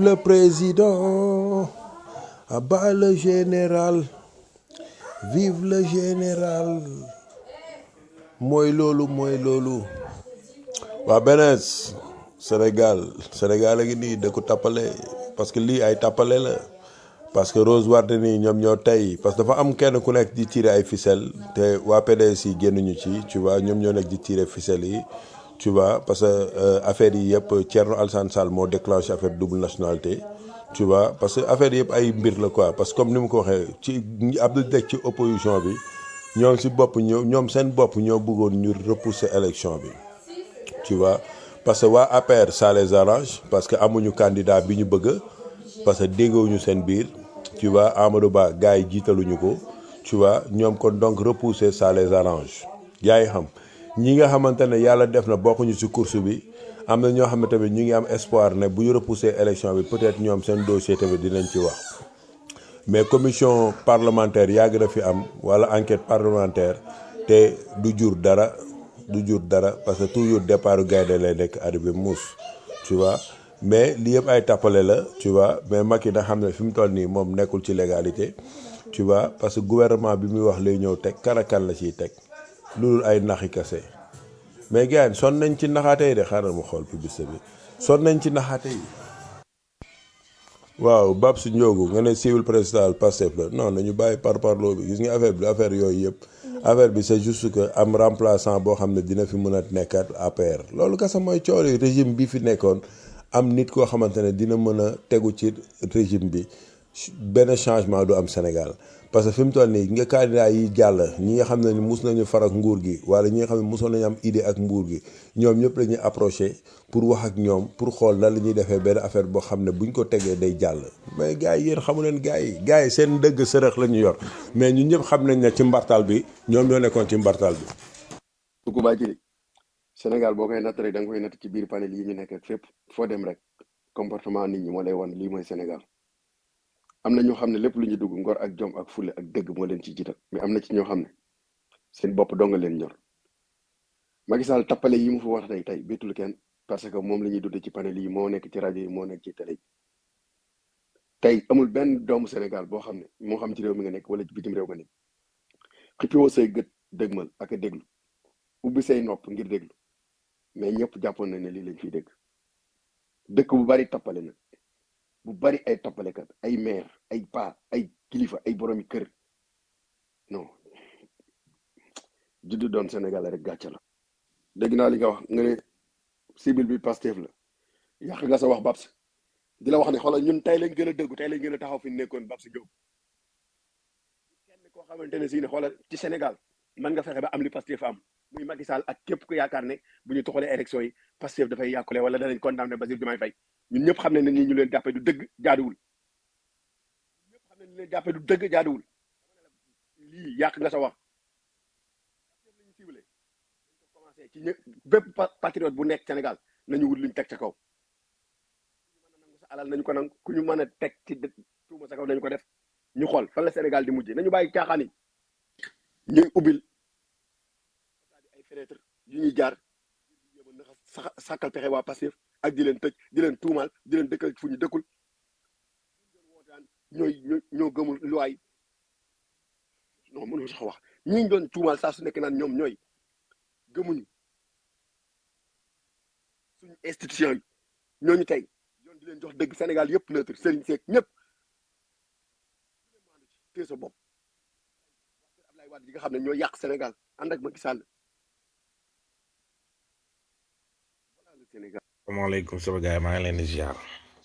le président à bas le général vive le général mooy loolu mooy loolu waa benees Sénégal Sénégal a ngi nii da ko tappale parce que lii ay tappale la parce que Rose Wardini ñoom ñoo tey parce que dafa am kenn ku nekk di tirer ay ficelle te waa PDS yi génnuñu ci tu vois ñoom ñoo nekk di tirer ficelle yi tu vois parce que euh, affaire yi yëpp Thierno Alassane Sall moo déclenché affaire double nationalité tu vois parce que affaire yëpp ay mbir la quoi parce que comme ni mu ko waxee ci Abdou Dek ci opposition bi ñoom si bopp ñoo ñoom seen bopp ñoo bëggoon ñu repousser élection bi tu vois parce que waa APR ça les arrange parce que amuñu candidat bi ñu bëgg parce que déggowuñu seen biir tu vois Amadou Ba gars yi jiitaluñu ko tu vois ñoom kon donc repousser ça les arrange yaa ngi xam ñi nga xamante ne yàlla def na bokkuñu ci course bi am na ñoo xam ne tamit ñu ngi am espoir ne bu ñu repousser élection bi peut-être ñoom seen dossier tamit dinañ ci wax mais commission parlementaire yàgg na fi am wala enquête parlementaire te du jur dara du jur dara parce que toujours départ gaynde lay nekk arrivé muus tu vois mais li yëpp ay tappale la tu vois mais Macky da xam ne fi mu toll nii moom nekkul ci légalité tu vois parce que gouvernement bi muy wax lay ñëw teg kan ak kan la ciy teg loolu ay naxi kase mais gars yi sonn nañ ci naxaate yi de xaaral ma xool publicité bi sonn nañ ci naxaate yi. waaw Babs Ndiogu nga ne civil présidentiel Pastef la non nañu bàyyi par parloo bi gis nga affaire bi affaire yooyu yëpp affaire bi c'est juste que am remplaçant boo xam ne dina fi mën a nekkaat APR loolu kese mooy coow yi régime bi fi nekkoon am nit koo xamante ne dina mën a tegu ci régime bi benn changement du am Sénégal parce que fi mu toll nii nga candidat yi jàll ñi nga xam ne ni mus nañu far ak nguur gi wala ñi nga xam ne musoon nañu am idée ak nguur gi ñoom ñëpp la ñuy approché pour wax ak ñoom pour xool nan la ñuy defee benn affaire boo xam ne buñ ko tegee day jàll mais gars yi yéen xamu leen gars yi gars yi seen dëgg sërëx la ñu yor mais ñun ñëpp xam nañ ne ci mbartal bi ñoom ñoo nekkoon ci mbartal bi. Tuku baa jëli Sénégal boo koy natt rek da nga koy natt ci biir panel yi ñu nekk ak fépp foo dem rek comportement nit ñi moo lay wan lii mooy Sénégal am na ñoo xam ne lépp lu ñu dugg ngor ak jom ak fulle ak dëgg moo leen ci jiital mais am na ci ñoo xam ne seen bopp dong nga leen ñor Macky Sall tappale yi mu fi wax tey tey bétul kenn parce que moom la ñuy dund ci panel yi moo nekk ci rajo yi moo nekk ci télé yi tey amul benn doomu Sénégal boo xam ne moo xam ci réew mi nga nekk wala ci bitim réew nga nekk xippiwoo say gët dëgmal ak a déglu ubbi say nopp ngir déglu mais ñëpp jàppoon na ne lii lañ fiy dégg dëkk bu bari tappale na bu bari ay tappalekat ay maire ay pa ay kilifa ay boromi kër non juddu doon Sénégal rek gàcce la dégg naa li nga wax nga ne cible bi Pastef la yàq nga sa wax Babs di la wax ne xoolal ñun tey lañ gën a dëggu tey lañ gën a taxaw fi ñu nekkoon Babs Diop kenn koo xamante ne si ne xoolal ci Sénégal mën nga fexe ba am li Pastef am muy Macky Sall ak képp ku yaakaar ne bu ñu toxalee élection yi Pastef dafay yàqule wala danañ condamné Bassirou Diomaye Faye ñun ñëpp xam ne ne nii ñu leen jàppee du dëgg jaaduwul ñun ñëpp xam ne ñu leen jàppee du dëgg jaaduwul lii yàq nga sa wax Pastef lañu ciblé dañ ko commencé ci ñëpp bépp patriote bu nekk Sénégal nañu wut luñ teg ca kaw ku ñu mën a nangu sa alal nañu ko nangu ku ñu mën a teg ci tuuma sa kaw nañu ko def ñu xool fan la Sénégal di mujjee nañu bàyyi caaxaan yi ñuy ubbil ay fenêtre yu ñuy jaar yéema naxa sàkkal pexe waa Pastef ak di leen tëj di leen tuumaal di leen dëkkal fu ñu dëkkul doon wootaan ñooy ñoo ñoo gëmul luwaay non mënu sax wax ñi doon tuumaal saa su nekk naan ñoom ñooy gëmuñu suñu institution yi ñooñu tey yoon di leen jox dëgg Sénégal yëpp neutre sëriñ seeg ñëpp tée sa bopp Abdoulaye Wade yi nga xam ne ñoo yàq Sénégal ànd ak Macky Sall voilà le Sénégal asalaamaaleykum sama gars yi maa ngi leen di ziar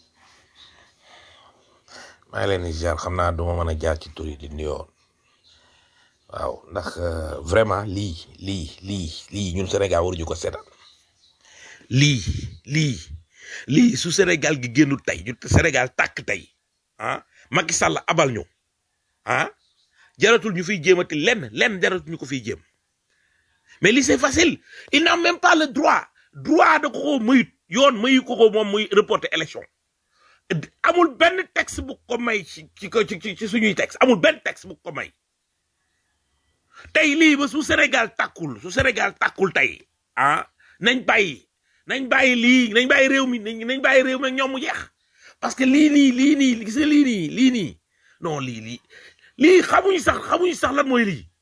maa ngi leen di ziar xam naa duma mën a jaar ci tur yi di nuyoo waaw ndax vraiment lii lii lii lii ñun Sénégal waruñu ko seetaan lii lii lii su Sénégal gi génnu tey ñu Sénégal tàkk tey ah Macky Sall abal ñu ah jaratul ñu fiy jéemati lenn lenn jaratul ñu ko fiy jéem mais lii c'est facile il n'a même pas le droit droit da ko ko mayut yoon mayu ko ko moom muy reporter élection amul benn texte bu ko may ci ci ci ci suñuy texte amul benn texte bu ko may tey lii ba su Sénégal tàkkul su Sénégal tàkkul tey ah nañ bàyyi nañ bàyyi lii nañ bàyyi réew mi nañ nañ bàyyi réew mi ak ñoom mu jeex parce que lii nii lii nii gis nga lii nii lii nii non lii lii lii xamuñu sax xamuñu sax lan mooy lii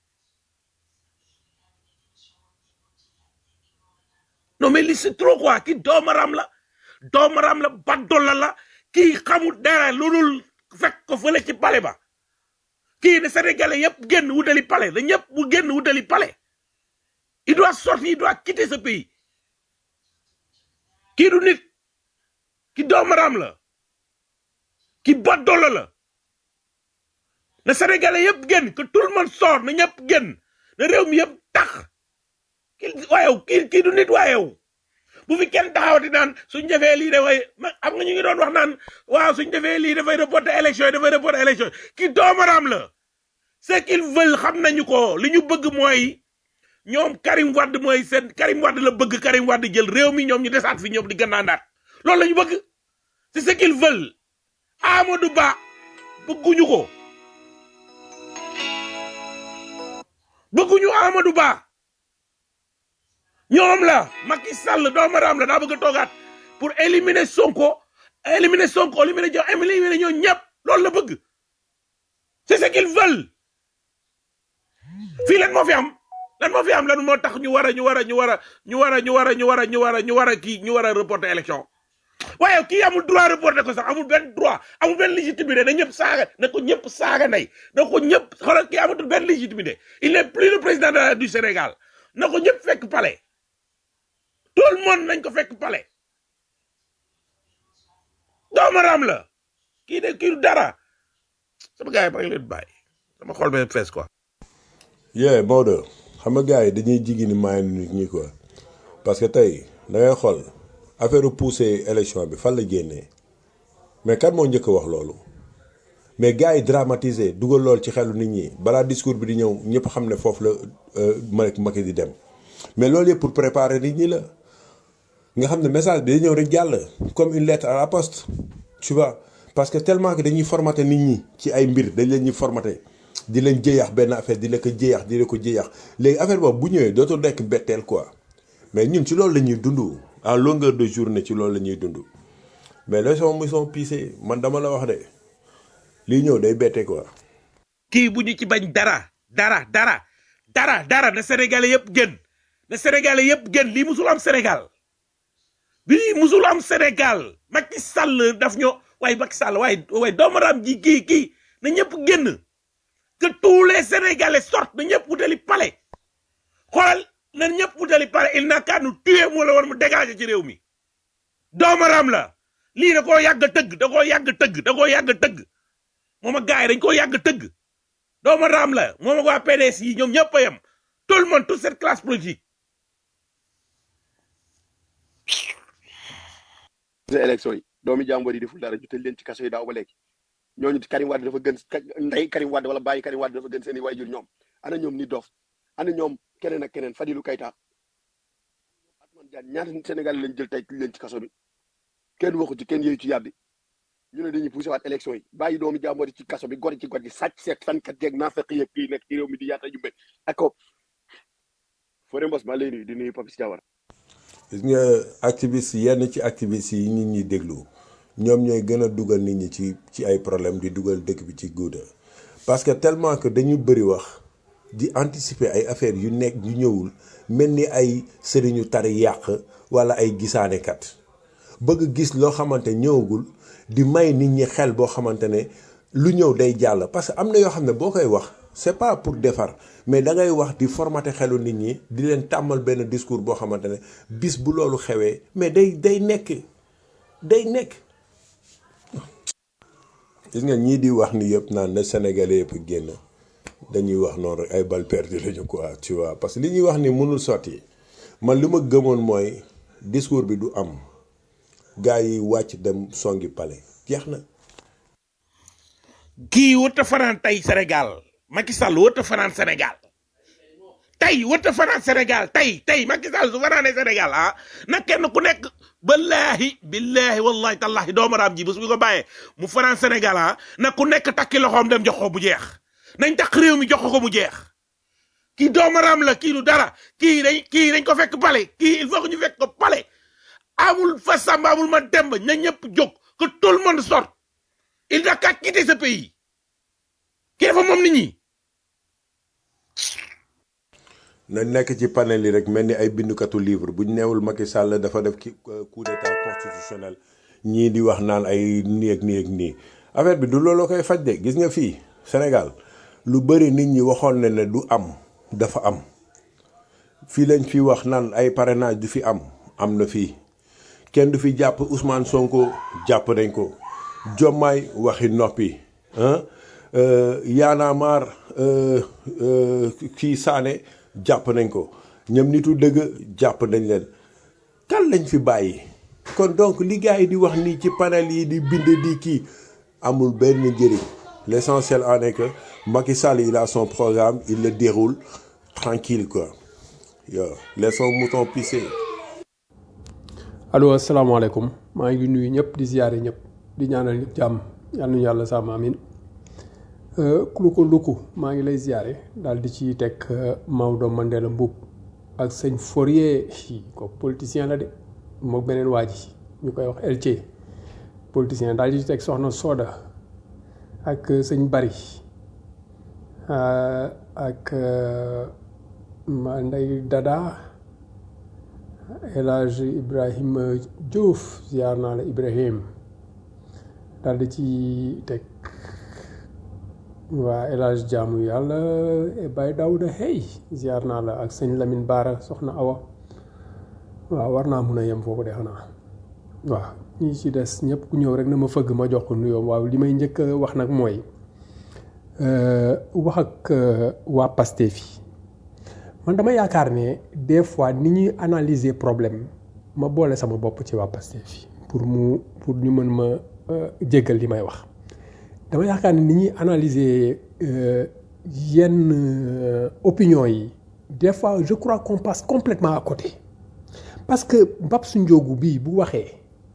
non mais lii c'est trop quoi kii doomaram la doomaram la baddola la kii xamul dara lu dul fekk ko fële ci pale ba kii ne sénégalais yëpp génn wutali pale da ñëpp bu génn wutali pale il doit sortir il doit quitter ce pays kii du nit ki doomaram la ki baddola la na sénégalais yëpp génn que tout le monde sort na ñëpp génn na réew mi yëpp tax kii waayew kii kii du nit waayew bu fi kenn taxawati naan suñ defee lii dafay ma am nga ñu ngi doon wax naan waaw suñ defee lii dafay reporter élection yi dafay reporter élection yi kii doomaram la ce qu'ils veulent xam nañu ko li ñu bëgg mooy ñoom Karim Wade mooy seen Karim Wade la bëgg Karim Wade jël réew mi ñoom ñu desaat fi ñoom di gannaandaat loolu la ñu bëgg c'est ce qu'ils veulent Amadou Ba bëgguñu ko bëgguñu Amadou Ba ñoom la Macky Sall doomaram la daa bëgg a toogaat pour éliminer Sonko éliminer Sonko éliminer jo éliminer ñoo ñëpp loolu la bëgg c'est ce qu'ils veulent fii lan moo fi am lan moo fi am lan moo tax ñu war a ñu war a ñu war a ñu war a ñu war a ñu war a ñu war a ñu war a kii ñu war a reporter élection waaye kii amul droit reporter ko sax amul benn droit amul benn légitimité na ñëpp saaga na ko ñëpp saaga ndey na ko ñëpp xoolal kii amatul benn légitimité il n'est plus le président de la- du Sénégal na ko ñëpp fekk palais tout le monde nañ ko fekk palais doomaram la kii de kii du dara sama gars yi ba leen bàyyi sama xol bee fees quoi. yee Maodo xam nga gars yi dañuy jigi ni maay nit ñi quoi parce que tey da ngay xool affaire poussé élection bi fan la génnee mais kan moo njëkk a wax loolu mais gars yi dramatisé dugal lool ci xelu nit ñi balaa discours bi di ñëw ñëpp xam ne foofu la Macky Macky di dem mais loolu yëpp pour préparer nit ñi la nga xam ne message bi day ñëw rek jàll comme une lettre à la poste tu vois parce que tellement que dañuy formater nit ñi ci ay mbir dañ leen ñuy formater di leen jëyax benn affaire di la ko jëyax di la ko jëyax léegi affaire boobu bu ñëwee dootul nekk betteel quoi mais ñun ci loolu la ñuy dund en longueur de journée ci loolu la ñuy dund mais les son mission pisé man dama la wax de lii ñëw day bette quoi. kii bu ñu ci bañ dara dara dara dara dara na sénégalais yëpp gën na sénégalais yëpp gën lii musul am Sénégal lii musul am Sénégal Macky Sall daf ñoo waaye Macky Sall waaye waaye doomaram ji kii kii na ñëpp génn que tous les sénégalais sortent na ñëpp wutali palais xoolal na ñëpp wutali palais il n'a qu'à nous tuer moo la war mu dégager ci réew mi doomaram la lii da koo yàgg a tëgg da koo yàgg a tëgg da koo yàgg a tëgg moom ak gars yi dañ koo yàgg a tëgg dooma raam la moom ak waa PDS yi ñoom ñëpp a yem tout le monde toute cette classe politique sa élection yi doomi jàmbur yi deful dara ñu tëj leen ci kaso yi daaw ba léegi ñooñu Karim Wade dafa gën ndey Karim Wade wala bàyyi Karim Wade dafa gën seen i waajur ñoom ana ñoom ni dof ana ñoom keneen ak keneen Fadilou Keita Atman Diagne ñaata Sénégal lañ jël tey leen ci kaso bi kenn waxu ci kenn yëyu ci yàbbi ñu ne dañuy poussé waat élection yi bàyyi doomi jàmbur yi ci kaso bi gor ci gor gi sàcc seet fankat jeeg naafeq yeeg kii nekk ci réew mi di yaata jumbe ak ko Fodé Mbos maa lay nuyu di nuyu Papis Diawara gis nga activiste yenn ci activiste yi nit ñi déglu ñoom ñooy gën a dugal nit ñi ci ci ay problème di dugal dëkk bi ci guuda parce que tellement que dañu bëri wax di anticiper ay affaires yu nekk yu ñëwul mel ni ay sëriñu tari yàq wala ay gisaanekat bëgg gis loo xamante ñëwagul di may nit ñi xel boo xamante ne lu ñëw day jàll parce que am na yoo xam ne boo koy wax c'est pas pour defar mais da ngay wax di formater xelu nit ñi di leen tàmmal benn discours boo xamante ne bis bu loolu xewee mais day day nekk day nekk. gis nga ñii di wax ni yëpp naan na Sénégalais yëpp génn dañuy wax noonu rek ay bal perdu lañu quoi tu vois parce que li ñuy wax ni mënul sotti man li ma gëmoon mooy discours bi du am gars yi wàcc dem songi palais jeex na. kii wërta fanaan tey Sénégal Macky Sall wërta fanaan Sénégal tey wërta fanaan Sénégal tey tey Macky Sall su fanaanee Sénégal ah na kenn ku nekk billaahi billaahi wallahi tallahi doomaraam ji bés bu ko bàyyee mu fanaan Sénégal ah na ku nekk takki loxoom dem jox ko bu jeex nañ takk réew mi jox ko mu jeex kii doomaraam la kii du dara kii dañ kii dañ ko fekk pale kii il faut que ñu fekk ko pale amul fa samba amul ma demb na ñëpp jóg que tout le monde sorte il n'a qu'à quitter ce pays kii dafa moom nit ñi na nekk ci panel yi rek mel ni ay bindukatu livre buñ neewul Macky Sall dafa def ki coup d'état constitutionnel ñii di wax naan ay nii ak nii ak nii affaire bi du looloo koy faj de gis nga fii Sénégal lu bëri nit ñi waxoon na ne du am dafa am fii lañ fi wax naan ay parrainage du fi am am na fii kenn du fi jàpp Ousmane Sonko jàpp nañ ko Diomaye waxi noppi ah Y'en a marre kii Sané jàpp nañ ko ñoom nitu dëgg jàpp nañ leen kan lañ fi bàyyi kon donc li gars yi di wax nii ci panel yi di bind di kii amul benn njëriñ l'essentiel en est que Macky Sall il a son programme il le déroule tranquille quoi yo laissons mouton pisser allo asalaamaaleykum maa ngi nuyu ñëpp di ziare ñëpp di ñaanal ñëpp jàmm yal nañu yàlla sàmm amin lu ko luku maa ngi lay ziare daal di ci teg Maodo Mandela Mboup ak sëñ Fourier ko politicien la de mook beneen waa ji ñu koy wax LC politicien daal di ci teg soxna Soda ak sëñ Bari ak ma Ndey Dada El Hadj Ibrahima Diouf ziar naa la Ibrahim daal di ci teg waa El Hadj jaamu yàlla Baye Daouda hey ziar naa la ak sëñ Lamine Baara soxna Awa waaw war naa mun a yem foofu de xanaa waaw ñi ci des ñëpp ku ñëw rek na ma fëgg ma jox ko nuyoo waaw li may njëkk a wax nag mooy wax ak waa Pastef yi man dama yaakaar ne des fois ni ñuy analyser problème ma boole sama bopp ci waa Pastef yi pour mu pour ñu mën ma jéggal li may wax dama yaakaar ne ni ñuy analyser yenn opinion yi des fois je crois qu'on passe complètement à côté parce que Babs Ndiogou bii bu waxee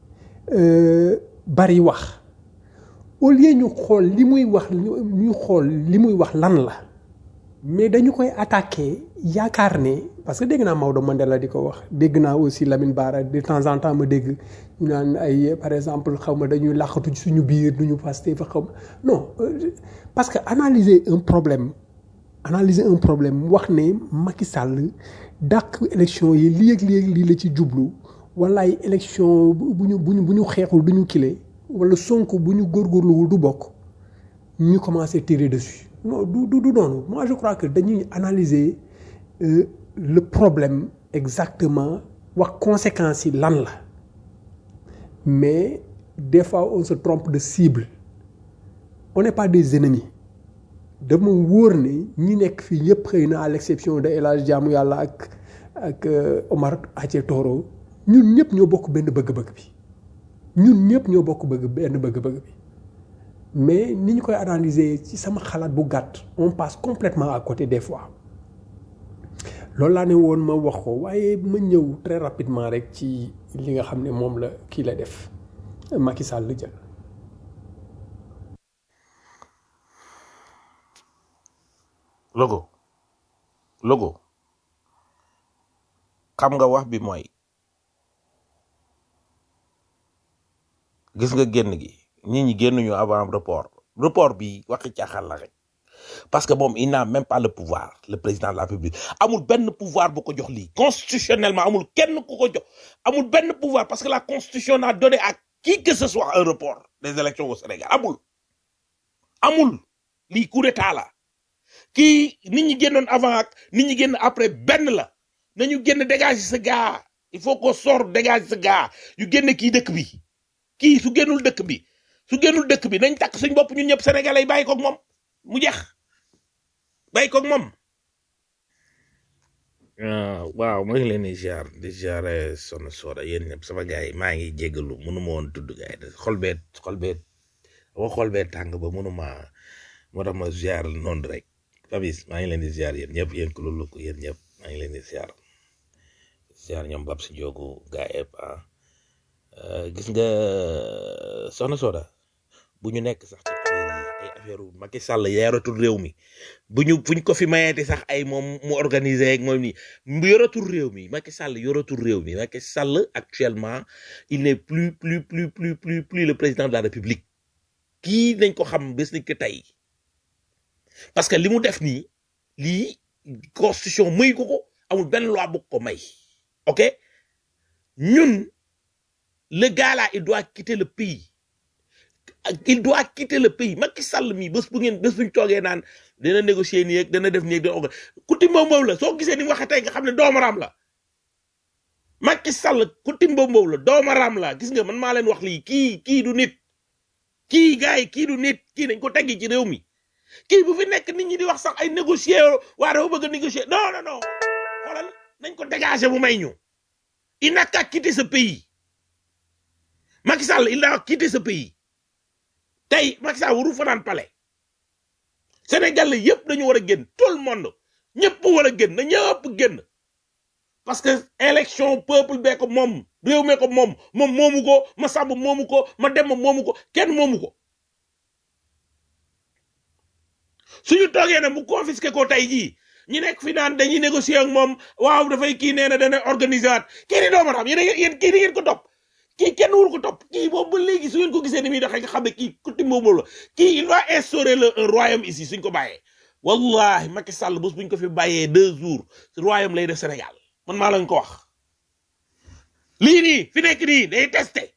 bari wax au lieu ñu xool li muy wax ñu xool li muy wax lan la mais dañu koy attaquer yaakaar ne parce que dégg naa Maodo Mandela di ko wax dégg naa aussi Lamine Bara de temps en temps ma dégg ñu naan ay par exemple xaw ma dañuy làqatu ci suñu biir duñu Pastef fa xaw ma non parce que analyser un problème analyser un problème wax ne Macky Sall dàq élection yi lii ak lii ak lii la ci jublu wala ay élection bu ñu bu ñu bu ñu xeexul du ñu kile wala Sonko bu ñu góorgóorluwul du bokk ñu commencé tirer dessus non du du du noonu moi je crois que dañuy analyser euh, le problème exactement wax conséquences yi lan la mais des fois on se trompe de cible on n'est pas des ennemis dama wóor ne ñi nekk fii ñëpp xëy na à l'exception de El Hadj Jaamu Yàlla ak ak Omar Athie Toro ñun ñëpp ñoo bokk benn bëgg-bëgg bi ñun ñëpp ñoo bokk bëgg benn bëgg-bëgg bi mais ni ñu koy analyser ci sama xalaat bu gàtt on passe complètement à côté des fois loolu laa ne woon ma wax ko waaye ma ñëw très rapidement rek ci li nga xam ne moom la kii la def Macky Sall la jël. logo logo xam nga wax bi mooy gis nga génn gi nit ñi génnuñu avant report report bi waxi caaxaan la rek parce que moom il n'a même pas le pouvoir le président de la République amul benn pouvoir bu ko jox lii constitutionnellement amul kenn ku ko jox amul benn pouvoir parce que la constitution n'a donné à qui que ce soit un report des élections au Sénégal amul amul lii coup d'état la kii nit ñi génnoon avant ak nit ñi génn après benn la nañu génn dégager ce gars il faut qu'on sorte dégager ce gars yu génn kii dëkk bi kii su génnul dëkk bi su génnul dëkk bi nañ takk suñ bopp ñun ñëpp sénégalais yi bàyyi koog moom mu jeex bàyyi koog moom. waaw maa ngi leen di ziar di ziar sonn sooda yéen ñëpp sama gars yi maa ngi jéggalu mënu ma woon tudd gars yi xol bee xol bee wa xol bee tàng ba mënu ma moo tax ma ziar noonu rek Fabis maa ngi leen di ziar yéen ñëpp yéen ku loolu ko yéen ñëpp maa ngi leen di ziar ziar ñoom Babs Ndiogu gars yëpp ah gis nga soxna Soda bu ñu nekk sax ci affaire yi ay affaire u Macky Sall yoratul réew mi bu ñu fu ñu ko fi mayeeti sax ay moom mu organiser ak moom nii mu yoratul réew mi Macky Sall yoratul réew mi Macky Sall actuellement il n'est plus plus plus plus plus plus le président de la République kii nañ ko xam bés ni que tey parce que li mu def nii lii constitution muy ko ko amul benn loi bu ko may ok ñun le gars là il doit quitter le pays il doit quitter le pays Macky Sall mi bés bu ngeen bés bu ñu toogee naan dana négocier nii ak dana def nii ak dana organ kuti mbow mbow la soo gisee ni mu waxee tey nga xam ne doomaraam la Macky Sall kuti mbow mbow la doomaraam la gis nga man maa leen wax lii kii kii du nit kii gars yi kii du nit kii dañ ko teggi ci réew mi kii bu fi nekk nit ñi di wax sax ay négocier waa dafa bëgg a négocier non non non xoolal nañ ko dégager bu may ñu il n'a qu'à quitter ce pays Macky Sall il a quitté ce pays tey Macky Sall waru fanaan palais Sénégal la yëpp dañu war a génn tout le monde ñëpp war a génn na ñëpp génn parce que élection peuple bee ko moom réew mee ko moom moom moomu ko ma sàmb moomu ko ma dem moomu ko kenn moomu ko suñu toogee ne mu confisqué ko tey jii ñi nekk fi naan dañuy négocier ak moom waaw dafay kii nee na dana organiser waat kii di dooma xam yéen yéen kii di ngeen ko topp kii kenn wul ko topp kii boobu ba léegi su ngeen ko gisee ni muy doxee nga xam ne kii kuti boobu la kii il va instaurer le un royaume ici suñ ko bàyyee wallahi Macky Sall bés buñ ko fi bàyyee deux jours royaume lay def Sénégal man maa lañ ko wax lii nii fi nekk nii day testé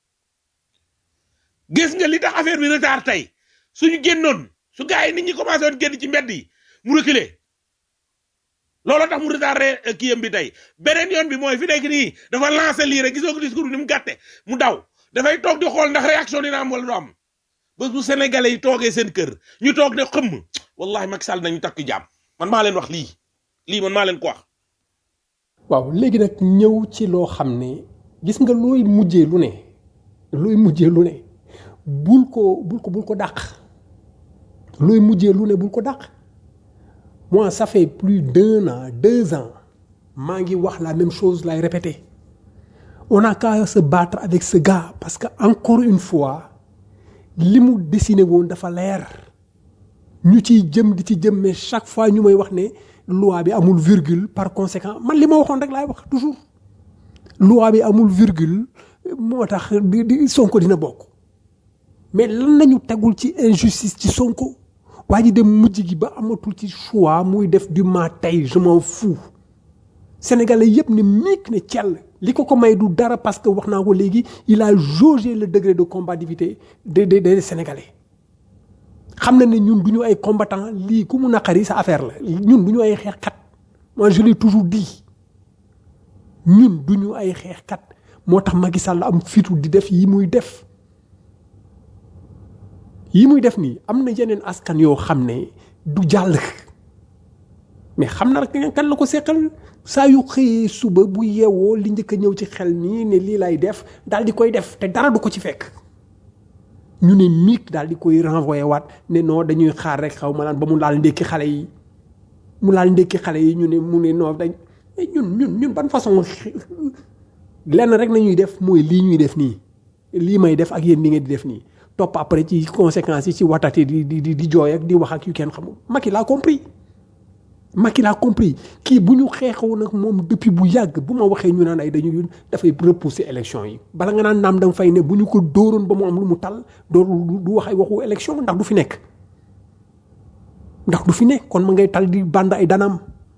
gis nga li tax affaire bi retard tey suñu génnoon su gars yi nit ñi commencé woon génn ci mbedd yi mu reculer looloo tax mu retardé kiyam bi tey beneen yoon bi mooy fi nekk nii dafa lancé lii rek gisoo ko discours bi ni mu gàtte mu daw dafay toog di xool ndax réaction dina am wala du am bés bu sénégalais yi toogee seen kër ñu toog ne xëmm wallahi Macky Sall nañu takk jàmm man maa leen wax lii lii man maa leen ko wax waaw léegi nag ñëw ci loo xam ne gis nga looy mujjee lu ne looy mujjee lu ne bul ko bul ko bul ko dàq looy mujjee lu ne bul ko dàq moi ça fait plus d'un an deux ans maa ngi wax la même chose lay répéter on a qu'à se battre avec ce gars parce que encore une fois li mu dessiné woon dafa leer ñu ciy jëm di ci jëm mais chaque fois ñu may wax ne loi bi amul virgule par conséquent man li ma waxoon rek laay wax toujours loi bi amul virgule moo tax di di Sonko dina bokk mais lan lañu tegul ci injustice ci Sonko waa ji dem mujj gi ba amatul ci choix muy def du ma tey je m'en fous sénégalais yëpp ne miik ne cell li ko ko may du dara parce que wax naa ko léegi il a jaugé le degré de combativité des des des sénégalais xam na ne ñun du ñu ay combattant lii ku mu naqari sa affaire la ñun du ñu ay xeexkat moi je l'ai toujours dit ñun du ñu ay xeexkat moo tax Macky Sall am fitu di def yi muy def yi muy def nii am na yeneen askan yoo xam ne du jàll mais xam na rek kan la ko seqal saa yu xëyee suba bu yeewoo li njëkk a ñëw ci xel nii ne lii lay def daal di koy def te dara du ko ci fekk ñu ne miig daal di koy renvoyé waat ne non dañuy xaar rek xaw ma naan ba mu laal ndékki xale yi mu laal ndékki xale yi ñu ne mu ne non dañ ñun ñun ñun ban façon lenn rek nañuy def mooy lii ñuy def nii lii may def ak yéen li ngeen di def nii topp après ci conséquences yi ci watati di di di jooy ak di wax ak yu kenn xamul Macky laa compris Macky laa compris kii bu ñu xeexoon nag moom depuis bu yàgg bu ma waxee ñu naan ay dañu dafay repousser élection yi bala nga naan naam da nga fay ne bu ñu ko dóoroon ba mu am lu mu tal doo du wax ay waxu élection ndax du fi nekk ndax du fi nekk kon ma ngay tal di band ay danam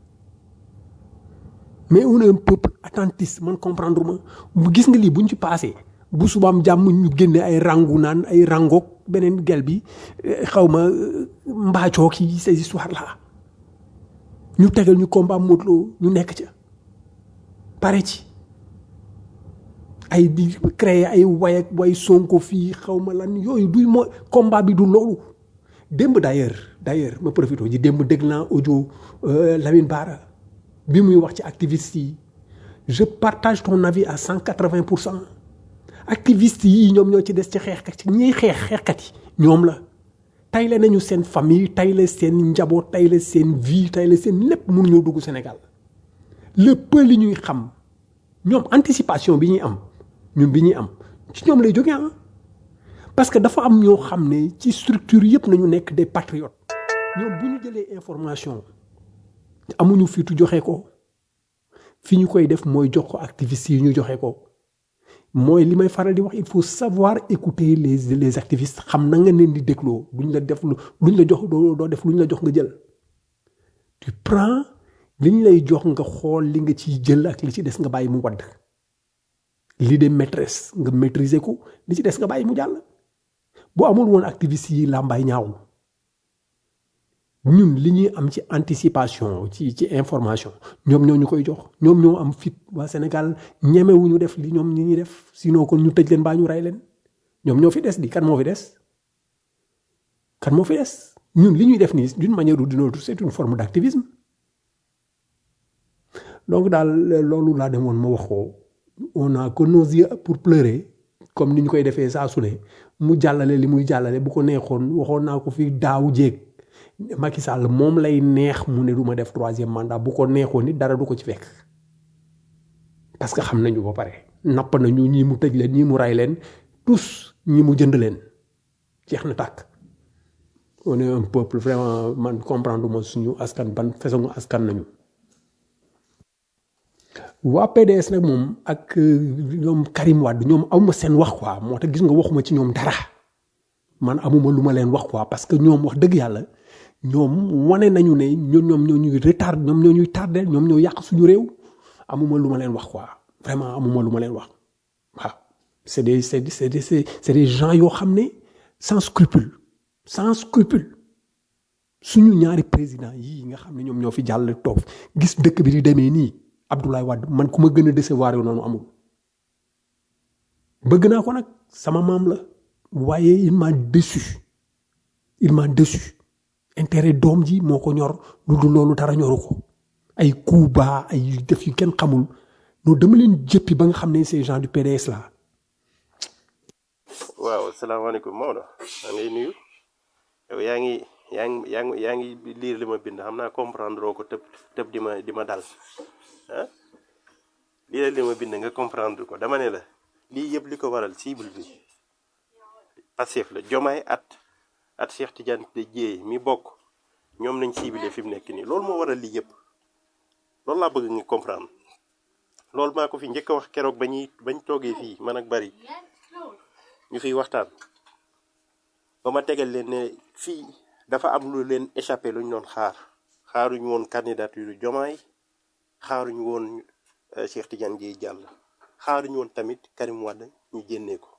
mais on est un peuple attentiste man comprendre ma bu gis nga lii bu ñu ci passé bu subaam jàmm ñu génne ay rangu naan ay rangoog beneen gel bi xaw ma mbaacoo ki ces histoires là ñu tegal ñu combat Modou Lo ñu nekk ca pare ci ay di créer ay way ak way sonko fii xaw ma lan yooyu du moo combat bi du loolu démb d'ailleurs d'ailleurs ma profité ji démb dégg naa audio Lamine Bara bi muy wax ci activiste yi je partage ton avis à cent quatre-vingt pour cent activiste yi ñoom ñoo ci des ci xeexkat ci ñiy xeex xeexkat yi ñoom la tayle nañu seen famille tayle seen njaboot tayle seen vie tayle seen lépp mun ñoo dugg Sénégal le peu li ñuy xam ñoom anticipation bi ñuy am ñun bi ñuy am ci ñoom lay jógee ah parce que dafa am ñoo xam ne ci structure yëpp nañu nekk des patriotes ñoom bu ñu jëlee information amuñu fitu joxe ko fi ñu koy def mooy jox ko activistes yi ñu joxe ko mooy li may faral di wax il faut savoir écouter les les activistes xam na nga leen di dégloo duñ la def lu luñ la jox doo doo def luñ la jox nga jël tu prends liñ lay jox nga xool li nga ciy jël ak li ci des nga bàyyi mu wadd l'idée maîtresse nga maîtriser ko li ci des nga bàyyi mu jàll bu amul woon activistes yi làmbaay ñaaw ñun li ñuy am ci anticipation ci ci information ñoom ñoo ñu koy jox ñoom ñoo am fit waa Sénégal ñemewuñu def li ñoom ñi ñuy def sinon kon ñu tëj leen baa ñu rey leen ñoom ñoo fi des di kan moo fi des kan moo fi des ñun li ñuy def nii d'une manière ou d'une autre c'est une forme d'activisme donc daal loolu laa demoon ma wax ko on a que nos yeux pour pleurer comme ni ñu koy defee saa su ne mu jàllale li muy jàllale bu ko neexoon waxoon naa ko fi daaw jéeg Macky Sall moom lay neex mu ne du ma def troisième mandat bu ko neexoon nit dara du ko ci fekk parce que xam nañu ba pare napp nañu ñii mu tëj leen ñii mu ray leen tous ñi mu jënd leen jeex na tàkk on est un peuple vraiment man comprendre ma suñu askan ban façon askan nañu waa PDS nag moom ak ñoom Karim Wade ñoom amuma seen wax quoi moo tax gis nga waxuma ci ñoom dara man amuma lu ma leen wax quoi parce que ñoom wax dëgg yàlla ñoom wane nañu ne ñoom ñoom ñoo ñuy retard ñoom ñoo ñuy tardé ñoom ñoo yàq suñu réew amuma lu ma leen wax quoi vraiment amuma lu ma leen wax waaw c'est des c'est des c'est des c'est des gens yoo xam ne sans scrupule sans scrupule suñu ñaari président yii nga xam ne ñoom ñoo fi jàll toog gis dëkk bi di demee nii Abdoulaye Wade man ku ma gën a décevoir yow noonu amul bëgg naa ko nag sama maam la waaye il m'a déçu il m'a déçu intérêt doom ji moo ko ñor lu dul loolu dara ñoru ko ay coups bas ay def yu kenn xamul non dama leen jëppi ba nga xam ne ces gens du PDS là waaw salaamaaleykum Maodo maa ngi lay nuyu yow yaa ngi yaa ngi yaa ngi yaa ngi liir li ma bind xam naa comprendre ko tëb tëb di ma di ma dal ah lii li ma bind nga comprendre ko dama ne la lii yëpp li ko waral cible bi Pastef la Jomaay at at Cheikh Tidiane de Dieye mi bokk ñoom nañ ciblé fi mu nekk nii loolu moo waral lii yëpp loolu laa bëgg nga comprendre loolu maa ko fi njëkk a wax keroog ba ñuy bañ toogee fii man ak bari ñu fiy waxtaan ba ma tegal leen ne fii dafa am lu leen échappé lu ñu doon xaar xaaruñu woon candidature Jomaay xaaruñu woon Cheikh Tidiane Dieye jàll xaaruñu woon tamit Karim Wade ñu génnee ko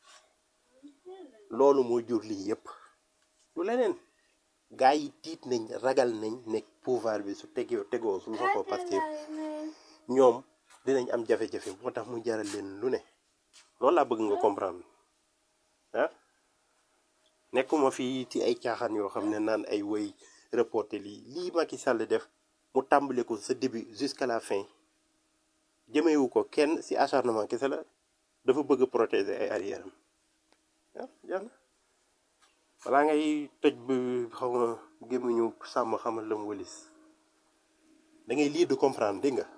loolu moo jur lii yëpp lu leneen gars yi tiit nañ ragal nañ nekk pouvoir bi su tegoo tegoo su loxo Pastef ñoom dinañ am jafe-jafe moo tax mu jaral leen lu ne loolu laa bëgg nga comprendre ah nekkuma fii ci ay caaxaan yoo xam ne naan ay woy reporté lii lii Macky Sall def mu tàmbale ko sa début jusqu'à la fin jëmewu ko kenn ci acharnement kese la dafa bëgg protéger ay arrière am ah jàll balaa ngay tëj bi xaw ma gémmiñu sàmm xamal la mu wëlis da ngay lire de comprendre dégg nga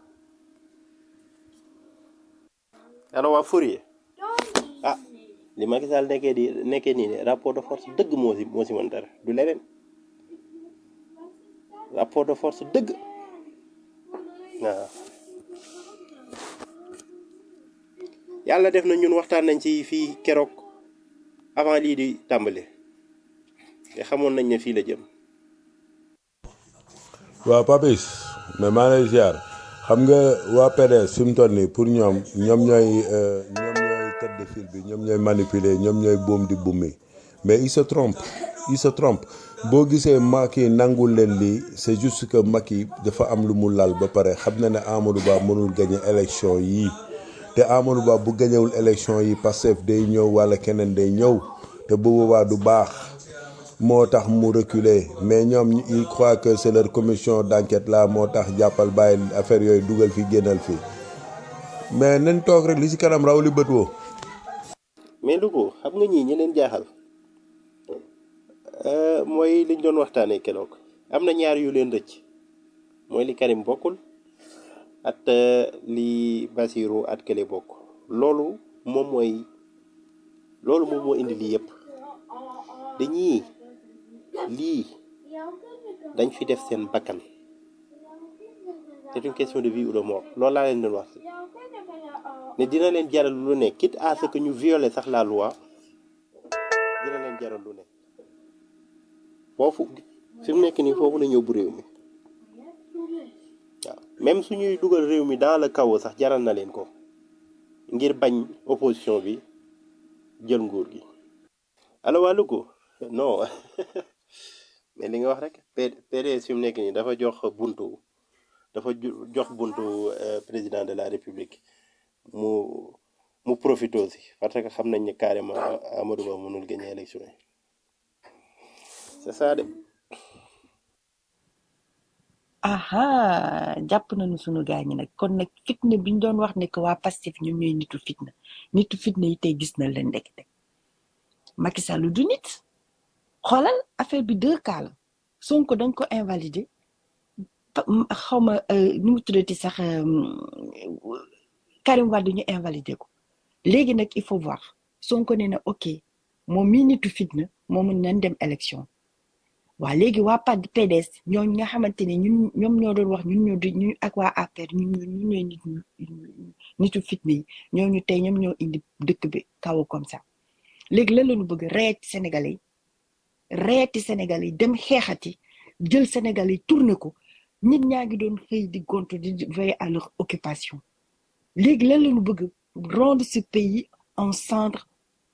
alors waa Fourier ah li Macky Sall nekkee di nekkee nii ne rapport de force dëgg moo si moo si mën dara du leneen rapport de force dëgg waaw yàlla def na ñun waxtaan nañ ci fii keroog avant lii di tàmbali te xamoon nañ ne fii la jëm waaw Papis mais maa lay ziar xam nga waa PDS fi mu toll nii pour ñoom ñoom ñooy euh, ñoom ñooy tête de file bi ñoom ñooy manipuler ñoom ñooy boom di bummi mais il se trompe il se trompe boo gisee Macky nangul leen lii c'est juste que Macky dafa am lu mu lal ba pare xam na ne Amadou Ba mënul gagner élection yii te Amadou Ba bu gañewul élection yi Pastef day ñëw wala keneen day ñëw te bu boobaa du baax moo tax mu reculer mais ñoom il croit que c'est leur commission d'enquête là moo tax jàppal bàyyi affaire yooyu dugal fi génnal fi mais nañ toog rek li ci kanam raw li bët woo mais Louga xam nga ñii ñi leen jaaxal euh, mooy liñ doon waxtaanee keroog am na ñaar yu leen rëcc mooy li Karim bokkul at euh, li Basirou at Kële bokk loolu moom mooy loolu moom moo indi lii yëpp dañuy lii dañ fi def seen bakkan c'est une question de vie ou de mort loolu laa leen doon wax ne dina leen jaral lu ne quitte à ce que ñu violer sax la loi dina leen jaral lu ne foofu fi mu nekk nii foofu la ñëw bu réew mi waaw même suñuy dugal réew mi dans le chaos sax jaral na leen ko ngir bañ opposition bi jël nguur gi allo waa Louga non mais li nga wax rek P- PDS fi mu nekk nii dafa jox buntu dafa ju- jox buntu euh, président de la république mu mu profité aussi parce que xam nañ ne carrément Amadou Ba mënul gagner élection yi c'est ça de aha jàpp nañu sunu gaañ ñi nag kon nag fitna bi ñu doon wax ne que waa Pastef ñoom ñooy nitu fitna nitu fitna yi tey gis na leen ndekete Macky Sall du nit xoolal affaire bi deux cas la Sonko dañ ko invalider xaw ma nu mu tuddati sax euh, Karim Wade ñu invalider ko léegi nag il faut voir Sonko ne na ok moom mii nitu fitna moom nañ dem élection waa léegi waa PAD PDS ñooñu nga xamante ne ñun ñoom ñoo doon wax ñun ñoo di ñu ak waa APR ñun ñoo ñun ñooy nit ñu nitu fitna yi ñooñu tey ñoom ñoo indi dëkk bi kaw comme ça léegi lan la ñu bëgg reeti Sénégalais yi reeti Sénégalais yi dem xeexati jël Sénégalais yi tourné ko nit ñaa ngi doon xëy di gontu di veiller à leur occupation léegi lan la ñu bëgg rendre ce pays en cendre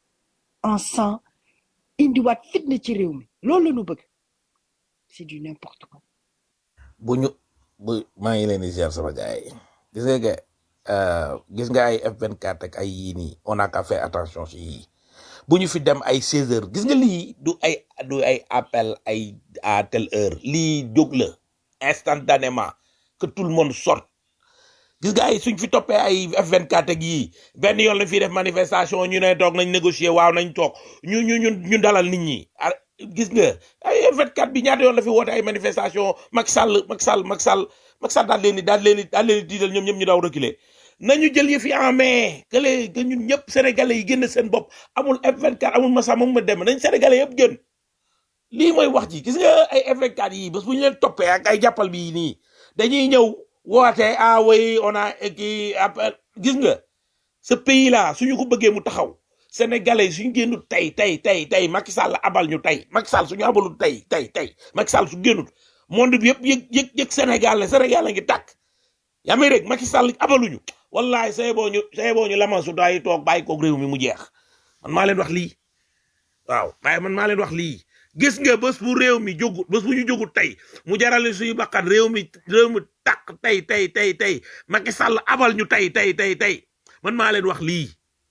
en sang indiwaat fitna ci réew mi loolu la ñu bëgg c'est du n'importe quoi bu ñu bu maa ngi leen di ziar sama gars yi gis nga que euh, gis nga ay F24 ak ay yii nii on a qu'à faire attention si yii bu ñu fi dem ay 16 heures gis nga lii du ay du ay appel ay à telle heure lii jóg la instantanément que tout le monde sorte gis nga ay suñ fi toppee ay F24 ak yii benn yoon la fi def manifestation ñu ne toog nañ négocier waaw nañ toog ñu ñu ñu ñu dalal nit ñi ah, gis nga ay F24 bi ñaata yoon la fi woote ay manifestation Macky Sall Macky Sall Macky Sall Macky Sall daal leen di daal leen di daal leen di tiital ñoom ñëpp ñu daw reculer nañu jël yëf yi en main que les que ñun ñëpp sénégalais yi génn seen bopp amul F24 amul Massa moom ma dem nañ sénégalais yëpp gën lii mooy wax ji gis nga ay F24 yi bés bu ñu leen toppee ak ay jàppal bi nii dañuy ñëw woote ah oui on a kii appel gis nga ce pays là suñu ko bëggee mu taxaw sénégalais suñu génnut tey tey tey tey Macky Sall abal ñu tey Macky Sall suñu abalul tey tey tey Macky Sall su génnut monde bi yëpp yëg yëg yëg Sénégal la Sénégal la ngi tàkk yaa may rek Macky Sall abaluñu wallahi say boo ñu say boo ñu laman su daay toog bàyyi koog réew mi mu jeex man maa leen wax lii waaw waaye man maa leen wax lii gis nga bés bu réew mi jógut bés bu ñu jógut tey mu jarale suñu bakkan réew mi réew mi tàkk tey tey tey tey Macky Sall abal ñu tey tey tey tey man maa leen wax lii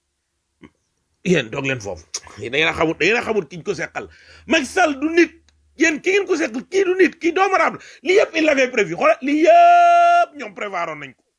yéen doog leen foofu da ngeen a xamut da ngeen a xamut ki ñu ko seqal Macky Sall du nit yéen ki ngeen ko seqal kii du nit kii doomu raam la lii yëpp il l'avait prévu xoolal lii yëpp ñoom prévoiroon nañ ko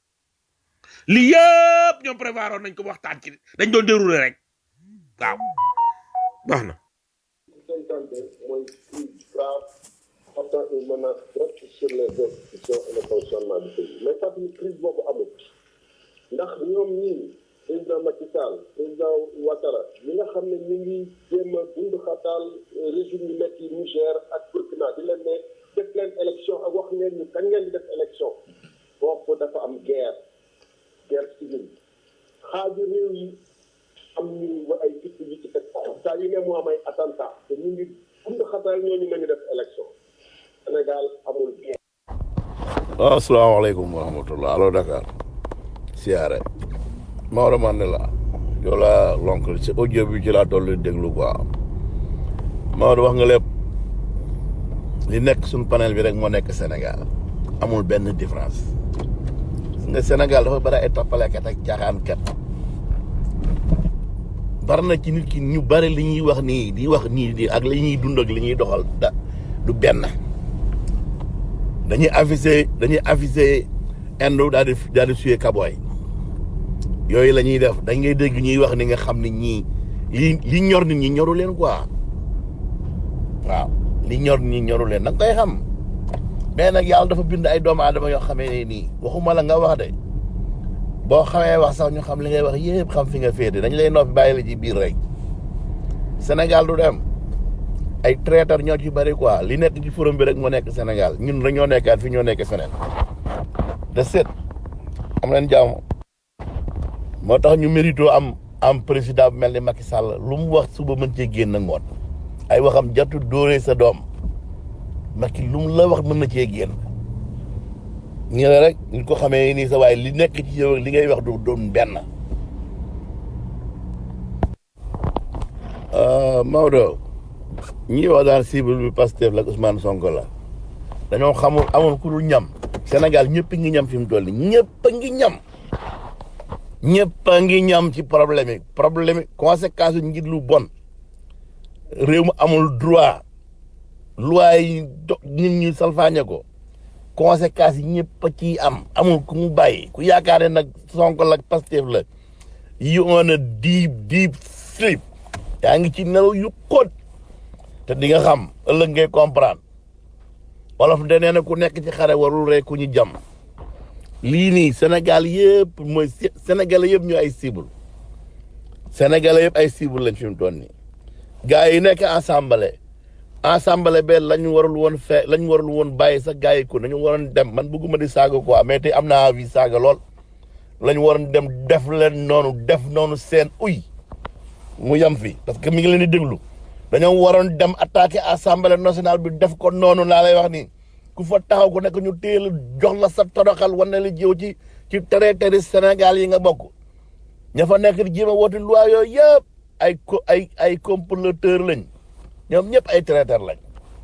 lii yëpp ñoom prévoiroon nañ ko waxtaan ci dañ doon dérouler rek waaw baax na. cinquante mooy plus grave portant une menace directe sur les institutions et le fonctionnement du pays mais fàttali crise boobu amul ndax ñoom ñii président Macky Sall président Ouattara ñi nga xam ne ñu ngi jéem a dund xataal régime yu nekk yi Niger ak Burkina di leen ne def leen élection ak wax ngeen ñu kañ ngeen di def élection foofu dafa am guerre guerre civile xaaju réew yi am ñu wa ay fitt yu ci teg saa yu ne mu am ay attentat te ñu ngi dund xataal ñooñu nañu def élection Sénégal amul guerre waaw asalaamaaleykum wa rahmatullah allo Dakar siyaare Maodo Mandela yow laa lonk ci audio bi ci laa toll déglu quoi Maodo wax nga lépp li nekk suñ panel bi rek moo nekk Sénégal amul benn différence nga Sénégal dafa bari ay tappalekat ak caaxaankat bari na ci nit ki ñu bari li ñuy wax nii di wax nii di ak li ñuy dund ak li ñuy doxal da du benn dañuy avisé dañuy avisé indo daal di daal di suyee kaboy yooyu la ñuy def dañ ngay dégg ñuy wax ni nga xam ne ñii li li ñor nit ñi ñoru leen quoi waaw li ñor nit ñi ñoru leen da nga koy xam mais nag yàlla dafa bind ay doomu aadama yoo xamee ne nii waxuma la nga wax de boo xamee wax sax ñu xam li ngay wax yëpp xam fi nga féete dañ lay noppi bàyyi la ci biir rek Sénégal du dem ay traiteur ñoo ci bëri quoi li nekk ci forum bi rek moo nekk Sénégal ñun dañoo nekkaat fi ñoo nekk feneen de set am leen jàmm moo tax ñu mérito am am président bu mel ni Macky Sall lu mu wax suba mën cee génn ngoon ay waxam jatu dóoree sa doom Macky lu mu la wax mën na cee génn ñu ne rek ñu ko xamee nii sa waaye li nekk ci yow ak li ngay wax du doon benn Maodo ñi wax daan cible bi Pastef la ak Ousmane Sonko la dañoo xamul amul ku dul ñam Sénégal ñëpp ngi ñam fi mu toll nii ñëpp a ngi ñam ñëpp a ngi ñam ci problème yi problème yi conséquence yu njiit lu bon réew mi amul droit loi yi do nit ñi salfaañe ko conséquences yi ñëpp a ciy am amul ku mu bàyyi ku yaakaar ne nag Sonko la Pastef la you on a deep deep sleep yaa ngi ci nelaw yu xóot te di nga xam ëllëg ngay comprendre wolof de nee na ku nekk ci xare warul rek ku ñu jam lii nii Sénégal yëpp mooy Sénégalais yëpp ñu ay cible Sénégalais yëpp ay cible lañ fi mu toll nii gars yi nekk assemblée assemblée be lañ warul woon fe lañ warul woon bàyyi sax gars yi ko dañu waroon dem man bëgguma di saaga quoi mais tey am naa avis saaga lool lañ waroon dem def leen noonu def noonu seen uy mu yam fi parce que mi ngi leen di déglu dañoo waroon dem attaquer assemblée nationale bi def ko noonu laa lay wax ni ku fa taxaw ku nekk ñu téel jox la sa toroxal wane la jiw ci ci traité Sénégal yi nga bokk ña fa nekk di jéem a woote loi yooyu yëpp ay co ay ay comploteur lañ ñoom ñëpp ay traiteur lañ.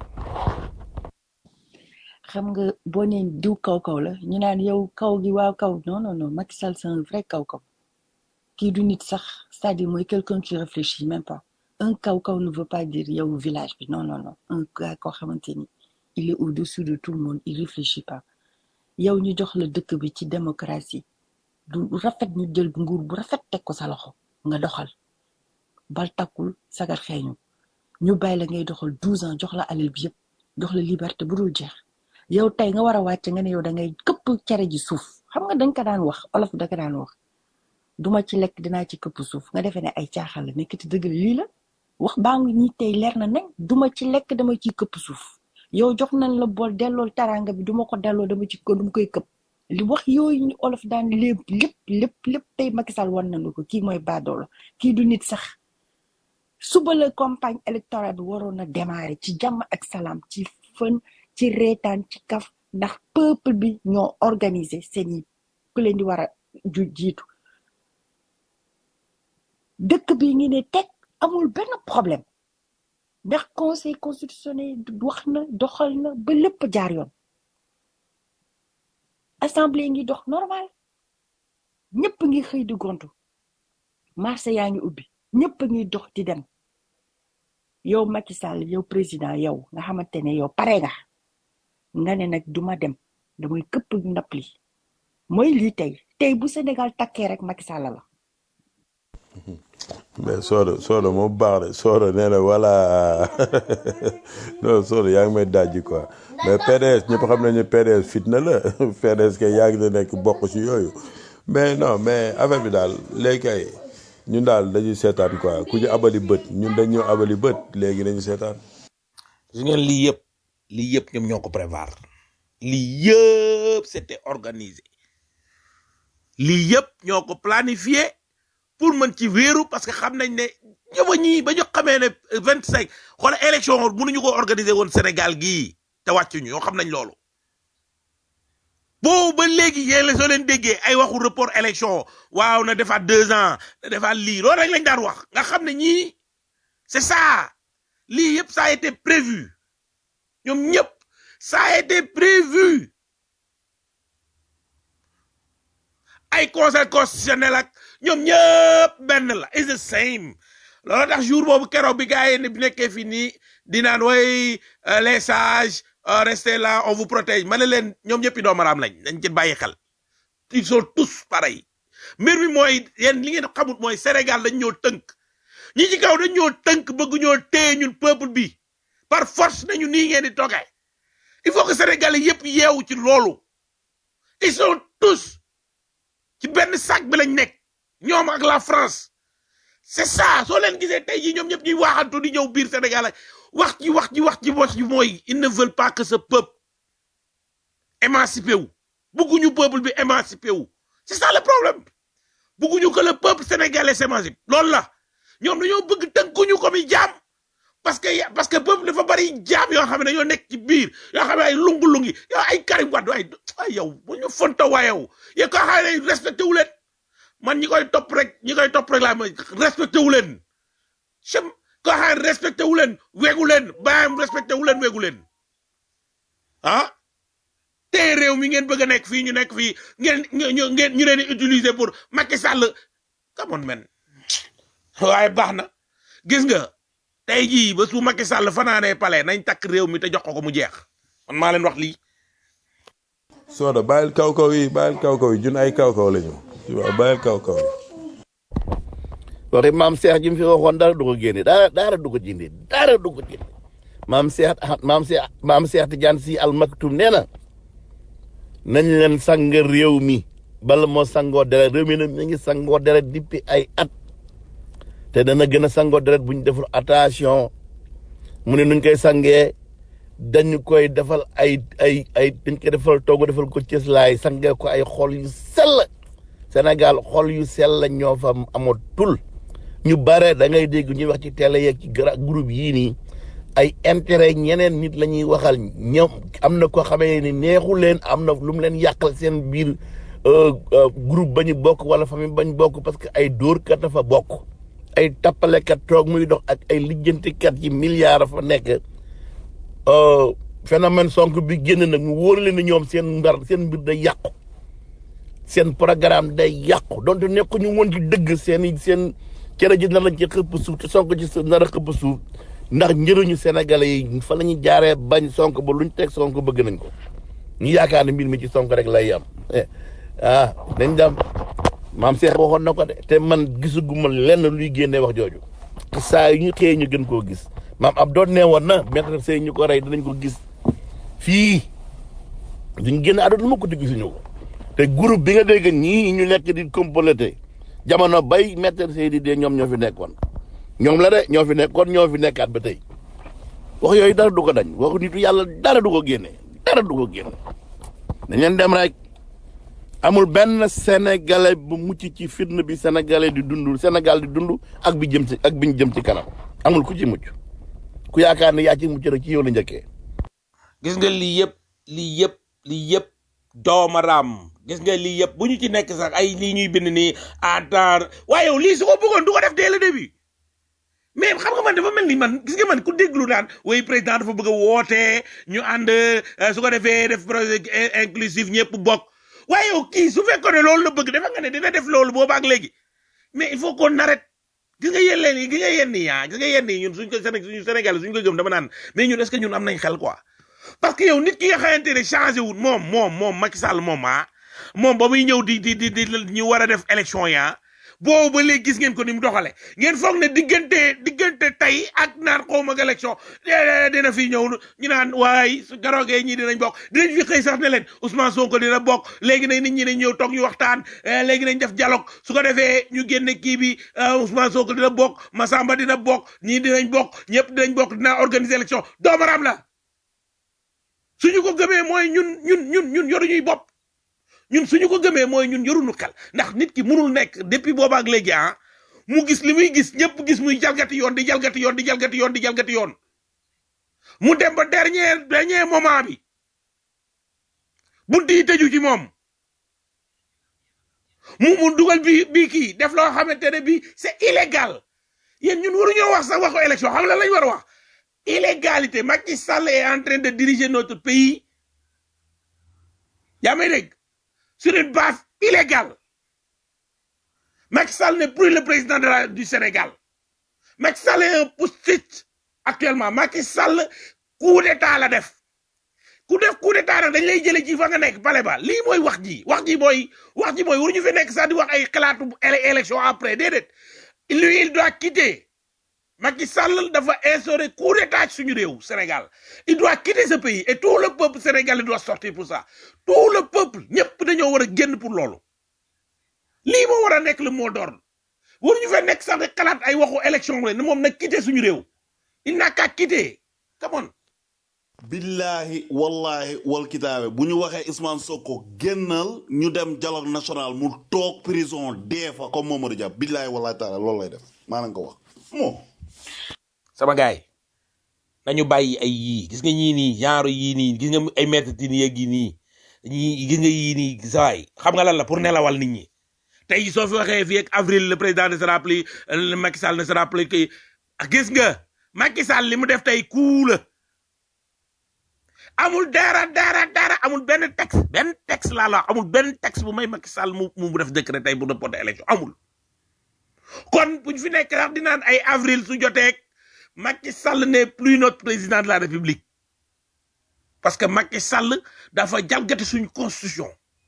xam nga boo nee diw kaw kaw la ñu naan yow kaw gi waaw kaw non non non Macky Sall c'est un vrai kaw kaw kii du nit sax c'est-à-dire mooy quelqu'un qui réfléchit même pas un kaw kaw ne veut pas dire yow village bi non non non un gars koo xamante ni il est au-dessus de tout le monde il réfléchit pas yow ñu jox la dëkk bi ci démocratie du rafet ñu jël nguur bu rafet teg ko sa loxo nga doxal bal takkul sagar xeeñu ñu bàyyi la ngay doxal 12 ans jox la alal bi yëpp jox la liberté bu dul jeex yow tey nga war a wàcc nga ne yow da ngay këpp cere ji suuf xam nga dañ ko daan wax olof da ko daan wax duma ci lekk dinaa ci këpp suuf nga defee ne ay caaxaan la nekk te dëgg la lii la wax baa ngi ñi tey leer na nañ duma ci lekk dama ciy këpp suuf yow jox nañ la bool dellool taranga bi duma ko delloo dama ci ko dama koy këpp li wax yooyu ñu olof daan lépp lépp lépp lépp tey Macky Sall wan nañu ko kii mooy baadoolo kii du nit sax suba la campagne électorale bi waroon na démarrer ci jàmm ak salaam ci fën ci reetaan ci kaf ndax peuple bi ñoo organiser seeni ku leen di war a ju jiitu dëkk bi ngi ne teg amul benn problème ndax conseil constitutionnel wax na doxal na ba lépp jaar yoon assemblée ngi dox normal ñëpp ngi xëy di gontu marché yaa ngi ubbi ñëpp ngi dox di dem yow Macky Sall yow président yow nga xamante ne yow pare nga nga ne nag duma dem damay këpp ndap li mooy lii tey tey bu Sénégal takkee rek Macky Sall la mais Soda Soda moo baax de Soda nee na voilà non Soda yaa ngi may dajji quoi mais PDS ñëpp xam nañu PDS fitna la PDS kay yaa ngi na nekk bokk ci yooyu mais non mais affaire bi daal léegi kay ñun daal dañuy seetaan quoi ku ñu abali bët ñun dañ ñoo abali bët léegi dañuy seetaan. gis ngeen lii yëpp lii yëpp ñoom ñoo ko prévoir lii yëpp c'était organisé lii yëpp ñoo ko planifié pour mën ci wéeru parce que xam nañ ne ñëwa ñii ba ñu xamee ne vingt cinq xoolal élection mënuñu ko organiser woon Sénégal gii te wàccuñu ñoo xam nañ loolu boobu ba léegi yéen la soo leen déggee ay waxu report élection waaw na defaat deux ans na defaat lii loolu rek lañ daan wax nga xam ne ñii c'est ça lii yëpp ça a été prévu ñoom ñëpp ça a été prévu ay conseil constitutionnel ak ñoom ñëpp benn la it's the same loolu tax jour boobu keroog bi gars yi ne nekkee fi nii di naan way les sages restez là on vous protège ma ne leen ñoom ñëpp i doomaraam lañ dañ ci bàyyi xel ils sont tous pareils mbir mi mooy yéen li ngeen xamut mooy Sénégal dañ ñoo tënk ñi ci kaw dañ ñoo tënk bëgg ñoo téye ñun peuple bi par force nañu nii ngeen di toogee il faut que Sénégalais yëpp yeewu ci loolu ils sont tous ci benn sac bi lañ nekk ñoom ak la France c'est ça soo leen gisee tey jii ñoom ñëpp ñuy waxantu di ñëw biir Sénégal ak wax ji wax ji wax ji wax ji mooy ils ne veulent pas que ce peuple émancipé wu bugguñu peuple bi émancipé wu c'est ça le problème bugguñu que le peuple sénégalais s'émancipe loolu la ñoom dañoo bëgg tënkuñu ko mi jaam parce que ya- parce que peuple dafa bari jaam yoo xam ne dañoo nekk ci biir yoo xam ne ay lungu-lungi yow ay Karim Wade ay ay yow bu ñu fonto waa yow yow koo xam ne respecté wu leen man ñi koy topp rek ñi koy topp rek laa ma respecté wu leen sem koo xam ne respecté wu leen weegu leen baayam respecté wu leen weegu leen ah te réew mi ngeen bëgg a nekk fii ñu nekk fii ngeen ñu ngeen ñu leen di utiliser pour Macky Sall come on man waaye baax na gis nga tey jii ba su Macky Sall fanaanee palais nañ takk réew mi te jox ko ko mu jeex man maa leen wax lii Soda bàyyil kaw kaw yi bàyyil kaw kaw yi jun ay kaw kaw lañu tu vois bàyyil kaw kaw yi waxi maam Cheikh ji mu fi waxoon dara du ko génne dara dara du ko jindi dara du ko jindi maam Cheikh ah maam Cheikh maam Cheikh Tidiane si al maktum nee na nañ leen sang réew mi bala moo sangoo deret réew mi nag mi ngi sangoo deret depuis ay at te dana gën a sangoo deret bu ñu deful attention mu ne nuñ koy sangee dañu koy defal ay ay ay dañ koy defal toogu defal ko cëslaay sangee ko ay xol yu sell Sénégal xol yu sell ñoo fa amatul ñu bare da ngay dégg ñuy wax ci télé yeeg ci gra groupe yii nii ay intérêt ñeneen nit la ñuy waxal ñoom am na ko xamee ni neexu leen am na lu mu leen yàqal seen biir euh, euh, groupe ba ñu bokk wala famille bañ bokk parce que ay dóorkat dafa bokk ay tappalekat toog muy dox ak ay lijjantikat yi milliards fa nekk euh, phénomène sonk bi génn nag mu wóor leen ni ñoom seen mbar seen mbir day yàqu seen programme day yàqu donte nekk ñu woon ci dëgg seen i seen cere ji nar lañ ci xëpp suuf te sonk ci sa nar a xëpp suuf ndax njëriñu sénégalais yi fa la ñuy jaaree bañ sonk ba luñ teg sonk bëgg nañ ko ñu yaakaar ne mbir mi ci sonk rek lay am eh, ah dañ dem maam Cheikh waxoon na ko de te man gisuguma lenn luy génnee wax jooju te saa yu ñu xëyee ñu gën koo gis maam ab doon nee woon na maître sey ñu ko rey dinañ ko gis fii duñ génn àdduna ma ko te gisuñu ko te groupe bi nga dégg ñii ñu nekk di complété jamono bay maître sey di dee ñoom ñoo fi nekkoon ñoom la de ñoo fi nekkoon ñoo fi nekkaat ba tey wax yooyu dara du ko dañ waxu nitu yàlla dara du ko génne dara du ko génne dañ leen dem rek amul benn sénégalais bu mucc ci fitna bi sénégalais di dund Sénégal di dund ak bi jëm ci ak bi ñu jëm ci kanam amul ku ci mucc ku yaakaar ne yaa ci mucc rek ci yow la njëkkee gis nga lii yëpp lii yëpp lii yëpp doomaraam gis nga lii yëpp bu ñu ci nekk sax ay lii ñuy bind nii attendre waaye yow lii su ko bëggoon du ko def dès le début mais xam nga man dafa mel ni man gis nga man ku déglu naan way président dafa bëgg a woote ñu ànd euh, su ko defee def projet in- inclusif ñëpp bokk waaye yow kii su fekkoon ne loolu la bëgg dafa nga ne dina def loolu booba ak léegi mais il faut qu'on arrête gis nga yéen leen gis nga yenn yi ah gis nga yenn yi ñun suñ ko Séné suñu Sénégal suñ ko gëm dama naan mais ñun est-ce que ñun am nañ xel quoi parce que yow nit ki nga xamante ne changé wul moom moom moom Macky Sall moom ah moom ba muy ñëw di di di di ñu war a def élection yi ah boobu ba léegi gis ngeen ko ni mu doxale ngeen foog ne diggante diggante tey ak naan xaw ma élection eh, dina fi ñëw ñu naan waay su garoogee ñii dinañ bokk dinañ fi xëy sax ne leen Ousmane Sonko dina bokk léegi nag nit ñi dañ ñëw toog ñu waxtaan eh, léegi nañ def dialogue su ko defee ñu génne kii bi ah, Ousmane Sonko dina bokk Massamba dina bokk ñii dinañ bokk ñëpp dinañ bokk dinaa organiser élection doomaram la suñu ko gëmee mooy ñun ñun ñun ñun yoruñuy bopp ñun suñu ko gëmee mooy ñun yoruñu xel ndax nit ki mënul nekk depuis booba ak léegi ah mu gis li muy gis ñëpp gis muy jalgati yoon di jalgati yoon di jalgati yoon di jalgati yoon mu dem ba dernier dernier moment bi bunt yi tëju ci moom mu mu dugal bi bii kii def loo xamante ne bii c'est illégal yéen ñun waruñoo wax sax waxu élection xam la lañ war a wax illégalité Macky Sall est en train de diriger notre pays yaa may dégg sur une base illégale Macky Sall n'est plus le président de la, du Sénégal Macky Sall est un post-it actuellement Macky Sall coup d'état la def ku def coup d'état nag dañ lay jële ci fa nga nekk pale ba lii mooy wax ji wax ji mooy wax ji mooy waruñu fi nekk sax di wax ay xalaatu éle- élection après déedéet lui il doit quitter Macky Sall dafa instaurer coup d'état ci suñu réew Sénégal il doit quitter ce pays et tout le peuple sénégalais doit sortir pour ça tout le peuple ñëpp dañoo war a génn pour loolu lii moo war a nekk le mot d'ordre waruñu fee nekk sax de xalaat ay waxu élection la ne moom nag quitté suñu réew il n'a qu'à quitter come on billahi wallahi wal kitaabe bu ñu waxee Ousmane Sonko génnal ñu dem dialogue national mu toog prison dee fa comme Mamadou Dia billahi wallahi taala loolu lay def maa leen ko wax moo sama gaay nañu bàyyi ay yii gis nga ñii nii genre yii nii gis nga ay maître tin yeeg yi nii ñii gis nga yii nii sawaay xam nga lan la pour nelawal nit ñi tey soo fi waxee fii ak avril le président ne sera plus le Macky Sall ne sera plus que gis nga Macky Sall li mu def tey kuu la amul dara dara dara amul benn texte benn texte laa la wax amul benn texte bu may Macky Sall mu mu def décret tey bu reporter élection amul kon buñ fi nekk sax di naan ay avril su joteeg Macky Sall n'est plus notre président de la République parce que Macky Sall dafa jalgati suñu constitution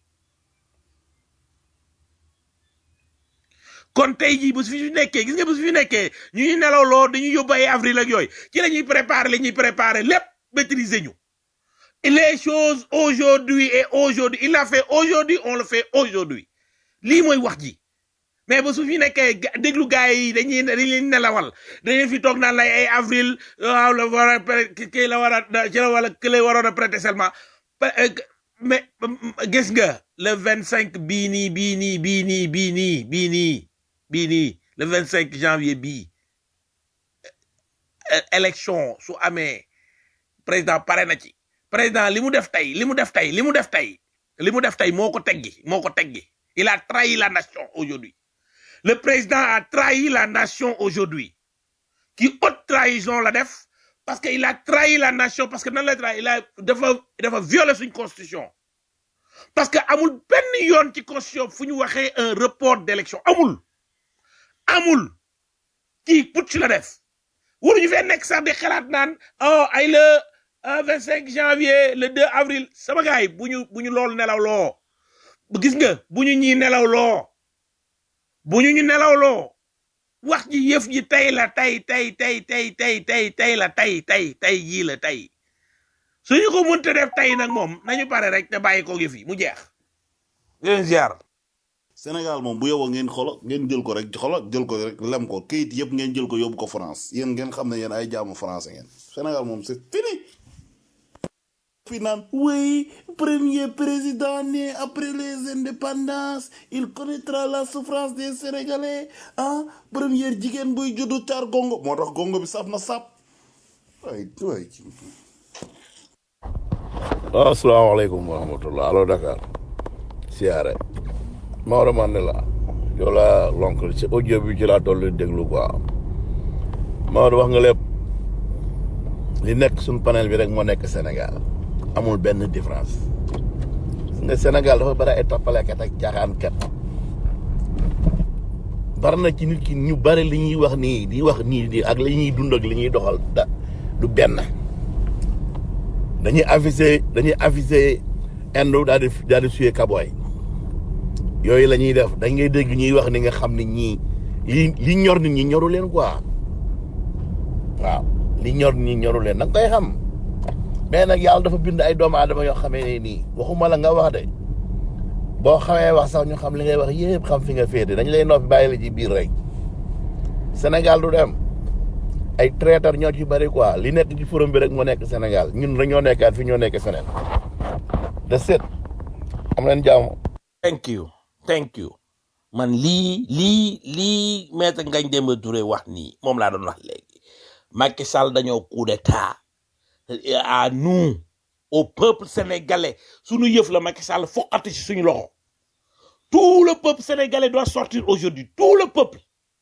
kon tey jii bu fi fi nekkee gis nga bu fi nekkee ñu ñuy nelawloo dañuy yóbbu ay avril ak yooyu ci la ñuy préparer la ñuy préparer lépp maîtriser ñu les choses aujourd'hui et aujourd'hui il l'a fait aujourd'hui on le fait aujourd'hui lii mooy wax ji mais ba su fi nekkee ga- déglu gars yi dañuy dañuy leen nelawal dañuy fi toog naan lay ay avril waaw la war a pré- ki kii la war a ci la wala ki lay waroon a prêter serment Pa- euh, mais gis nga le vingt cinq bii nii bii nii bii nii bii nii bii nii bii nii le vingt cinq janvier bii euh, élection su amee président pare na ci président li mu def tey li mu def tey li mu def tey li mu def tey moo ko teggi moo ko teggi il a trahi la nation aujourd'hui le président a trahi la nation aujourd'hui qui haute trahison la def parce que il a trahi la nation parce que nan la trahi il a dafa dafa violer suñ constitution parce que amul benn yoon ci constitution fu ñu waxee un report d'élection amul amul kii putsch la def waruñu fee nekk sax di xalaat naan oh ay le vingt cinq janvier le 2 avril sama gars yi bu ñu bu ñu loolu nelaw loo gis nga bu ñu ñii nelaw loo bu ñu ñu nelaw loo wax ji yëf ji tey la tey tey tey tey tey tey tey la tey tey tey jii la tey suñu ko mënta def tey nag moom nañu pare rek te bàyyi ko yëf yi mu jeex leen ziar Sénégal moom bu yowoo ngeen xolo ngeen jël ko rek xolo jël ko rek lem ko kayit yëpp ngeen jël ko yóbbu ko France yéen ngeen xam ne yéen ay jaamu français ngeen Sénégal moom c'est fini fi naan oui premier président né après les indépendances il connaîtra la souffrance des Sénégalais ah première jigéen buy juddu caar gongo moo tax gongo bi saf na sap waay waay waaw asalaamaaleykum wa rahmatullah allo Dakar siyaare Maodo Mandela yow laa lonk ci audio bi ci laa toll di déglu quoi Maodo wax nga lépp li nekk suñ panel bi rek moo nekk Sénégal amul benn différence nga Sénégal dafa bari ay tappalekat ak caaxaankat bari na ci nit ki ñu bari li ñuy wax nii di wax nii di ak li ñuy dund ak li ñuy doxal da du benn dañuy avisé dañuy avisé Inde daal di daal di suyee Kaboy yooyu la ñuy def dañ ngay dégg ñuy wax ni nga xam ne ñii li li ñor nit ñi ñoru leen quoi waaw li ñor nit ñi ñoru leen da nga koy xam mais nag yàlla dafa bind ay doomu aadama yoo xamee ne nii waxuma la nga wax de boo xamee wax sax ñu xam li ngay wax yëpp xam fi nga féete dañ lay noppi bàyyi la ci biir rek Sénégal du dem ay traiteur ñoo ci bari quoi li nekk ci forum bi rek moo nekk Sénégal ñun dañoo nekkaat fi ñoo nekk feneen de set am leen jàmm thank you thank you man lii lii lii maître Ngagne Demba Touré wax nii moom laa doon wax léegi Macky Sall dañoo coup d'état à nous au peuple sénégalais suñu yëf la Macky Sall foqati ci suñu loxo tout le peuple sénégalais doit sortir aujourd'hui tout le peuple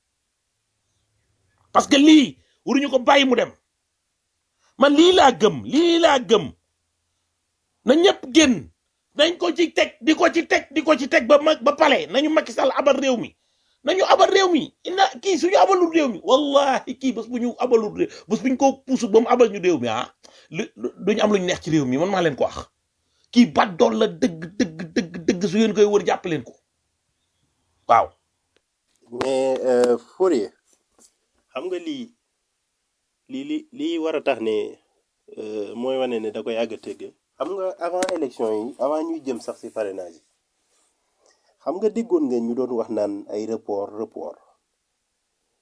parce que lii waruñu ko bàyyi mu dem man lii laa gëm lii laa gëm na ñëpp génn nañ ko ci teg di ko ci teg di ko ci teg ba ma ba pale nañu Macky Sall abal réew mi nañu abal réew mi ina kii suñu abalul réew mi wallahi kii bés bu ñu abalul réew bés bu ñu ko puusu ba mu abal ñu réew mi ah lu lu- duñu am lu ñu neex ci réew mi man maa leen ko wax kii bat doon la dëgg dëgg dëgg dëgg su ngeen koy wër jàpp leen ko waaw mais euh, Fourier xam nga lii lii li lii war a tax ne euh, mooy wane ne da koy àgg a tëgg xam nga avant élection yi avant ñuy jëm sax ci parrainage yi xam nga déggoon nga ñu doon wax naan ay report report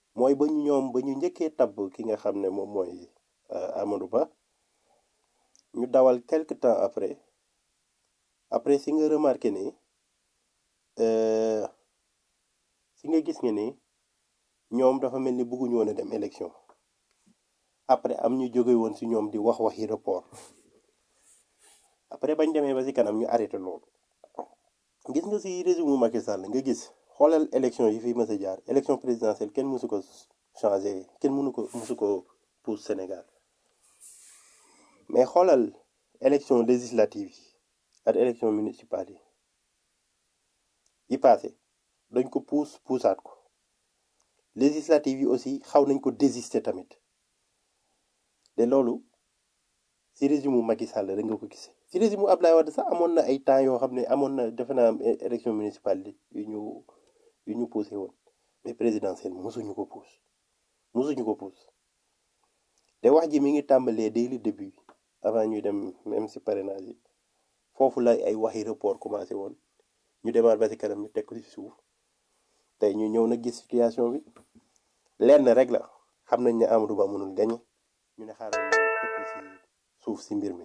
mooy ba ñu ñoom ba ñu njëkkee tabb ki nga xam ne moom mooy euh, Amadou Ba ñu dawal quelque temps après après si nga remarqué ni euh, si nga gis nga ni ñoom dafa mel ni bëgguñu woon a dem élection après am ñu jóge woon si ñoom di wax waxi report après bañ demee ba si kanam ñu arrêté loolu gis nga si régime Macky Sall nga gis xoolal élection yi fi mës a jaar élection présidentielle kenn mësu ko changé kenn mënu ko mësu ko pousse Sénégal mais xoolal élection législative yi ak élection municipale yi yi passé dañ ko pousse poussaat ko législative yi aussi xaw nañ ko désister tamit te loolu si régime mu Macky Sall rek nga ko gisee si régime mu Abdoulaye Wade sax amoon na ay temps yoo xam ne amoon na defe naa am é- élection municipale yu ñu yu ñu poussé woon mais présidentielle mosuñu ko pousse mosuñu ko pousse te wax ji mi ngi tàmbalee dès le début avant ñuy dem même si parrainage yi foofu la ay waxi report commencé woon ñu demaat ba si kanam ñu teg ko si suuf tey ñu ñëw nag gis situation bi lenn rek la xam nañ ne Amadou Ba mënul gañe ñu ne xaaral ñu teg si suuf si mbir mi.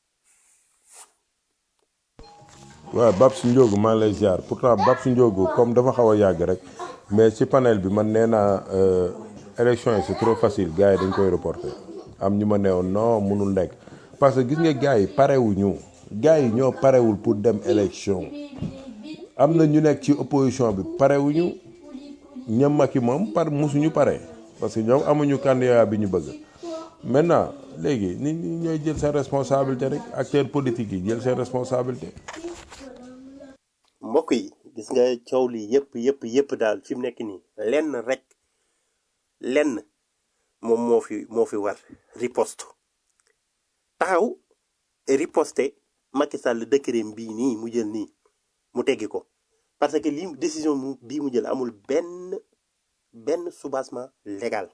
waaw Babs Ndiogu maa ngi lay ziar pourtant Babs Ndiogu comme dafa xaw a yàgg rek mais ci panel bi man nee naa euh, élection yi c'est trop facile gars yi dañ koy reporter am ñu ma neewoon non mënul nekk parce que gis nga gars yi parewuñu gars yi ñoo parewul pour dem élection am na ñu nekk ci opposition bi parewuñu ñam Macky moom par musuñu pare parce que ñoom amuñu candidat bi ñu bëgg maintenant léegi nit ñi ñooy jël seen responsabilité rek acteurs politiques yi jël seen responsabilité mbokk yi gis nga coow li yëpp yëpp yëpp daal fi mu nekk nii lenn rek lenn moom moo fi moo fi war riposte taxaw riposte Macky Sall décret bii nii mu jël nii mu teggi ko parce que lii décision mu bii mu jël amul benn benn soubassement légal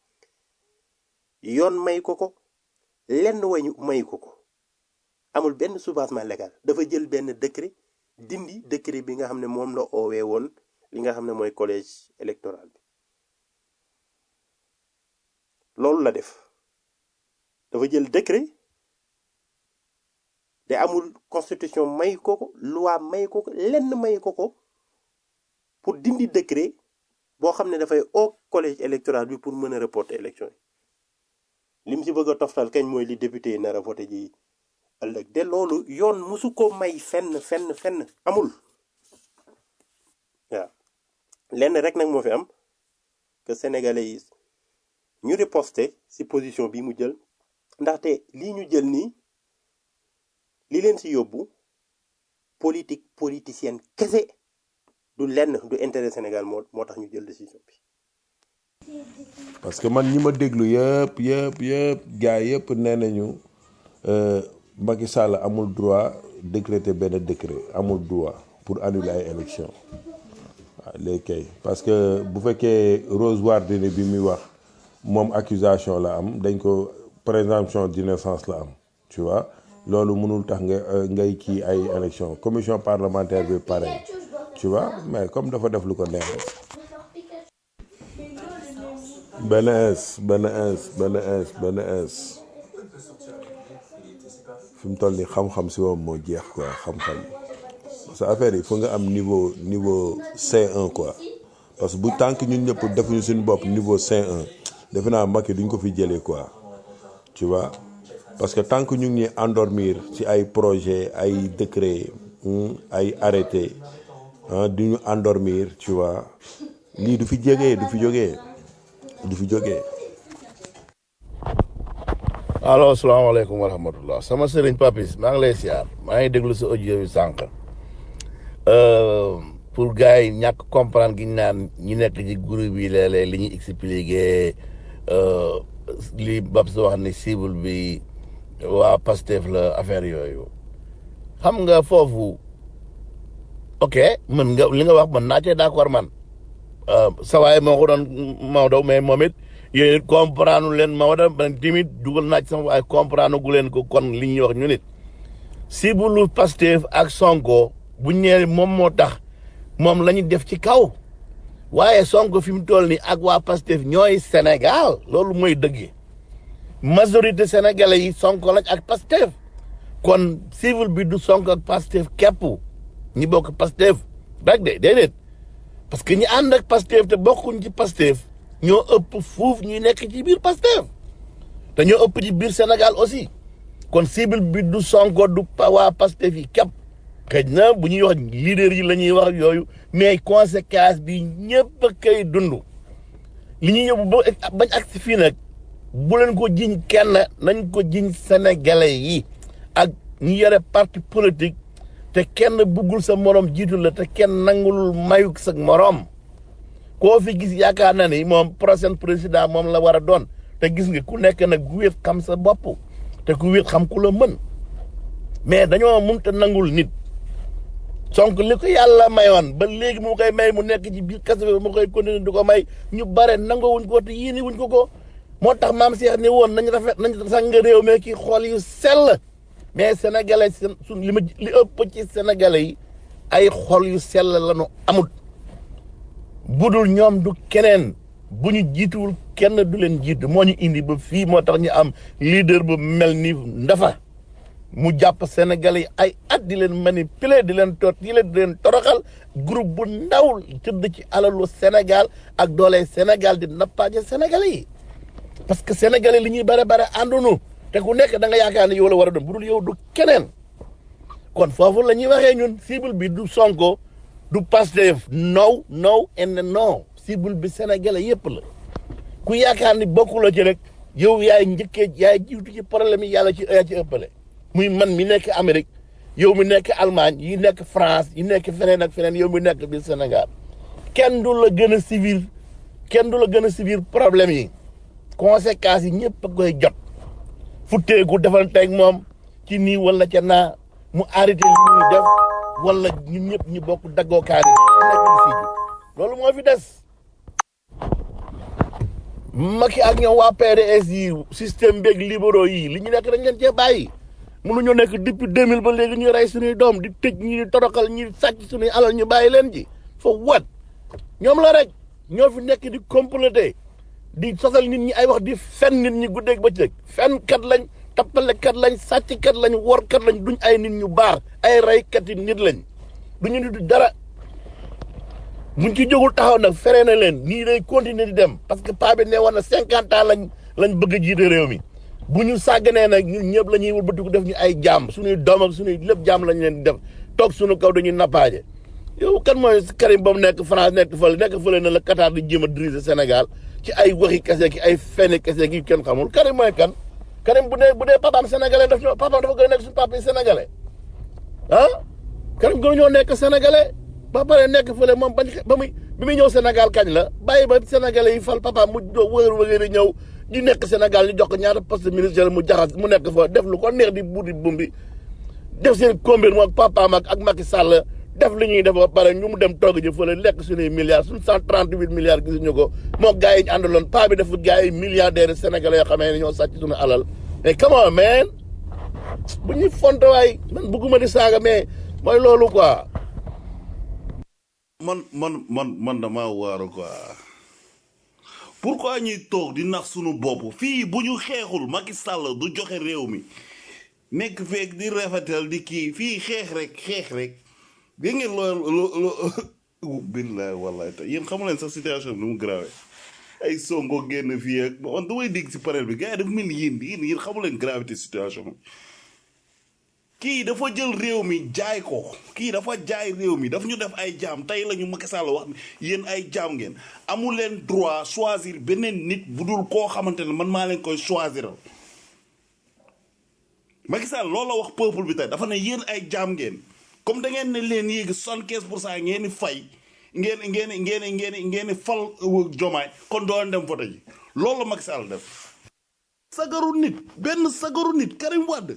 yoon may ko ko lenn wañu may ko ko amul benn soubassement légal dafa jël benn décret dindi décret bi nga xam ne moom la oowee woon li nga xam ne mooy collège électoral bi loolu la def dafa jël décret te amul constitution may ko ko loi may ko ko lenn may ko ko pour dindi décret boo xam ne dafay oo collège électoral bi pour mën a reporter élection yi lim si bëgg a toftal kañ mooy li député yi nar a voté ji ëllëg de loolu yoon musu ko may fenn fenn fenn amul waaw lenn rek nag moo fi am que sénégalais yi ñu riposte si position bi mu jël ndaxte lii ñu jël nii li leen si yóbbu politique politicienne kese du lenn du intérêt Sénégal moo moo tax ñu jël décision bi parce que man ñi ma déglu yëpp yëpp yëpp gars yëpp nee nañu euh, Macky Sall amul droit décréter benn décret amul droit pour annuler ay élection waaw léegi kay parce que bu fekkee Rose Wardini bi muy wax moom accusation la am dañ ko présomption d'innocence la am tu vois loolu mënul tax nga euh, ngay kii ay élection commission parlementaire bi pareil tu vois mais comme dafa def lu ko neex rek benn ins benn ins benn ins benn ins fi mu toll nii xam-xam si moom moo jeex quoi xam-xam parce que affaire yi fu nga am niveau niveau C1 quoi parce que bu tànk ñun ñëpp defuñu suñu bopp niveau C1 defe naa Macky duñ ko fi jëlee quoi tu vois parce que tant que ñu ngi ñuy endormir ci ay projet ay décret hmm, ay arrêté ah du ñu endormir tu vois lii du fi jógee du fi jógee du fi jógee. allo salaamaaleykum wa rahmatullah sama sëriñ papis maa ngi lay siyaar maa ngi déglu sa audio bi sànq Euh, pour gars yi ñàkk comprendre gi ñu naan ñi nekk ci groupe yi léeg-léeg li ñuy expliqué euh, li Babs wax ni cible bi waa Pastef la affaire yooyu xam nga foofu ok mën nga li nga wax mën naa cee d'accord man Euh, sa waay moo ko doon Maodo mais moom it yéen it comprendre leen Maodo man timit dugal naa ci sama waaye comprendre gu leen ko kon li ñuy wax ñu nit si bu lu Pastef ak Sonko bu ñëwee moom moo tax moom la ñu def ci kaw waaye Sonko fi mu toll nii ak waa Pastef ñooy Sénégal loolu mooy dëgg majorité sénégalais yi Sonko lañ ak Pastef kon civil bi du Sonko ak Pastef képp ñi bokk Pastef rek de déedéet parce que ñi ànd ak Pastef te bokkuñ ci Pastef ñoo ëpp fuuf ñuy nekk ci biir Pastef te ñoo ëpp ci biir Sénégal aussi kon cible bi du Sonko du pa- waa Pastef yi képp xëy na bu ñuy wax leader yi la ñuy wax yooyu mais conséquence bi ñëpp a koy dund li ñuy yóbbu ba bañ ak si fii nag bu leen ko jiñ kenn nañ ko jiñ sénégalais yi ak ñi yore parti politique te kenn buggul sa morom jiitu la te kenn nangulul mayuk sa morom koo fi gis yaakaar na ni moom prochain président moom la war a doon te gis nga ku nekk nag ku wéet xam sa bopp te ku wéet xam ku la mën mais dañoo mënta nangul nit Sonko li ko yàlla mayoon ba léegi mu koy may mu nekk ci biir kaso bi mu koy continuer di ko may ñu bare nangawuñ ko te yéene wuñ ko ko moo tax maam Cheikh ni woon nañ rafet nañ sang réew mi ki xool yu sell mais sénégalais seen su li ma li ëpp ci sénégalais yi ay xol yu sell lañu amut budul ñoom du keneen bu ñu jiituwul kenn du leen jiitu moo ñu indi ba fii moo tax ñu am leader bu mel ni ndafa mu jàpp sénégalais yi ay at di leen manipuler di leen tot di leen di leen toroxal groupe bu ndaw tëdd ci alalu Sénégal ak doole Sénégal di nappaaje sénégalais yi parce que sénégalais li ñuy bare bare àndunu te ku nekk da nga yaakaar ne yow la war a doon bu dul yow du keneen kon foofu la ñuy waxee ñun cible bi du Sonko du Pastef no no and no cible bi sénégalais yëpp la ku yaakaar ni bokku la ci rek yow yaay njëkkee yaay jiitu ci problème yi yàlla ci yaa ci ëppale muy man mi nekk Amérique yow mi nekk Allemagne yi nekk France yi nekk feneen ak feneen yow mi nekk biir Sénégal kenn du la gën a civil kenn du la gën a civil problème yi conséquences yi ñëpp a koy jot futteeku defanteeg moom ci nii wala ca naa mu arrêté li muy def wala ñun ñëpp ñu bokk daggoo kaani nekk di siiju loolu moo fi des Macky ak ñoom waa PDS yi système beeg libéraux yi li ñu nekk dañ leen cee bàyyi mënuñoo nekk depuis 2000 ba léegi ñu rey suñuy doom di tëj ñi di toroxal ñi sàcc suñuy alal ñu bàyyi leen ji fa wat ñoom la rek ñoo fi nekk di complété di sosal nit ñi ay wax di fen nit ñi guddeeg ba ci rek fen kat lañ tappalekat lañ sàcckat lañ workat lañ duñ ay nit ñu baax ay reykat yi nit lañ duñu nit dara buñ ci jógul taxaw nag feree na leen nii day continuer di dem parce que paa bi ne woon na cinquante ans lañ lañ bëgg a jiite réew mi bu ñu sàgganee nag ñun ñëpp la ñuy wëlbatiku def ñu ay jaam suñuy doom ak suñuy lépp jaam lañ leen di def toog suñu kaw dañuy nappaaje yow kan mooy Karim ba mu nekk France nekk fële nekk fële na la Qatar di jéem a diriger Sénégal ci ay waxi kese ki ay fenn kese ki kenn xamul Karim mooy kan Karim bu dee bu dee papaam sénégalais daf ñoo papaam dafa gën a nekk suñu papa yi sénégalais ah Karim gënu ñoo nekk sénégalais ba pare nekk fële moom bañ ba muy bi muy ñëw Sénégal kañ la bàyyi ba sénégalais yi fal papaam mu do wëgër wëgër ñëw di nekk Sénégal ñu jox ko ñaata poste ministère mu jaxas mu nekk fa def lu ko neex di buudi bumbi def seen combine moom papaam ak ak Macky Sall def li ñuy def ba pare ñu mu dem togg ji fële lekk suñuy milliards suñu cent trente huit milliards gisuñu ko moo gars yi ñu àndaloon paa bi dafa gars yi milliardaires sénégalais yoo xamee ne ñoo sàcc suñu alal mais come on man bu ñuy fonte waay man bëgguma di saaga mais mooy loolu quoi man man man man dama waaru quoi pourquoi ñuy toog di nax sunu bopp fii bu ñu xeexul Macky Sall du joxe réew mi nekk feek di rafetal di kii fii xeex rek xeex rek dégg ngeen loolu lo lo billahi wallahi te yéen xamu leen sax situation bi nu mu grave ay songo génn fii ak man damay dégg si panel bi gars yi dafa mel ni yéen yéen yéen xamu leen gravité situation bi kii dafa jël réew mi jaay ko kii dafa jaay réew mi daf ñu def ay jaam tey la ñu Macky Sall wax ni yéen ay jaam ngeen amu leen droit choisir beneen nit bu dul koo xamante ne man maa leen koy choisiral Macky Sall loolu la wax peuple bi tey dafa ne yéen ay jaam ngeen comme da ngeen ne leen yéegi soixante quinze pour cent ngeen di fay ngeen ngeen ngeen ngeen ngeen di fal jomaay kon doo leen dem vote ji loolu la Macky Sall def sagaru nit benn sagaru nit Karim Wade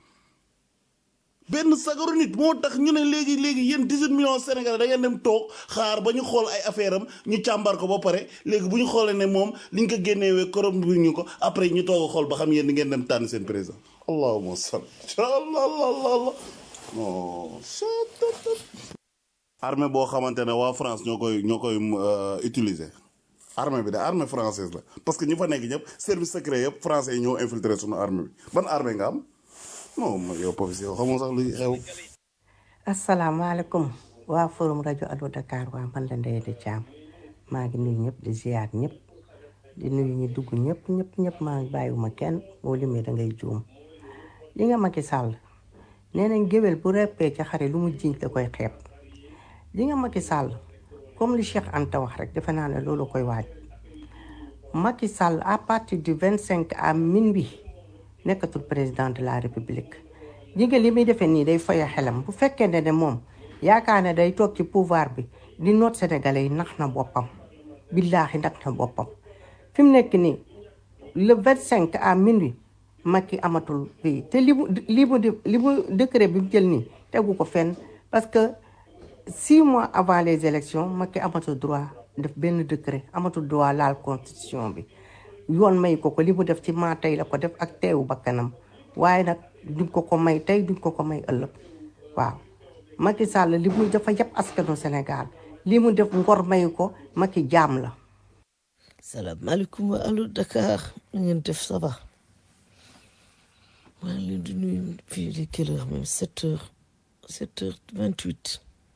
benn sagaru nit moo tax ñu ne léegi léegi yéen 18 millions Sénégalais da ngeen dem toog xaar ba ñu xool ay affaire am ñu càmbar ko ba pare léegi bu ñu xoolee ne moom liñ ko génnewee korom bi ñu ko après ñu toog a xool ba xam yéen di ngeen dem tànn seen président allahumma salli allah allah allah non armée boo xamante ne waa France ñoo koy ñoo koy euh, utiliser armée bi de armée française la parce que ñi fa nekk ñëpp service secret yëpp français yi ñoo infiltré suñu armée bi ban armée nga am non ma- yow professeur yow xamoo sax luy xew asalaamaaleykum waa forum rajo Allo Dakar waa man la Ndeye de Thiam maa ngi nuyu ñëpp di ziar ñëpp di nuyu ñi dugg ñëpp ñëpp ñëpp maa ngi bàyyiwuma kenn boo limee da ngay juum li nga Macky Sall nee nañ géwél bu reppee ca xare lu mu jiñ da koy xeeb li nga Macky Sall comme li Cheikh Anta wax rek defe naa ne loolu koy waaj Macky Sall à partir du 25 à minuit nekkatul président de la république ji nga li muy defee nii day foya xelam bu fekkee ne ne moom yaakaar ne day toog ci pouvoir bi di noot sénégalais yi nax na boppam billaahi nax na boppam fi mu nekk nii le 25 à minuit Macky amatul bi te li mu li mu di- li mu décret bi mu jël nii tegu ko fenn parce que six mois avant les élections Macky amatul droit def benn décret amatul droit laal constitution bi yoon may ko ko li mu def ci maa tey la ko def ak teewu bakkanam waaye nag duñ ko ko may tey duñ ko ko may ëllëg waaw Macky Sall li muy dafa yëpp askanu Sénégal li mu def ngor mayu ko Macky jaam la salaamaaleykum wa allo Dakar na ngeen def ça va maa ngi leen di nuyu fii di quelle heure même sept heures sept heures vingt huit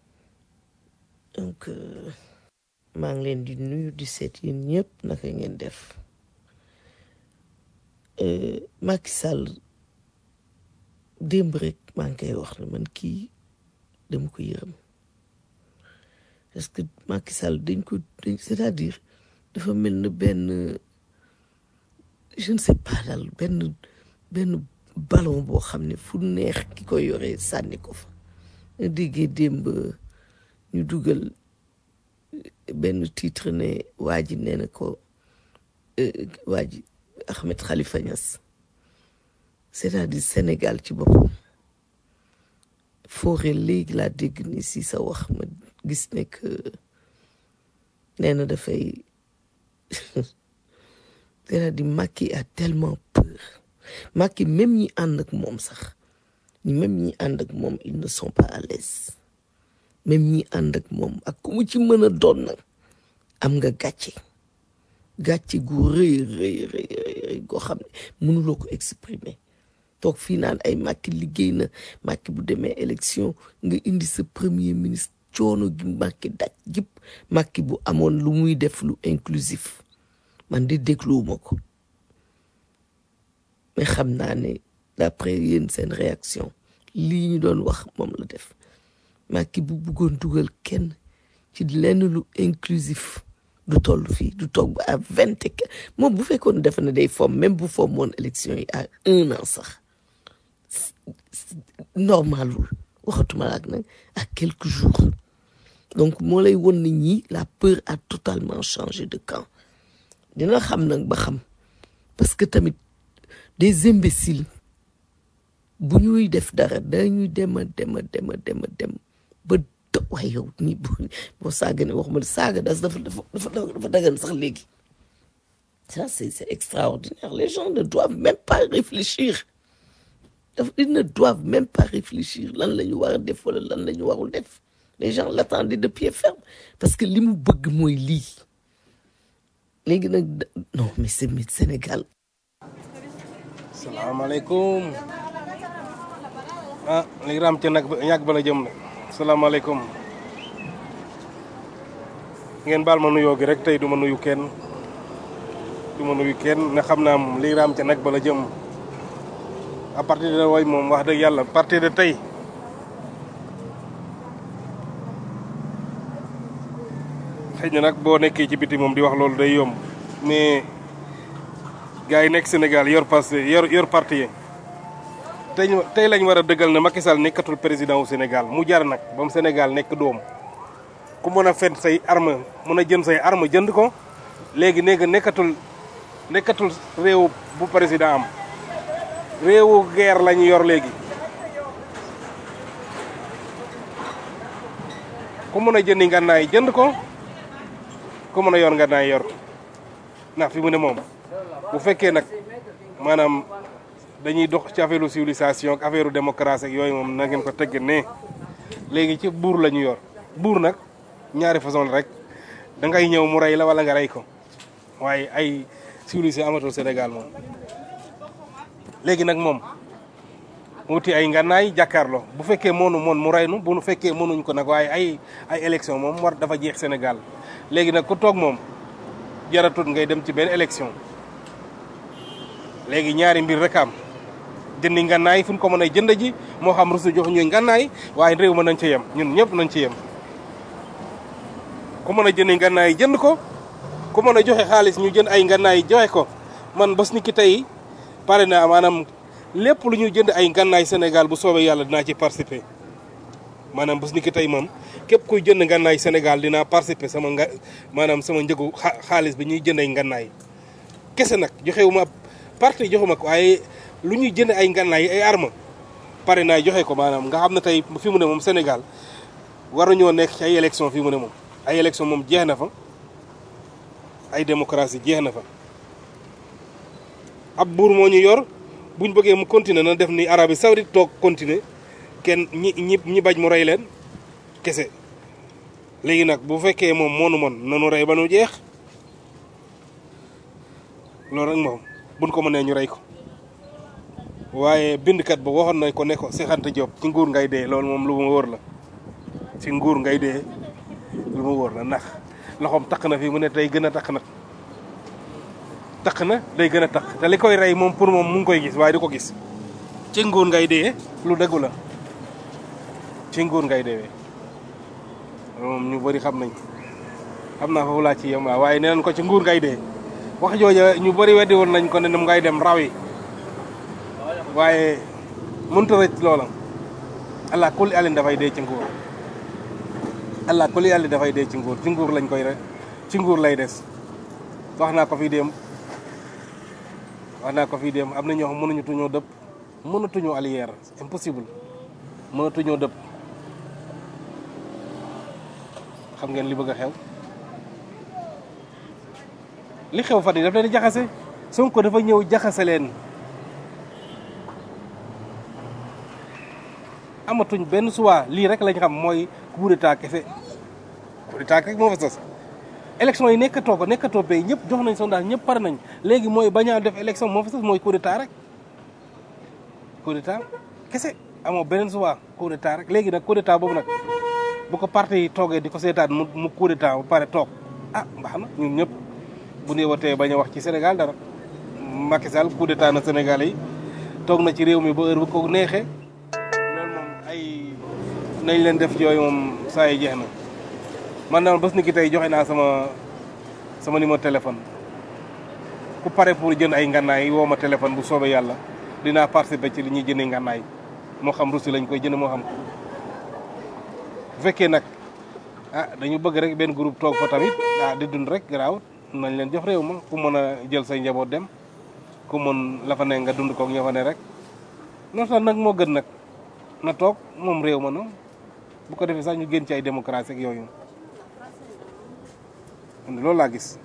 donc euh, maa ngi leen di nuyu di seet yéen ñëpp naka ngeen def Euh, Macky Sall démb rek maa ngi koy wax ne man kii dama ko yërëm parce que Macky Sall dañ ko dañ c'est-à-dire dafa mel ne benn je ne sais pas daal benn benn ballon boo xam ne fu neex ki ko yoree sànni ko fa nga déggee démb ñu dugal benn titre ne waa ji nee na ko euh, waa ji Ahmed Khalifa Niass c'est-à-dire Sénégal ci boppam foore léegi laa dégg ni si sa wax ma gis ne que nee na dafay c'est-à-dire Macky a tellement peur Macky même ñi ànd ak moom sax ñi même ñi ànd ak moom ils ne sont pas à l'aise même ñi ànd ak moom ak ku mu ci mën a doon nag am nga gàcce gàcce gu rëy rëy rëy rëy rëy goo xam ne mënuloo ko exprimer toog fii naan ay Macky liggéey na Macky bu demee élection nga indi sa premier ministre coono gi Macky daj jëpp Macky bu amoon lu muy def lu inclusif man di dégluwuma ko mais xam naa ne d'après yéen seen réaction lii ñu doon wax moom la def Macky bu bëggoon dugal kenn ci lenn lu inclusif du toll fii du toog ba à vingt et que moom bu fekkoon defe na day fomm même bu fomm woon élection yi à un an sax normalul waxatuma la ak nag à quelques jours donc moo lay won ni ñi la peur a totalement changé de camp dina xam nag ba xam parce que tamit des imbéciles bu ñuy def dara dañuy dem a dem a dem a dem a dem ba dë waaye yow ñi boo boo saaga ne waxuma ne saaga das dafa dafa dafa dafa dagan sax léegi ça c'est c'est extraordinaire les gens ne doivent même pas réfléchir daf ils ne doivent même pas réfléchir lan la ñu war a def wala lan la ñu warul def les gens l'attendaient de pied ferme parce que li mu bëgg mooy lii léegi nag da- non mais c'est mais Sénégal salaamaaleykum ah léegi raam ca nag ba ñàkk ba la jëm de salaamaaleykum ngeen baal ma nuyoo gi rek tey du ma nuyu kenn du ma nuyu kenn ne xam naa moom lii raam ca nag ba la jëm à partir de way moom wax dëgg yàlla à partir de tey xëy na nag boo nekkee ci biti moom di wax loolu day yomb mais gars yi nekk Sénégal yor passé yor yor parti yi tey ñu- tey lañ war a dëggal ne Macky Sall nekkatul président wu Sénégal mu jar nag ba mu Sénégal nekk doom ku mën a fen say arme mën a jënd say arme jënd ko léegi néegi nekkatul nekkatul réew bu président am réewu guerre la ñu yor léegi ku mën a jëndi ngànnaay jënd ko ku mën a yor ngànnaay yor ko ndax fi mu ne moom bu fekkee nag maanaam dañuy dox ci affaire civilisation ak affaire démocratie ak yooyu moom na ngeen ko tegg ne léegi ci buur la ñu yor buur nag ñaari façon la rek da ngay ñëw mu rey la wala nga rey ko waaye ay civilisé amatul Sénégal moom léegi nag moom mu wuti ay ngànnaay jàkkaarloo bu fekkee moonu moon mu rey nu bu fekkee mënuñ ko nag waaye ay ay élection moom war dafa jeex Sénégal léegi nag ku toog moom jaratut ngay dem ci benn élection léegi ñaari mbir rek am jëndi ngànnaay fu ñu ko mën a jënd ji moo xam rusu jox ñuy ngànnaay waaye réew ma nañ ci yem ñun ñëpp nañ ci yem ku mën a jëndi ngànnaay jënd ko ku mën a joxe xaalis ñu jënd ay ngànnaay joxe ko man bés ni ki tey pare naa maanaam lépp lu ñu jënd ay ngànnaay Sénégal bu soobee yàlla dinaa ci participer maanaam bés ni ki tey moom képp kuy jënd ngànnaay Sénégal dinaa participer sama nga maanaam sama njëgu xa- xaalis bi ñuy jënd ay ngànnaay kese nag joxewuma parti joxuma ko waaye lu ñuy jënd ay ngànnaay ay arme pare naa joxe ko maanaam nga xam ne tey fi mu ne moom Sénégal war nañoo nekk ci ay élection fi mu ne moom ay élection moom jeex na fa ay démocratie jeex na fa ab buur moo ñu yor buñ bëggee mu continuer na def ni Arabie Saoudite toog continuer kenn ñi ñi ñi bañ mu rey leen kese léegi nag bu fekkee moom moonu mon nanu rey ba nu jeex loolu rek moom buñ ko mënee ñu rey ko waaye bindkat ba waxoon nañ ko ne ko Cheikh Anta Diop ci nguur ngay dee loolu moom lu ma wóor la ci nguur ngay dee lu ma wóor la ndax loxoom takk na fi mu ne tey gën a takk nag takk na day gën a takk te li koy rey moom pour moom mu ngi koy gis waaye du ko gis ci nguur ngay dee lu dëggu la ci nguur ngay deewee moom ñu bëri xam nañ xam naa foofu laa ci yem waaw waaye nee nañ ko ci nguur ngay dee wax jooja ñu bëri weddi woon nañ ko ne nam ngay dem raw yi waaye mënut a rëcc loola allah kulli alin dafay dee ci nguur allah kulli alin dafay dee ci nguur ci nguur lañ koy rek ci nguur lay des wax naa ko fii dem wax naa ko fii dem am na ñoo xam mënuñu tuñoo dëpp mënatuñoo allière c'est impossible mënatuñoo dëpp xam ngeen li bëgg a xew li xew fan yi daf leen di jaxase Sonko dafa ñëw jaxase leen amatuñ benn choix lii rek lañ xam mooy coup d'état kese coup d'état rek moo fa sos élection yi nekkatoo ko nekkatoo bay ñëpp jox nañ sondage ñëpp pare nañ léegi mooy bañ a def élection moo fa sos mooy coup d'état rek coup d'état kese amoo beneen choix coup d'état rek léegi nag coup d'état boobu nag bu ko parti yi toogee di ko seetaan mu mu coup d'état ba pare toog ah baax na ñun ñëpp bu ñu watee bañ a wax ci Sénégal dara Macky Sall coup d'état na Sénégal yi toog na ci réew mi ba heure bu ko neexee loolu moom ay nañ leen def yooyu moom saa yi jeex na man daal bés ni ki tey joxe naa sama sama numéro téléphone ku pare pour jënd ay ngànnaay woo ma téléphone bu soobee yàlla dinaa participer ci li ñuy jëndee ngànnaay moo xam Russie lañ koy jënd moo xam bu fekkee nag ah dañu bëgg rek benn groupe toog fa tamit ah di dund rek garaaw nañ leen jox réew ma ku mën a jël say njaboot dem ku mën la fa ne nga dund koog ña fa ne rek noonu sax nag moo gën nag na toog moom réew ma noonu bu ko defee sax ñu génn ci ay démocratie ak yooyu loolu laa gis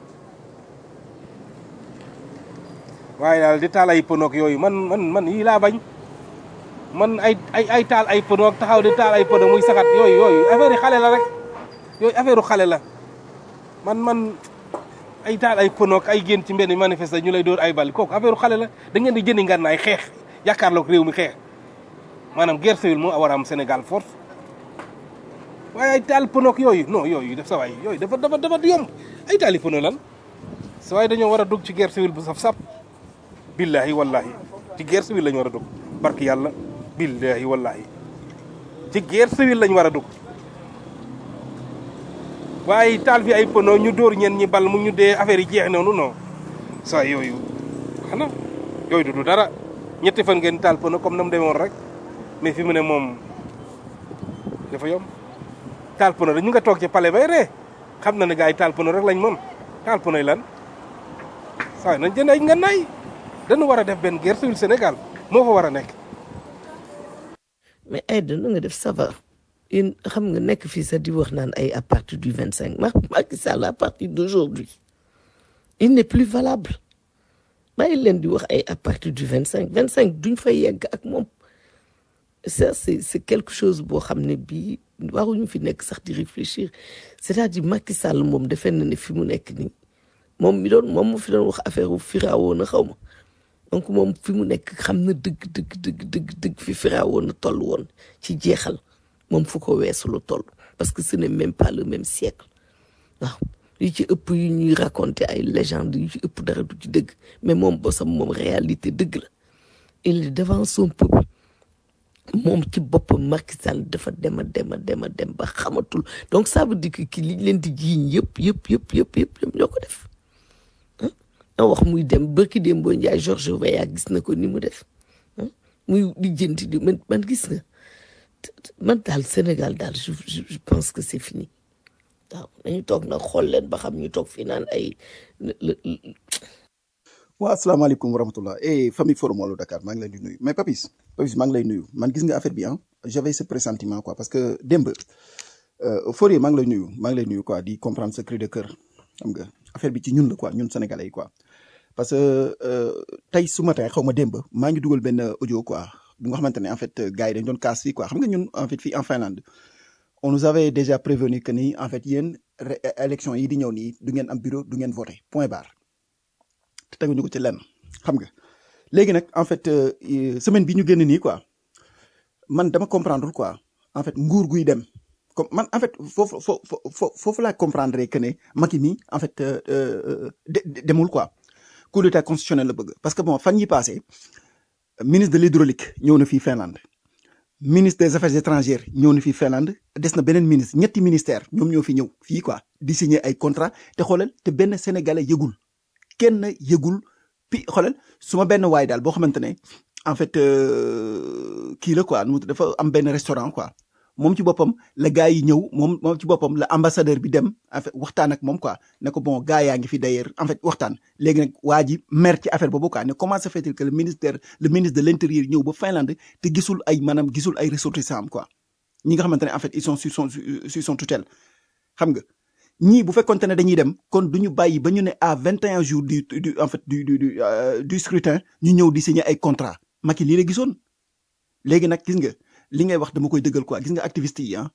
waaye daal di taal ay pënoog yooyu man man man yii laa bañ man ay ay ay taal ay pënoog taxaw di taal ay pëno muy saxat yooyu yooyu affaire yi xale la rek yooyu affaire xale la man man ay taal ay pënoog ay génn ci mbenn manifeste ñu lay dóor ay bal kooku affaire xale la da ngeen di jëndi ngànnaay xeex yaakaarloog réew mi xeex maanaam guerre civile moo war a am Sénégal force waaye ay taal pënoog yooyu non yooyu def sa waay yooyu dafa dafa dafa yomb ay taali pëno lan sa waay dañoo war a dugg ci guerre civile bu saf sap billahi wallahi ci guerre civile lañu war a dugg barki yàlla billahi wallahi ci guerre civile lañu war a dugg waaye taal fi ay pëno ñu dóor ñen ñi bal mu ñu dee affaire yi jeex noonu non saa yooyu xanaa yooyu du du dara ñetti fan ngeen taal pëno comme na mu demoon rek mais fi mu ne moom dafa yomb taal pëno rek ñu nga toog ci palais bay ree xam na ne gars yi taal pëno rek lañ mën taal pëno yi lan saa nañ jënd ay ngànnaay dañu war a def benn guerre civile Sénégal moo fa war a nekk mais Aïda na nga def ça va yéen xam nga nekk fii sax di wax naan ay à partir du vingt cinq ma Macky Sall à partir d'aujourd'hui il n'est plus valable bàyyi leen di wax ay à partir du vingt cinq vingt cinq duñ fa yegg ak moom ça c'est c'est quelque chose boo xam ne bii waruñu fi nekk sax di réfléchir c'est-à-dire Macky Sall moom defe na ne fi mu nekk nii moom mi doon moom mu fi doon wax affaire u firaawoon na xaw ma donc moom fi mu nekk xam na dëgg dëgg dëgg dëgg dëgg fi firaawoon na toll woon ci jeexal moom fu ko weesu lu toll parce que ce n'est même pas le même siècle waaw yu ci ëpp yu ñuy raconter ay légendes yu ci ëpp dara du ci dëgg mais moom bosam moom réalité dëgg la il est devant son peuple moom ci boppam Macky Sall dafa dem a dem a dem a dem ba xamatul donc ça veut dire que ki liñ leen di jiiñ yëpp yëpp yëpp yëpp yëpp yëpp ñoo ko def a wax muy dem bërki dem boo njaay Georges Weah gis na ko ni mu def ah muy lijjanti di man man gis nga man daal Sénégal daal je je je pense que c'est fini waaw nañu toog nag xool leen ba xam ñu toog fii naan ay waaw asalaamaaleykum wa rahmatullah eh famille forum Wallu Dakar maa ngi leen di nuyu mais Papis Papis maa ngi lay nuyu man gis nga affaire bi ah j'avais ce pressentiment quoi parce que démb euh, Fourier maa ngi lay nuyu maa ngi lay nuyu quoi di comprendre ce cri de cœur xam nga affaire bi ci ñun la quoi ñun sénégalais yi quoi parce que euh, tey su matin xaw ma démb maa ngi dugal benn audio quoi bu nga xamante ne en fait gars yi dañ doon kaas fii quoi xam nga ñun en fait fii en Finlande on nous avait déjà prévenu que ni en fait yéen ré- élection yi di ñëw nii du ngeen am bureau du ngeen voter point barre te teguñu ko ci lenn xam nga léegi nag en fait euh, euh, semaine bi ñu génn nii quoi man dama comprendre quoi en fait nguur guy dem comme man en fait foofu foofu foofu foofu laa comprendre que ne Macky mi en fait euh, euh, de- de- demul quoi coup d'état constitutionnel la bëgg parce que bon fan yi passé ministre de l'hydraulique ñëw na fii Finlande ministre des affaires étrangères ñëw na fii Finlande des na beneen ministre ñetti ministère ñoom ñoo fi ñëw fii quoi di signer ay contrat te xoolal te benn sénégalais yëgul kenn yëgul pi xoolal su ma benn waay daal boo xamante ne en fait euh, kii la quoi nu mu tudd dafa am benn restaurant quoi moom ci boppam la gars yi ñëw moom moom ci boppam la ambassadeur bi dem en fait waxtaan ak moom quoi ne ko bon gars yaa ngi fi d'ailleurs en fait waxtaan léegi nag waa ji mer ci affaire boobu quoi ne comment se fait-il que le ministère le ministre de l'intérieur ñëw ba Finlande te gisul ay maanaam gisul ay ressortissants am quoi ñi nga xamante ne en fait ils sont sur son sur son tutelle xam nga ñii bu fekkonte ne dañuy dem kon du ñu bàyyi ba ñu ne à 21 jours du du en fait du du du euh, du scrutin ñu ñëw di signer ay contrat Macky lii la gisoon léegi nag gis nga li ngay wax dama koy dëggal quoi gis nga activiste yi ah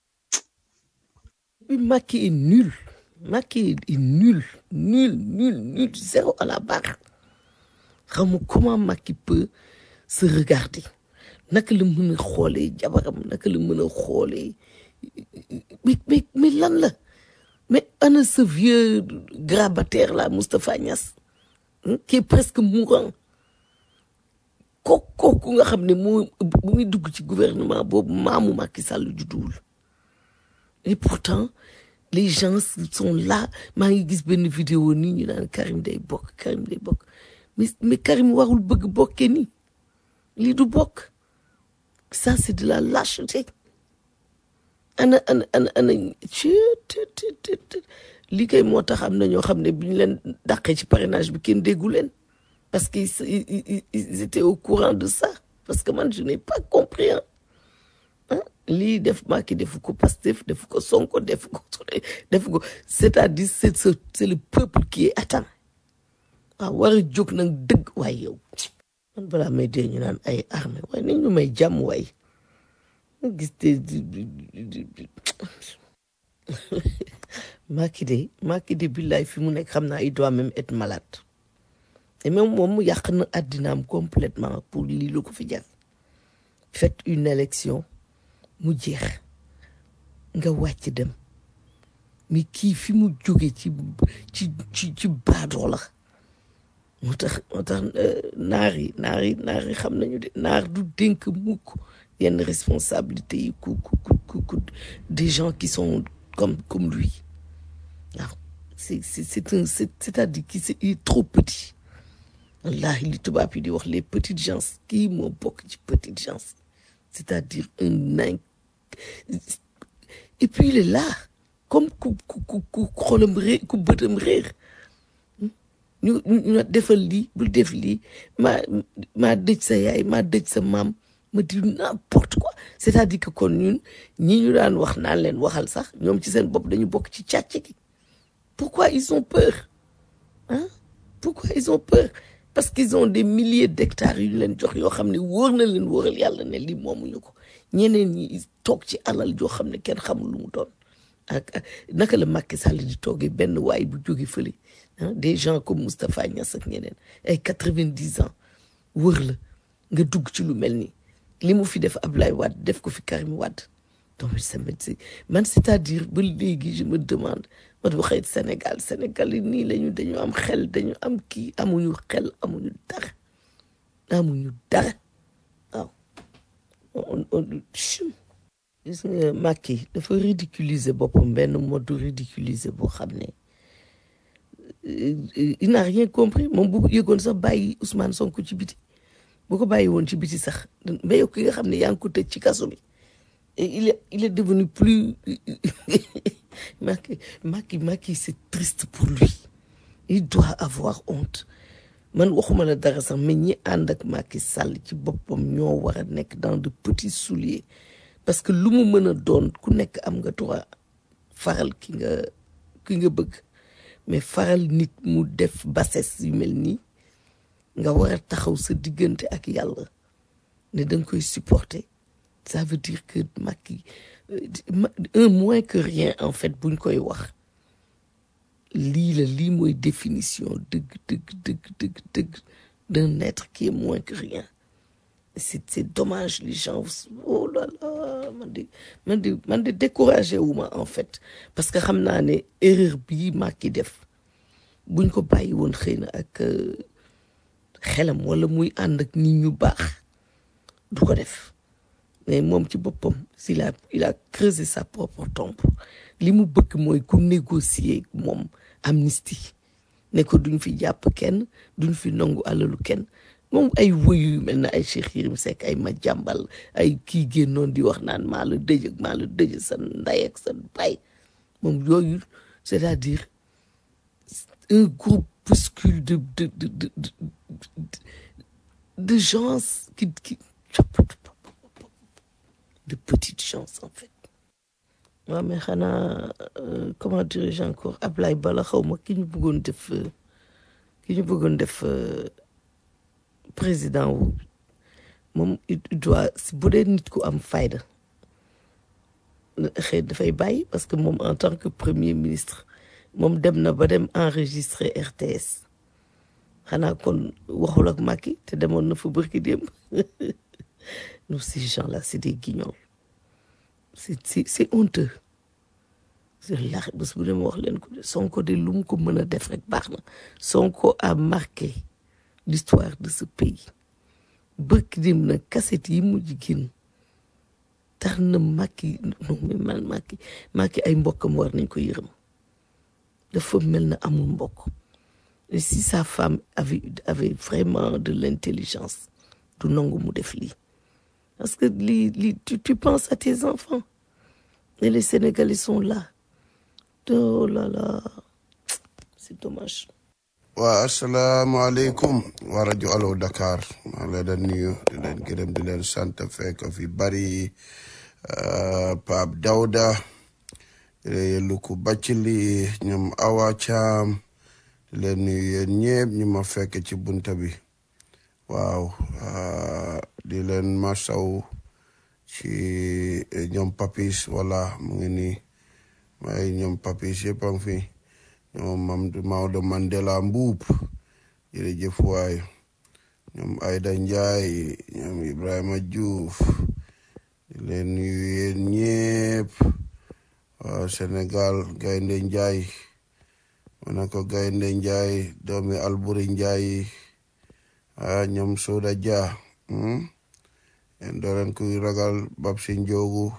Oui, Macky est nul Macky est nul nul nul nul zéro à la barre xam nga comment Macky peut se regarder naka la mën a xoolee jabaram naka la mën a xoolee mais mais mais lan la mais ana ce vieux grabataire là Moustapha Niass hein, qui est presque mourant kooku kooku nga xam ne moo bu muy dugg ci gouvernement boobu maamu Macky Sall judduwul et pourtant les gens sont là maa ngi gis benn vidéo nii ñu naan Karim day bokk Karim day bokk mais mais Karim warul bëgg bokkee nii lii du bokk ça c'est de la lâcheté ana ana ana ana ci te- te- te- te- lii kay moo tax am na ñoo xam ne bi ñu leen dàqee ci parrainage bi kenn déggu leen parce qu'ils ils, ils, ils étaient au courant de ça parce que man je n'ai pas compris hein. ah lii def Macky defu ko Pastef defu ko Sonko defu ko defu ko c'est-à-dire c'est ce c'est le peuple qui est atteint waaw war a jóg nag dëgg waaye yow man balaa may dee ñu naan ay armée waaye nañ ñu may jàmm waay nga gis te di- di- di- di- di- Macky de Macky de billaay fi mu nekk xam naa il doit même être malade et même moom mu yàq na àddinaam complètement pour lii lu ko fi jar faites une élection mu jeex nga wàcc dem mais kii fi mu jóge ci ci ci ci baadoo la moo tax moo tax euh, naar yi naar yi naar yi xam nañu de naar du dénk mukk yenn responsabilité yi ku ku ku ku ku des gens qui sont comme comme lui waaw c'est c'est c'est un c'est c'est-à-dire qu'il c'est- il est trop petit wallahi li tubaab yi di wax les petites gens kii moo bokk ci petites gens c'est-à-dire un nain et puis il est là comme ku ku ku ku xolam réer ku bëtam réer ñu ñu ñu defal lii bul def lii maa maa dëj sa yaay maa dëj sa maam ma di n'importe quoi c'est-à-dire que kon ñun ñi ñu daan wax naan leen waxal sax ñoom ci seen bopp dañu bokk ci càcc gi pourquoi ils ont peur hein pourquoi ils ont peur parce qu'ils ont des milliers d'hectares yu ñu leen jox yoo xam ne wóor na leen wóoral yàlla ne lii moomuñu ko ñeneen ñi toog ci alal joo xam ne kenn xamul lu mu doon ak ak naka la Macky Sall di toogee benn waay bu jóge fële ah des gens comme Moustapha Niass ak ñeneen ay quatre-vingt-dix ans wër la nga dugg ci lu mel nii li mu fi def Ablaye Wade def ko fi Karim Wade donc c'est man c'est-à-dire ba léegi je me demande man waxee Sénégal Sénégal yi nii lañu dañu am xel dañu am kii amuñu xel amuñu dara amuñu dara waaw on on chum. gis nga Macky dafa ridiculiser boppam benn mode ridiculiser boo xam ne il n'a rien compris moom bu yëgoon sax bàyyi Ousmane Sonko ci biti bu ko bàyyi woon ci biti sax mais yow ki nga xam ne yaa ngi ko tëj ci kaso bi il est il est devenu plus Macky Macky Macky c'est triste pour lui il doit avoir honte man waxuma la dara sax mais ñi ànd ak Macky Sall ci boppam ñoo war a nekk dans de petits souliers parce que lu mu mën a doon ku nekk am nga droit faral ki nga ki nga bëgg mais faral nit mu def bassesse yu mel nii nga war a taxaw sa diggante ak yàlla ne da nga koy supporter ça veut dire que Macky un moins que rien en fait buñ koy wax lii la lii mooy définition dëgg dëgg dëgg dëgg dëgg d'un être qui est moins que rien c'est c'est dommage les gens oh là là man de man de man de découragé wu ma en fait parce que xam naa ne erreur bii Macky def buñ ko bàyyi woon xëy na ak xelam wala muy ànd ak nit ñu baax du ko def mais moom ci boppam s'il a il a creusé sa propre tombe li mu bëgg mooy ku négocier moom amnistie ne ko duñ fi jàpp kenn duñ fi nangu alalu kenn moom ay woyu yu mel na ay Cheikh Yérim Seck ay ma jàmbal ay kii génnoon di wax naan maa la dëj ak maa la dëj sa ndey ak sa baay moom yooyu c'est-à-dire un groupuscule de de de de de, de gens qui qui de petites gens en fait waaw mais xanaa comment dirais-je encore Ablaye Bala xaw ma ki ñu bëggoon def ki ñu bëggoon def président wu moom il doit bu dee nit ku am fayda xëy dafay bàyyi parce que moom en tant que premier ministre moom dem na ba dem enregistrer RTS xanaa kon waxul ak Macky te demoon na fa bërki démb nous ces gens-là c'est des guignols c'est c'est c'est honteux la bés bu dem wax leen ko de Sonko de lu mu ko mën a def rek baax na Sonko a marqué l'histoire de ce pays bërki démb nag cassette yi mujj génn tax na Macky non mais man Macky Macky ay mbokkam war nañ ko yërëm dafa mel na amul mbokk et si sa femme avait avait vraiment de l'intelligence du nangu mu def lii parce que lii lii tu tu penses à tes enfants et les Sénégalais sont là oh là là c'est dommage. waa asalaamaaleykum waa rajo Allo Dakar maa ngi leen di nuyu di leen gërëm di leen sant fekk fi bari Pape Dawda Luku Bacili ñoom Awa Caam di leen nuyu yéen ñëpp ñu ma fekk ci bunta bi waaw di leen masaw ci ñoom papis wala mu ngi nii may ñoom papis yëpp a ngi fi ñoom Mamadou Maodo Mandela Mbuub jërëjëf waay ñoom Ayda Njaay ñoom Ibrahima Diouf di leen nuyu yéen ñëpp waaw Sénégal gaynde Njaay ma ne ko gaynde Njaay doomi Alburi Njaay ah ñoom Soda Dia en doo leen kuy ragal bab si njoogu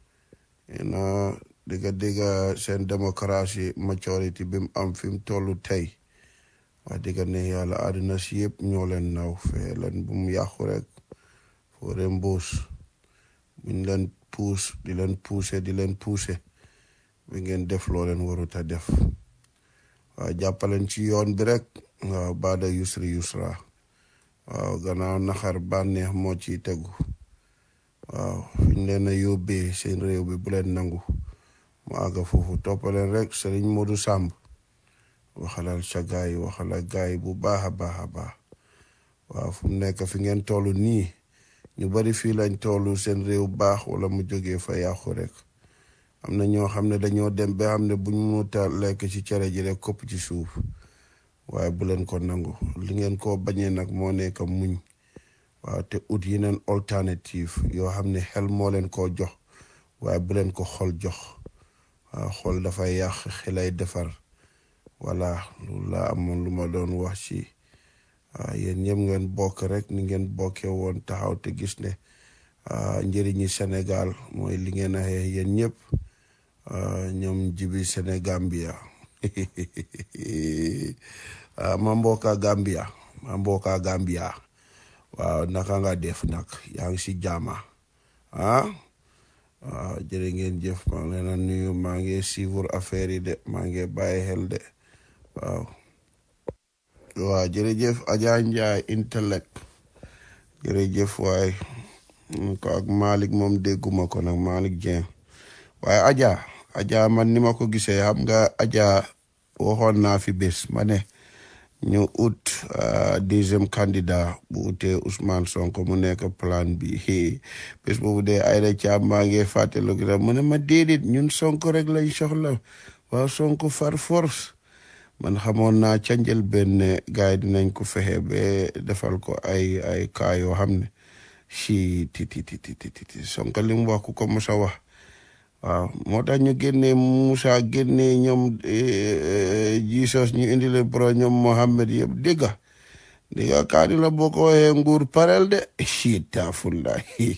ena digga digga seen démocratie majorité bi mu am fi mu tollu tey wax digga ne yàlla àddina si yëpp ñoo leen naw fee leen bu mu yàqu rek foore mbuus buñ leen puus di leen puuse di leen puuse bi ngeen def loo leen warut a def waaw jàppaleen ci yoon bi rek waaw baada yusri yusra waaw gannaaw naxar bànneex moo ciy tegu waaw fiñ leen a yóbbee seen réew bi bu leen nangu mu àgga foofu toppaleen rek Sëriñ Modou Samb waxalal sa gaay waxala gaay bu baax a baax a baax waaw fu mu nekk fi ngeen toll nii ñu bari fii lañ toll seen réew baax wala mu jógee fa yàqu rek am na ñoo xam ne dañoo dem ba xam ne bu ñu muta lekk ci cere ji rek kopp ci suuf waaye bu leen ko nangu li ngeen ko bañee nag moo nekk muñ waaw te ut yeneen alternative yoo xam ne xel moo leen koo jox waaye bu leen ko xol jox waaw xol dafay yàq xelay defar voilà loolu laa amoon lu ma doon wax ci waaw yéen ñëpp ngeen bokk rek ni ngeen bokkee woon taxaw te gis ne njëriñi Sénégal mooy li ngeen a xeex yéen ñëpp ñoom jibi Sénégambia ma mbokka Gambia ma mbokka Gambia waaw naka nga def nag yaa ngi si jaama ah waaw jërë ngeen jëf maa ngi leen a nuyu maa ngi suivre affaire yi de maa ngi bàyyi xel de waaw waaw jërëjëf Adja Ndiaye intellect jërëjëf waay ko ak Malick moom dégguma ko nag Malick Dieng waaye Adja Adja man ni ma ko gisee xam nga Adja waxoon naa fi bés ma ne ñu ut deuxième candidat bu utee Ousmane Sonko mu nekk plan bi bés boobu dee Aïda Thiam maa ngi fàttaliku rek mu ne ma déedéet ñun Sonko rek lañ soxla waaw Sonko far force man xamoon naa ca njëlbéen ne gars yi dinañ ko fexe ba defal ko ay ay cas yoo xam ne si ti ti ti ti ti Sonko li mu wax ku ko mos a wax waaw moo tax ñu génnee Moussa génnee ñoom Jesus ñu indi leen pro ñoom Mohammed yëpp dégga dégga kaani la boo ko waxee nguur parel de si tafullah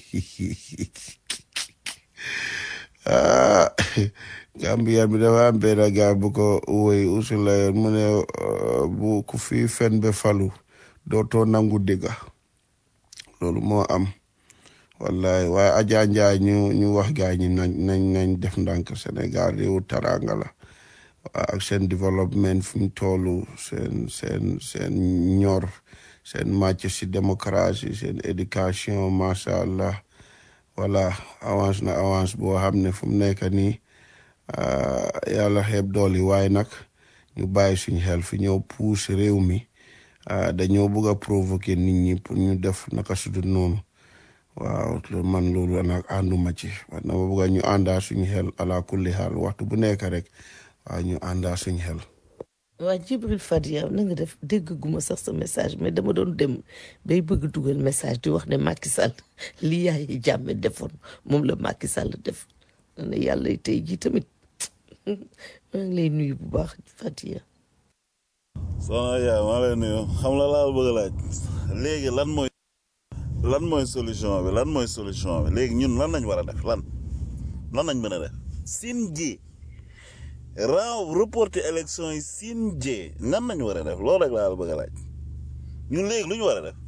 ah Gambia bi dafa am benn gaay bu ko woy usula mu ne bu ku fi fen be falu dootoo nangu dégga loolu moo am wallahi waaye Adja Ndiaye ñu ñu wax gaay ñi nañ nañ nañ def ndànk Sénégal réewu taranga la ak seen développement fu mu toll seen seen seen ñor seen màcc si démocratie seen éducation macha allah voilà avance na avance boo xam ne fu mu nekk nii yàlla xeeb dool yi waaye nag ñu bàyyi suñ xel fi ñëw puus réew mi dañoo bëgg a provoquer nit ñi pour ñu def naka sudul noonu waaw man loolu nag ànduma ci man dama bëgg ñu àndaa suñu xel ala kulli xaal waxtu bu nekk rek waaw ñu àndaa suñu xel. waa Jibril Fadia na nga def dégg guma sax sa message mais dama doon dem bay bëgg dugal message di wax ne Macky Sall li yaay jàmme defoon moom la Macky Sall def ne yàlla tey jii tamit maa ngi lay nuyu bu baax Fadia. soxna yaay maa lay nuyu xam la laa bëgg a laaj léegi lan mooy lan mooy solution bi lan mooy solution bi léegi ñun lan lañ war a def lan lan lañ mën a def sin ji raw reporter élection yi sin ji nan lañ war a def loolu rek laa la bëgg a laaj ñun léegi lu ñu war a def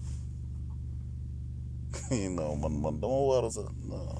non man man dama war a sax non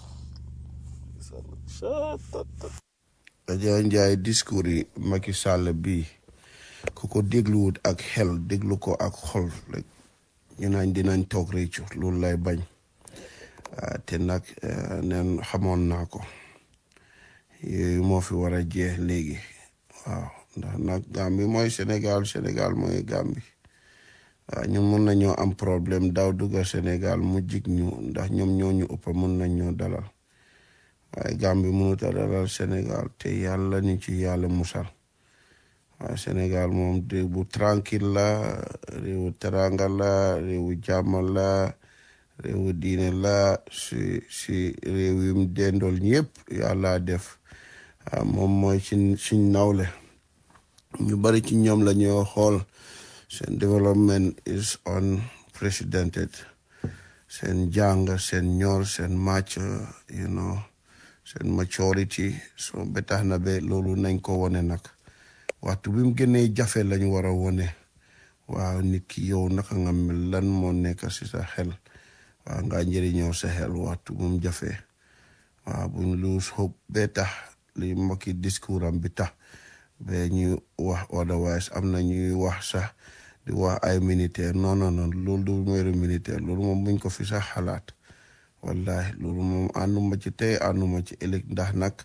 Adja Ndiaye discours yi Macky Sall bii ku ko dégluwut ak xel déglu ko ak xol rek ñu naan dinañ toog réccu loolu lay bañ te nag neen xamoon naa ko yooyu moo fi war a jeex léegi waaw ndax nag Gambie mooy Sénégal Sénégal mooy Gambie waaw ñun mun nañoo am problème daaw dugga Sénégal mu jig ñu ndax ñoom ñoo ñu ëpp mun nañ ñoo dalal waaye Gambie mënut a dalal Sénégal te yàlla ni ci yàlla musal waaye Sénégal moom réew bu tranquille la réewu teranga la réewu jàmm la réewu diine la si si réew yim dendool ñëpp yàlla def moom mooy ci suñ nawle ñu bari ci ñoom la ñoo xool seen development is unprecedented seen jàng seen ñor seen match you know seen maturity so ba tax na ba loolu nañ ko wone nag waxtu bi mu gënee jafe lañ war a wone waaw nit ki yow naka nga mel lan moo nekk si sa xel waaw nga njëriñoo sa xel waxtu bu mu jafe waaw buñ lose hope ba tax li mbokki discours am bi tax ba ñu wax otherwise am na ñuy wax sax di wax ay militaire non non non loolu du meeru militaire loolu moom buñ ko fi sax xalaat wallahi loolu moom ànduma ci tey ànduma ci ëllëg ndax nag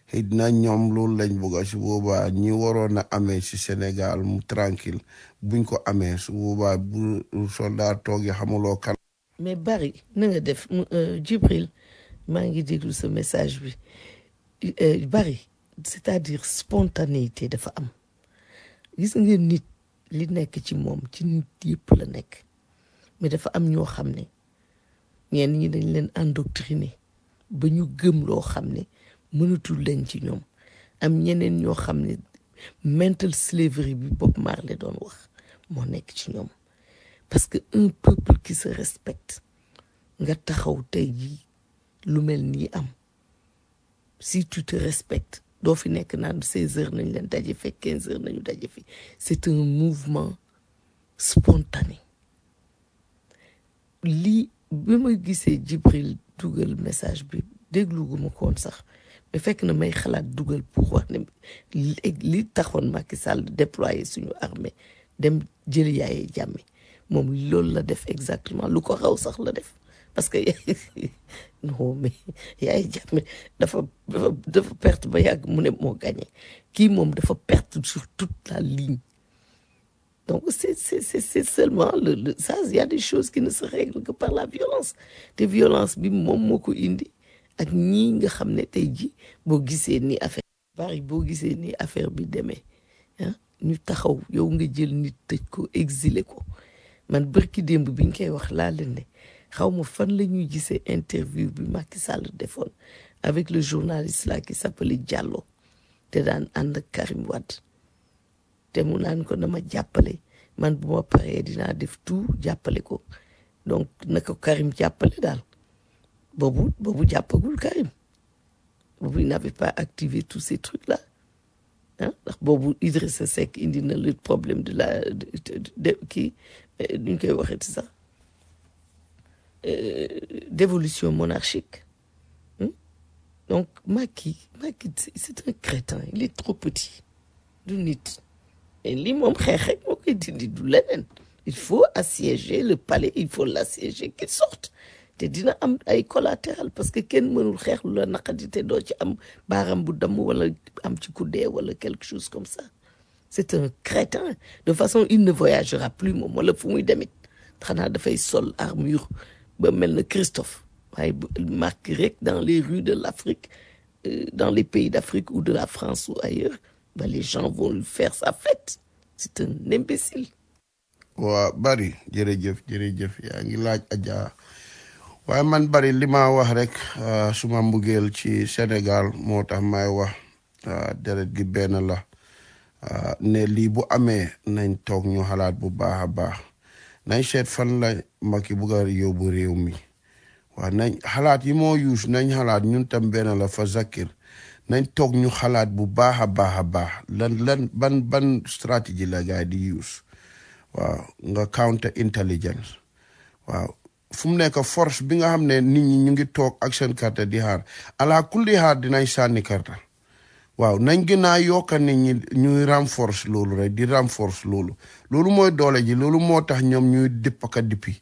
xëy na ñoom loolu lañ bëgg su boobaa ñi waroon a amee si Sénégal mu tranquille buñ ko amee su boobaa bu soldat toogee xamuloo kan mais bari na nga def mu euh, Djibril maa ngi déglu sa message bi Euh, bari c'est-à-dire spontanéité dafa am gis nga nit li nekk ci moom ci nit yëpp la nekk mais dafa am ñoo xam ne ñenn ñi dañ leen endoctriné ba ñu gëm loo xam ne mënatul leen ci ñoom am ñeneen ñoo xam ne mental slavery bi Bob Marley doon wax moo nekk ci ñoom parce que un peuple qui se respecte nga taxaw tey jii lu mel nii am si tu te respectes doo fi nekk naan seize heures nañ leen daje fekk quinze heures nañu daje fi c'est un mouvement spontané lii bi ma gisee Jibril dugal message bi déglu gu ma ko woon sax mais fekk na may xalaat dugal pour wax ne li li taxoon Macky Sall déployer suñu armée dem jëli Yaya Jammeh moom loolu la def exactement lu ko raw sax la def parce que non mais Yaya Jammeh dafa dafa dafa perte ba yàgg mu ne moo gagné kii moom dafa perte sur toute la ligne donc c'est c'est c'est c'est seulement le le ça il y a des choses qui ne se règlent que par la violence te violence bi moom moo ko indi ak ñii nga xam ne tey ji boo gisee ni affaire bari boo gisee ni affaire bi demee ah ñu taxaw yow nga jël nit tëj ko exilé ko man bërki démb bi ñu koy wax laa leen ne xaw ma fan la ñuy gisee interview bi Macky Sall defoon avec le journaliste là qui s'appelait Diallo te daan ànd ak Karim Wade te mu naan ko dama jàppale man bu ma paree dinaa def tout jàppale ko donc na ko Karim jàppale daal boobu boobu jàppagul Karim boobu il n'avait pas activé tous ces trucs là ah ndax boobu Idrissa Seck indi na le problème de la de de de kii nu ñu koy waxee ci sax euh, d'évolution monarchique hmm? donc Macky Macky c'est c'est un crétin il est trop petit du nit et lii moom xeex rek moo koy dindi du leneen il faut assiéger le palais il faut l'assiéger qu'il sorte te dina am ay collatéral parce que kenn mënul xeex lu la naqadi te doo ci am baaram bu damm wala am ci ku dee wala quelque chose comme ça c'est un crétin de façon il ne voyagera plus moom wala fu muy demit xanaa dafay sol armure ba mel na Christophe waaye bu marque rek dans les rues de l'Afrique euh, dans les pays d'Afrique ou de la France ou ailleurs bah, les gens vont lui faire sa fête c'est un imbécile waa bari jërëjëf jërëjëf yaa ngi laaj Adja waaye man bari li ma wax rek ah, suma mbugeel ci Sénégal moo tax may wax ah, deret gi benn la ah, ne lii bu amee nañ toog ñu xalaat bu baax a baax nañ seet fan la Macky bugg a yóbbu réew mi waaw nañ xalaat yi moo yuus nañ xalaat ñun tam benn la fa zakir nañ toog ñu xalaat bu baax a baax a baax lan lan ban ban stratégie la gaay di yuus waaw nga counter intelligence waaw fu mu nekk force bi nga xam ne nit ñi ñu ngi toog ak seen carte di xaar ala kulli xaar dinañ sànni carte waaw nañ gën a yokka nit ñi ñuy renforce loolu rek di renforce loolu loolu mooy doole ji loolu moo tax ñoom ñuy dippaka dippi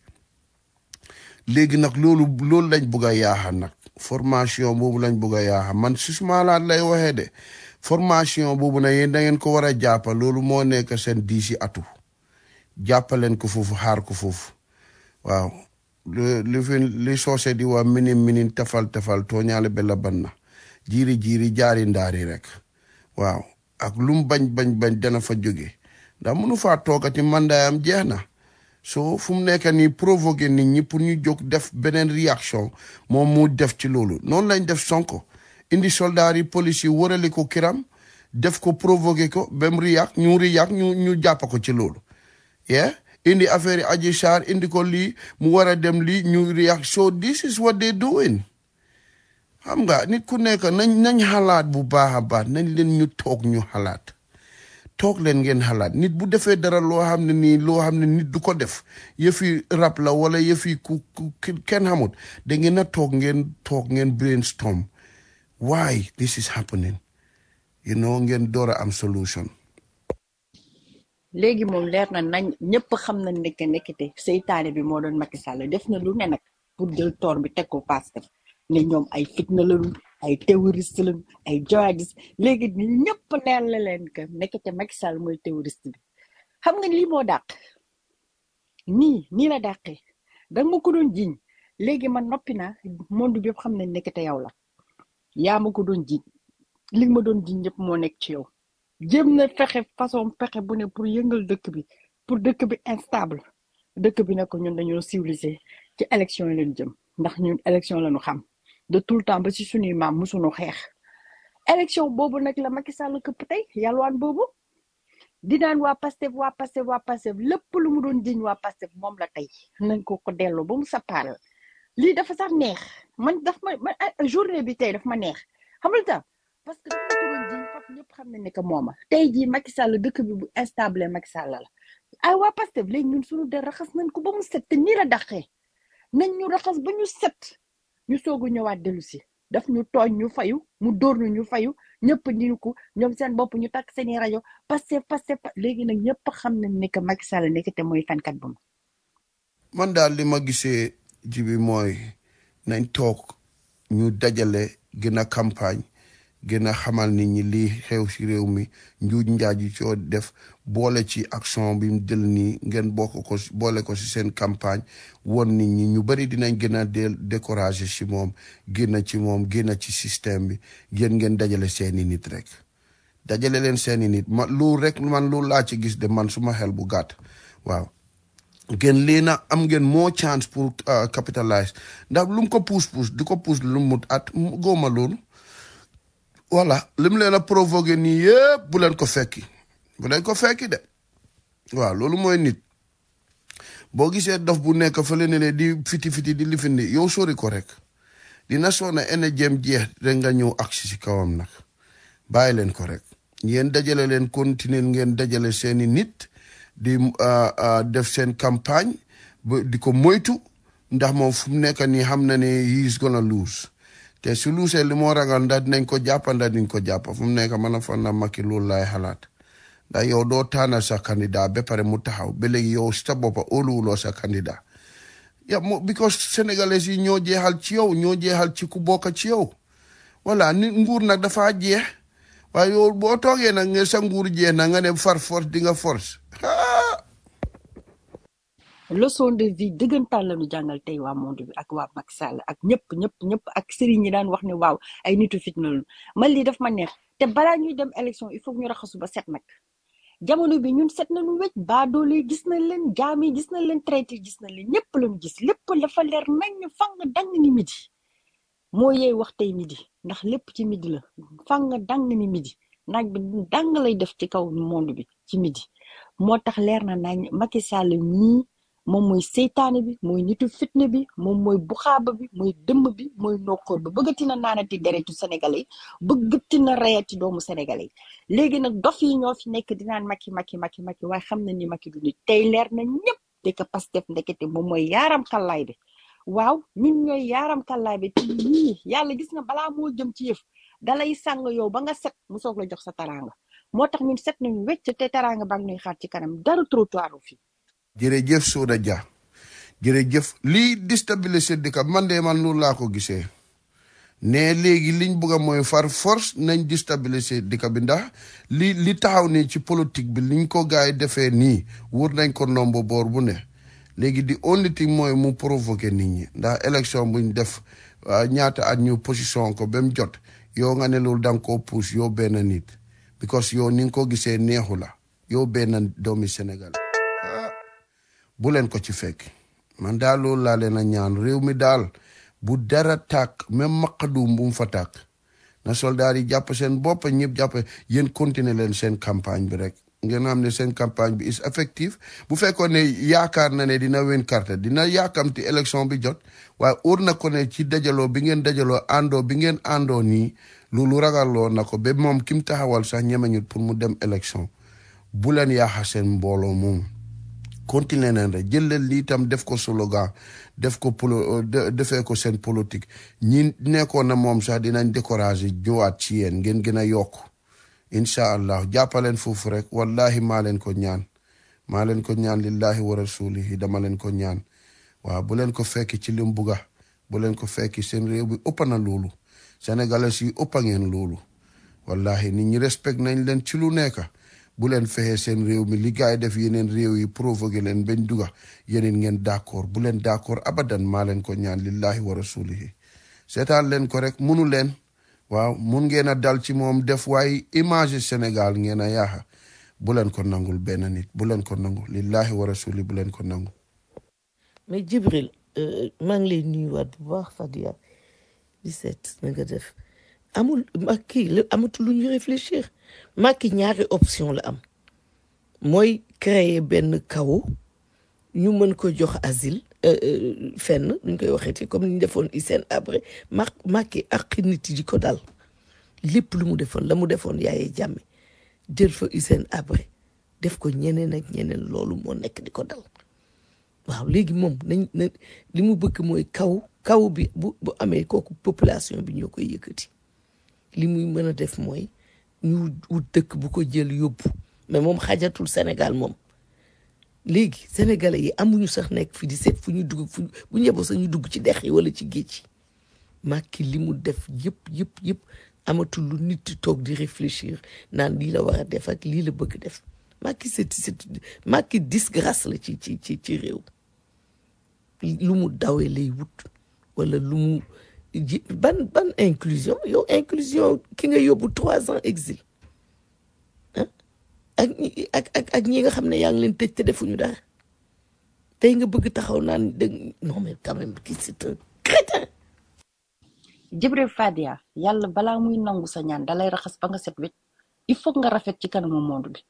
léegi nag loolu loolu lañ bugg a yaaxa nag formation boobu lañ bugg a yaaxa man si suma laat lay waxee de formation boobu nag yéen da ngeen ko war a jàppa loolu moo nekk seen diisi atu jàppaleen ko foofu xaar ko foofu waaw li li fi li soose di waa minin minin tefal tefal tooñaale be la ban na jiiri jiiri jaari ndaari rek waaw ak lum bañ bañ bañ dana fa jóge ndax mënu faa toogati mandaayam jeex na so fu mu nekk nii provoqué nit ñi pour ñu jóg def beneen réaction moom mu def ci loolu noonu lañ def sonko indi soldaar yi police yi wërali ko kiram def ko provoqué ko ba mu riyaak ñu riyaak ñu ñu jàpp ko ci loolu yeah indi affaire yi aji saar indi ko lii mu war a dem lii ñu riyaak so this is what they doing xam nga nit ku nekk nañ nañ xalaat bu baax a baax nañ leen ñu toog ñu xalaat toog leen ngeen xalaat nit bu defee dara loo xam ne nii loo xam ne nit du ko def yëfi rab la wala yëfi ku ku kenn xamut da ngeen a toog ngeen toog ngeen brainstorm why this is happening you know ngeen door a am solution léegi moom leer na nañ ñëpp xam nañ ne que nekkite seytaane bi moo doon Macky Sall def na lu ne nag pour jël toor bi teg ko Pastef ne ñoom ay fitna lañu ay terroriste lañu ay jihadiste léegi ni ñëpp leer la leen que nekkete Macky Sall mooy terroriste bi xam nga lii moo dàq nii nii la dàqee danga ma ko doon jiñ léegi man noppi naa monde bi yëpp xam nañ nekkete yow la yaa ma ko doon jiñ li nga ma doon jiñ yëpp moo nekk ci yow jéem na fexe façon pexe bu ne pour yëngal dëkk bi pour dëkk bi instable dëkk bi ne ko ñun dañoo civilisé ci élection yi leen jëm ndax ñun élection lañu xam de tout le temps ba ci suñuy maam musuñu xeex élection boobu nag la Macky Sall këpp tey yalwaan boobu di naan waa Pastef waa Pastef waa Pastef lépp lu mu doon jiñ waa Pastef moom la tey nañ ko ko delloo ba mu sappaal lii dafa sax neex man daf ma man ah, journée bi tey daf ma neex xam nga lu tax parce que dafa ko doon jiñ foofu ñëpp xam nañ ne que mooma tey jii Macky Sall dëkk bi bu instable Macky Sall la ay waa Pastef léegi ñun suñu der raxas nañ ko ba mu set te nii la daqee nañ ñu raxas ba ñu set ñu soog a ñëwaat dellu si daf ñu tooñ ñu fayu mu dóor ñu ñu fayu ñëpp ñu ko ñoom seen bopp ñu takk seeni rajo Pastef Pastef léegi nag ñëpp xam nañ ne que Macky Sall nekk te mooy fenkat bu ma man daal li ma gisee ji bi mooy nañ toog ñu dajale gën a campagne gën a xamal nit ñi lii xew ci réew mi njuuj njaaj yi coo def boole ci action bi mu jël nii ngeen bokk ko ci- boole ko ci seen campagne won nit ñi ñu bari dinañ gën a del découragé ci moom génn ci moom génn ci système bi yéen ngeen dajale seeni nit rek dajale leen seeni nit ma lu rek man lu laa ci gis de man suma xel bu gàtt waaw ngeen lii a am ngeen moo chance pour uh, capitalize ndax lu mu ko puus puus di ko puus lu mu at mu góoma loolu voilà li mu leen a provoqué nii yëpp bu leen ko fekki bu leen ko fekki de waaw loolu mooy nit boo gisee dof bu nekk fële ne ne di fiti fiti di lifindi yow sori ko rek dina soona ene jëm jeex rek nga ñëw agsi si kawam nag bàyyi leen ko rek ngeen dajale leen continuer ngeen dajale seeni nit di uh, uh, def seen campagne ba di ko moytu ndax moom fu mu nekk nii xam na ne he is gonna lose te su luusee li moo ragal ndax dinañ ko jàpp ndax dinañ ko jàpp fu mu nekk mën a fan na Macky loolu laay xalaat ndax yow doo tànnal sa candidat ba pare mu taxaw ba léegi yow sa boppa óoluwuloo sa candidat ya mo because sénégalais yi ñoo jeexal ci yow ñoo jeexal ci ku bokk ci yow voilà nit nguur nag dafa jeex waaye yow boo toogee nag nga sa nguur jeex na nga ne far force di nga force leçon de vie dëggantaan la ñu jàngal tey waa monde bi ak waa Macky Sall ak ñëpp ñëpp ñëpp ak sëriñ ñi daan wax ne waaw ay nitu fitna lañu man lii daf ma neex te balaa ñuy dem élection il faut que ñu raxasu ba set nag jamono bi ñun set nañu wecc baadoole gis nañ leen jaam yi gis nañ leen traité gis nañ leen ñëpp lañu gis lépp dafa leer nañ fang dang ni midi moo yeey wax tey midi ndax lépp ci midi la fang dang ni midi naaj bi dang lay def ci kaw monde bi ci midi moo tax leer na nañ Macky Sall ñii moom mooy seytaane bi mooy nitu fitna bi moom mooy buxaaba bi mooy dëmm bi mooy nokkoor bi bëggati na naanati deretu sénégalais yi bëggati na reyati doomu sénégalais yi léegi nag dof yi ñoo fi nekk dinaan Macky Macky Macky Macky waaye xam na ni Macky du nit tey leer na ñëpp te que Pastef ndekete moom mooy yaaram xallaay bi waaw ñun ñooy yaaram xallaay bi te yii yàlla gis nga balaa moo jëm ci yëf dalay sàng yow ba nga set mu soog la jox sa taraanga moo tax ñun set nañu wecc te taraanga baa ngi ñuy xaar ci kanam dara trottoir fi jërëjëf Soda Dia jërëjëf lii déstabiliser dëkk bi man de man loolu laa ko gisee ne léegi liñ bëgg a mooy far force nañ déstabiliser dëkk bi ndax li li taxaw nii ci politique bi liñ ko gaay yi defee nii wër nañ ko nombo boor bu ne léegi di only thing mooy mu provoquer nit ñi ndax élection buñ def ah, ñaata at ñu position ko ba mu jot yow nga ne loolu da nga koo pousse yow benn nit because yow ni nga ko gisee neexu la yow benn doomi Sénégal bu leen ko ci fekk man daal loolu laa leen a ñaan réew mi daal bu dara tàkk même maqadum bu mu fa tàkk na soldaar yi jàpp seen bopp ñëpp jàpp yéen continuer leen seen campagne bi rek ngeen xam ne seen campagne bi is effective bu fekkoon ne yaakaar na ne dina win carte dina yaakamti élection bi jot waaye óor na ko ne ci dajaloo bi ngeen dajaloo àndoo bi ngeen àndoo nii loolu ragaloo na ko ba moom ki mu taxawal sax ñemeñut pour mu dem élection bu leen yaaxa seen mbooloo moom continuer leen rek jël leen lii tam def ko slogan def ko polo de- defee ko seen politique ñi nekkoon na moom sax dinañ décourager ñëwaat ci yéen ngeen gën a yokk incha allah jàppaleen foofu rek wallahi maa leen ko ñaan maa leen ko ñaan lillahi wa rasulihi dama leen ko ñaan waaw bu leen ko fekki ci lim buga bu leen ko fekki seen réew bi ëpp na loolu sénégalais yi ëpp a ngeen loolu wallahi nit ñi respect nañ leen ci lu nekk bu leen fexe seen réew mi li gaay def yeneen réew yi provoqué leen bañ duga yeneen ngeen d'accord bu leen d'accord abadan maa leen ko ñaan lillahi wa rasulihi seetaan leen ko rek munu leen waaw mun ngeen a dal ci moom def waaye image Sénégal ngeen a yaaxa bu leen ko nangul benn nit bu leen ko nangu lillahi wa rasuli bu leen ko nangu mais Djibril euh, maa ngi lay nuyuwaat bu baax Fadia 17 na nga def amul Macky la amatul lu ñu réfléchir Macky ñaari option la am mooy créer benn kaw ñu mën ko jox asile euh, euh, fenn ñu koy waxee ci comme ni ñu defoon Hissène Habré ma Macky ak nit yi di ko dal lépp lu mu defoon la mu defoon Yaya Jammeh jël fa Hissène Habré def ko ñeneen ak ñeneen loolu moo nekk di ko dal waaw léegi moom nañ na li mu bëgg mooy kaw kaw bi bu bu amee kooku population bi ñoo koy yëkkati li muy mën a def mooy ñu wut dëkk bu ko jël yóbbu mais moom xajatul Sénégal moom léegi sénégalais yi amuñu sax nekk fi di seet fu ñu dugg fu bu ñeboo sax ñu dugg ci dex yi wala ci géej yi Macky li mu def yëpp yëpp yëpp amatul lu nit di toog di réfléchir naan lii la war a def ak lii la bëgg def Macky c'est c'est Macky disgrâce la ci ci ci ci réew lu mu dawee lay wut wala lu mu ji ban ban inclusion yow inclusion ki nga yóbbu trois ans exil ah ak ñi ak ak ak ñi nga xam ne yaa ngi leen tëj te defuñu dara tey nga bëgg taxaw naan dëgg non mais quand même kii c'est un crétin Jibril Fadia yàlla balaa muy nangu sa ñaan dalay raxas ba nga set wecc il faut nga rafet ci kanamu monde bi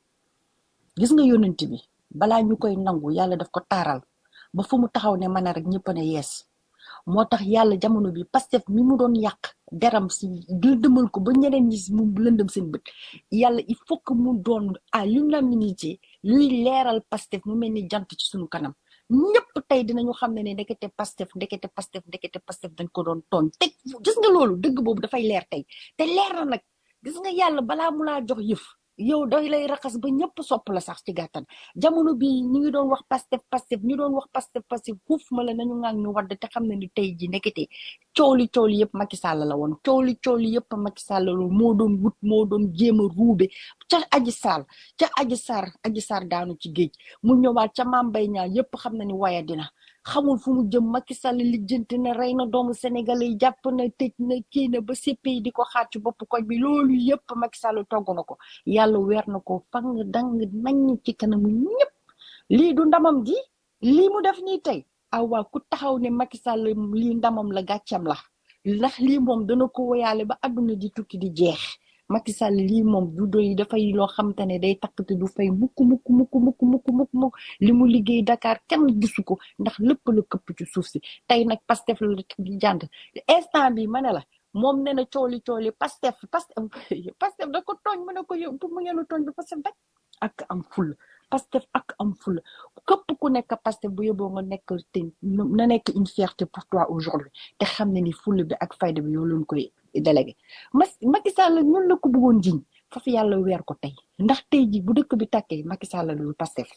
gis nga yonent bi balaa ñu koy nangu yàlla daf ko taaral ba fu mu taxaw ne mën a rek ñëpp ne yees moo tax yàlla jamono bi Pastef mi mu doon yàq deram si lëndëmal ko ba ñeneen ñi mu lëndëm seen bët yàlla il faut que mu doon à l'unanimité luy leeral Pastef mu mel ni jant ci suñu kanam ñëpp tey dinañu xam ne ne ndekete Pastef ndekete Pastef ndekete Pastef dañ ko doon tooñ te gis nga loolu dëgg boobu dafay leer tey te leer na nag gis nga yàlla balaa mu laa jox yëf yow day lay raxas ba ñëpp sopp la sax ci gàttan jamono bi ñu ngi doon wax pastef pastef ñu doon wax pastef pastef xuuf ma la nañu ngaan ñu wadd te xam ne ni tey ji nekkete cooli cooli yëpp Macky Sall la woon cooli cooli yëpp Macky Sall la woon moo doon wut moo doon jéem a ruube ca aji saal ca aji sar aji sar daanu ci géej mu ñëwaat ca Mame Mbaye Niang yëpp xam na ni waya dina xamul fu mu jëm Macky Sall lijjanti na rey na doomu Sénégalais yi jàpp na tëj na kii na ba CPI di ko xaar ci bopp koñ bi loolu yëpp Macky Sall togg na ko yàlla weer na ko fang dang nañ ci kanamu ñëpp lii du ndamam gi lii mu def nii tey awaa ku taxaw ne Macky Sall lii ndamam la gàccam la ndax lii moom dana ko woyaale ba àdduna di tukki di jeex Macky Sall lii moom du doy dafay loo xam te ne day takk te du fay mukk mukk mukk mukk mukk mukk mukk li mu liggéey Dakar kenn gisu ko ndax lépp la këpp ci suuf si tey nag Pastef la di jànd instant bi ma ne la moom nee na cooli cooli Pastef Pastef Pastef da ko tooñ mu ne ko yow pour mu ngeen a tooñ bi Pastef rek ak am ful Pastef ak am ful képp ku nekk Pastef bu yóbboo nga nekk te na nekk une fierté pour toi aujourd'hui te xam ne ni ful bi ak fayda bi yow leen koy délégué mas Macky Sall ñun la ko bëggoon jiñ foofu yàlla weer ko tey ndax tey ji bu dëkk bi tàkkee Macky Sall lu Pastef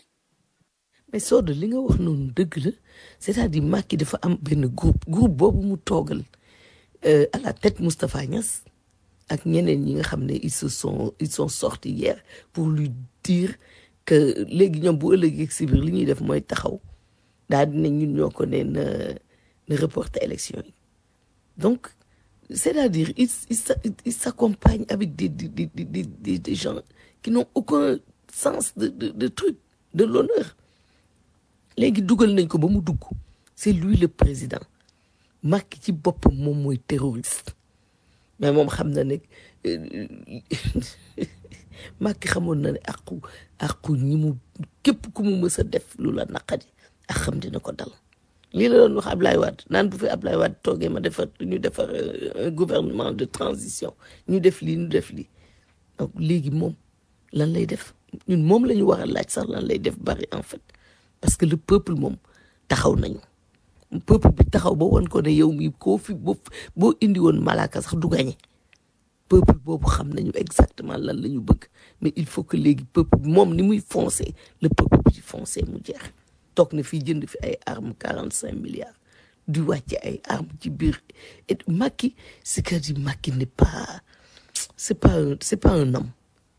mais Soda li nga wax noonu dëgg la c'est-à-dire Macky dafa am benn groupe groupe boobu mu toogal euh, à la tête Moustapha Niass ak ñeneen ñi nga xam ne ils se sont ils sont sortis hier pour lui dire que léegi ñoom bu ëllëgee si biir li ñuy def mooy taxaw daal dina ñun ñoo ko ne na na reporter élection yi donc c'est-à-dire ils ils s'a- ils s'accompagnent avec des des des des des, des gens qui n'ont aucun sens de de de truc de l'honneur léegi dugal nañ ko ba mu dugg c'est lui le président Macky ci boppam moom mooy terroriste mais moom xam na ne euh, Macky xamoon na ne àqu àqu ñi mu képp ku mu mës a def lu la naqadi ak xam dina ko dal lii la doon wax Ablaye Wade naan bu fi Ablaye Wade toogee ma defar ñu defar euh, un gouvernement de transition ñu def lii ñu def lii donc léegi moom lan lay def ñun moom la ñu war a laaj sax lan lay def bari en fait parce que le peuple moom taxaw nañu peuple bi taxaw ba woon ko ne yow mii koo fi boo boo indi woon malaaka sax du gañe peuple boobu xam nañu exactement lan la ñu bëgg mais il faut que léegi peuple bi moom ni muy foncé le peuple bi di foncé mu jeex toog na fii jënd fi ay armes quarante cinq milliards di wàcce ay armes ci biir et Macky c'est que di Macky n'est pas c'est pas un c'est pas un homme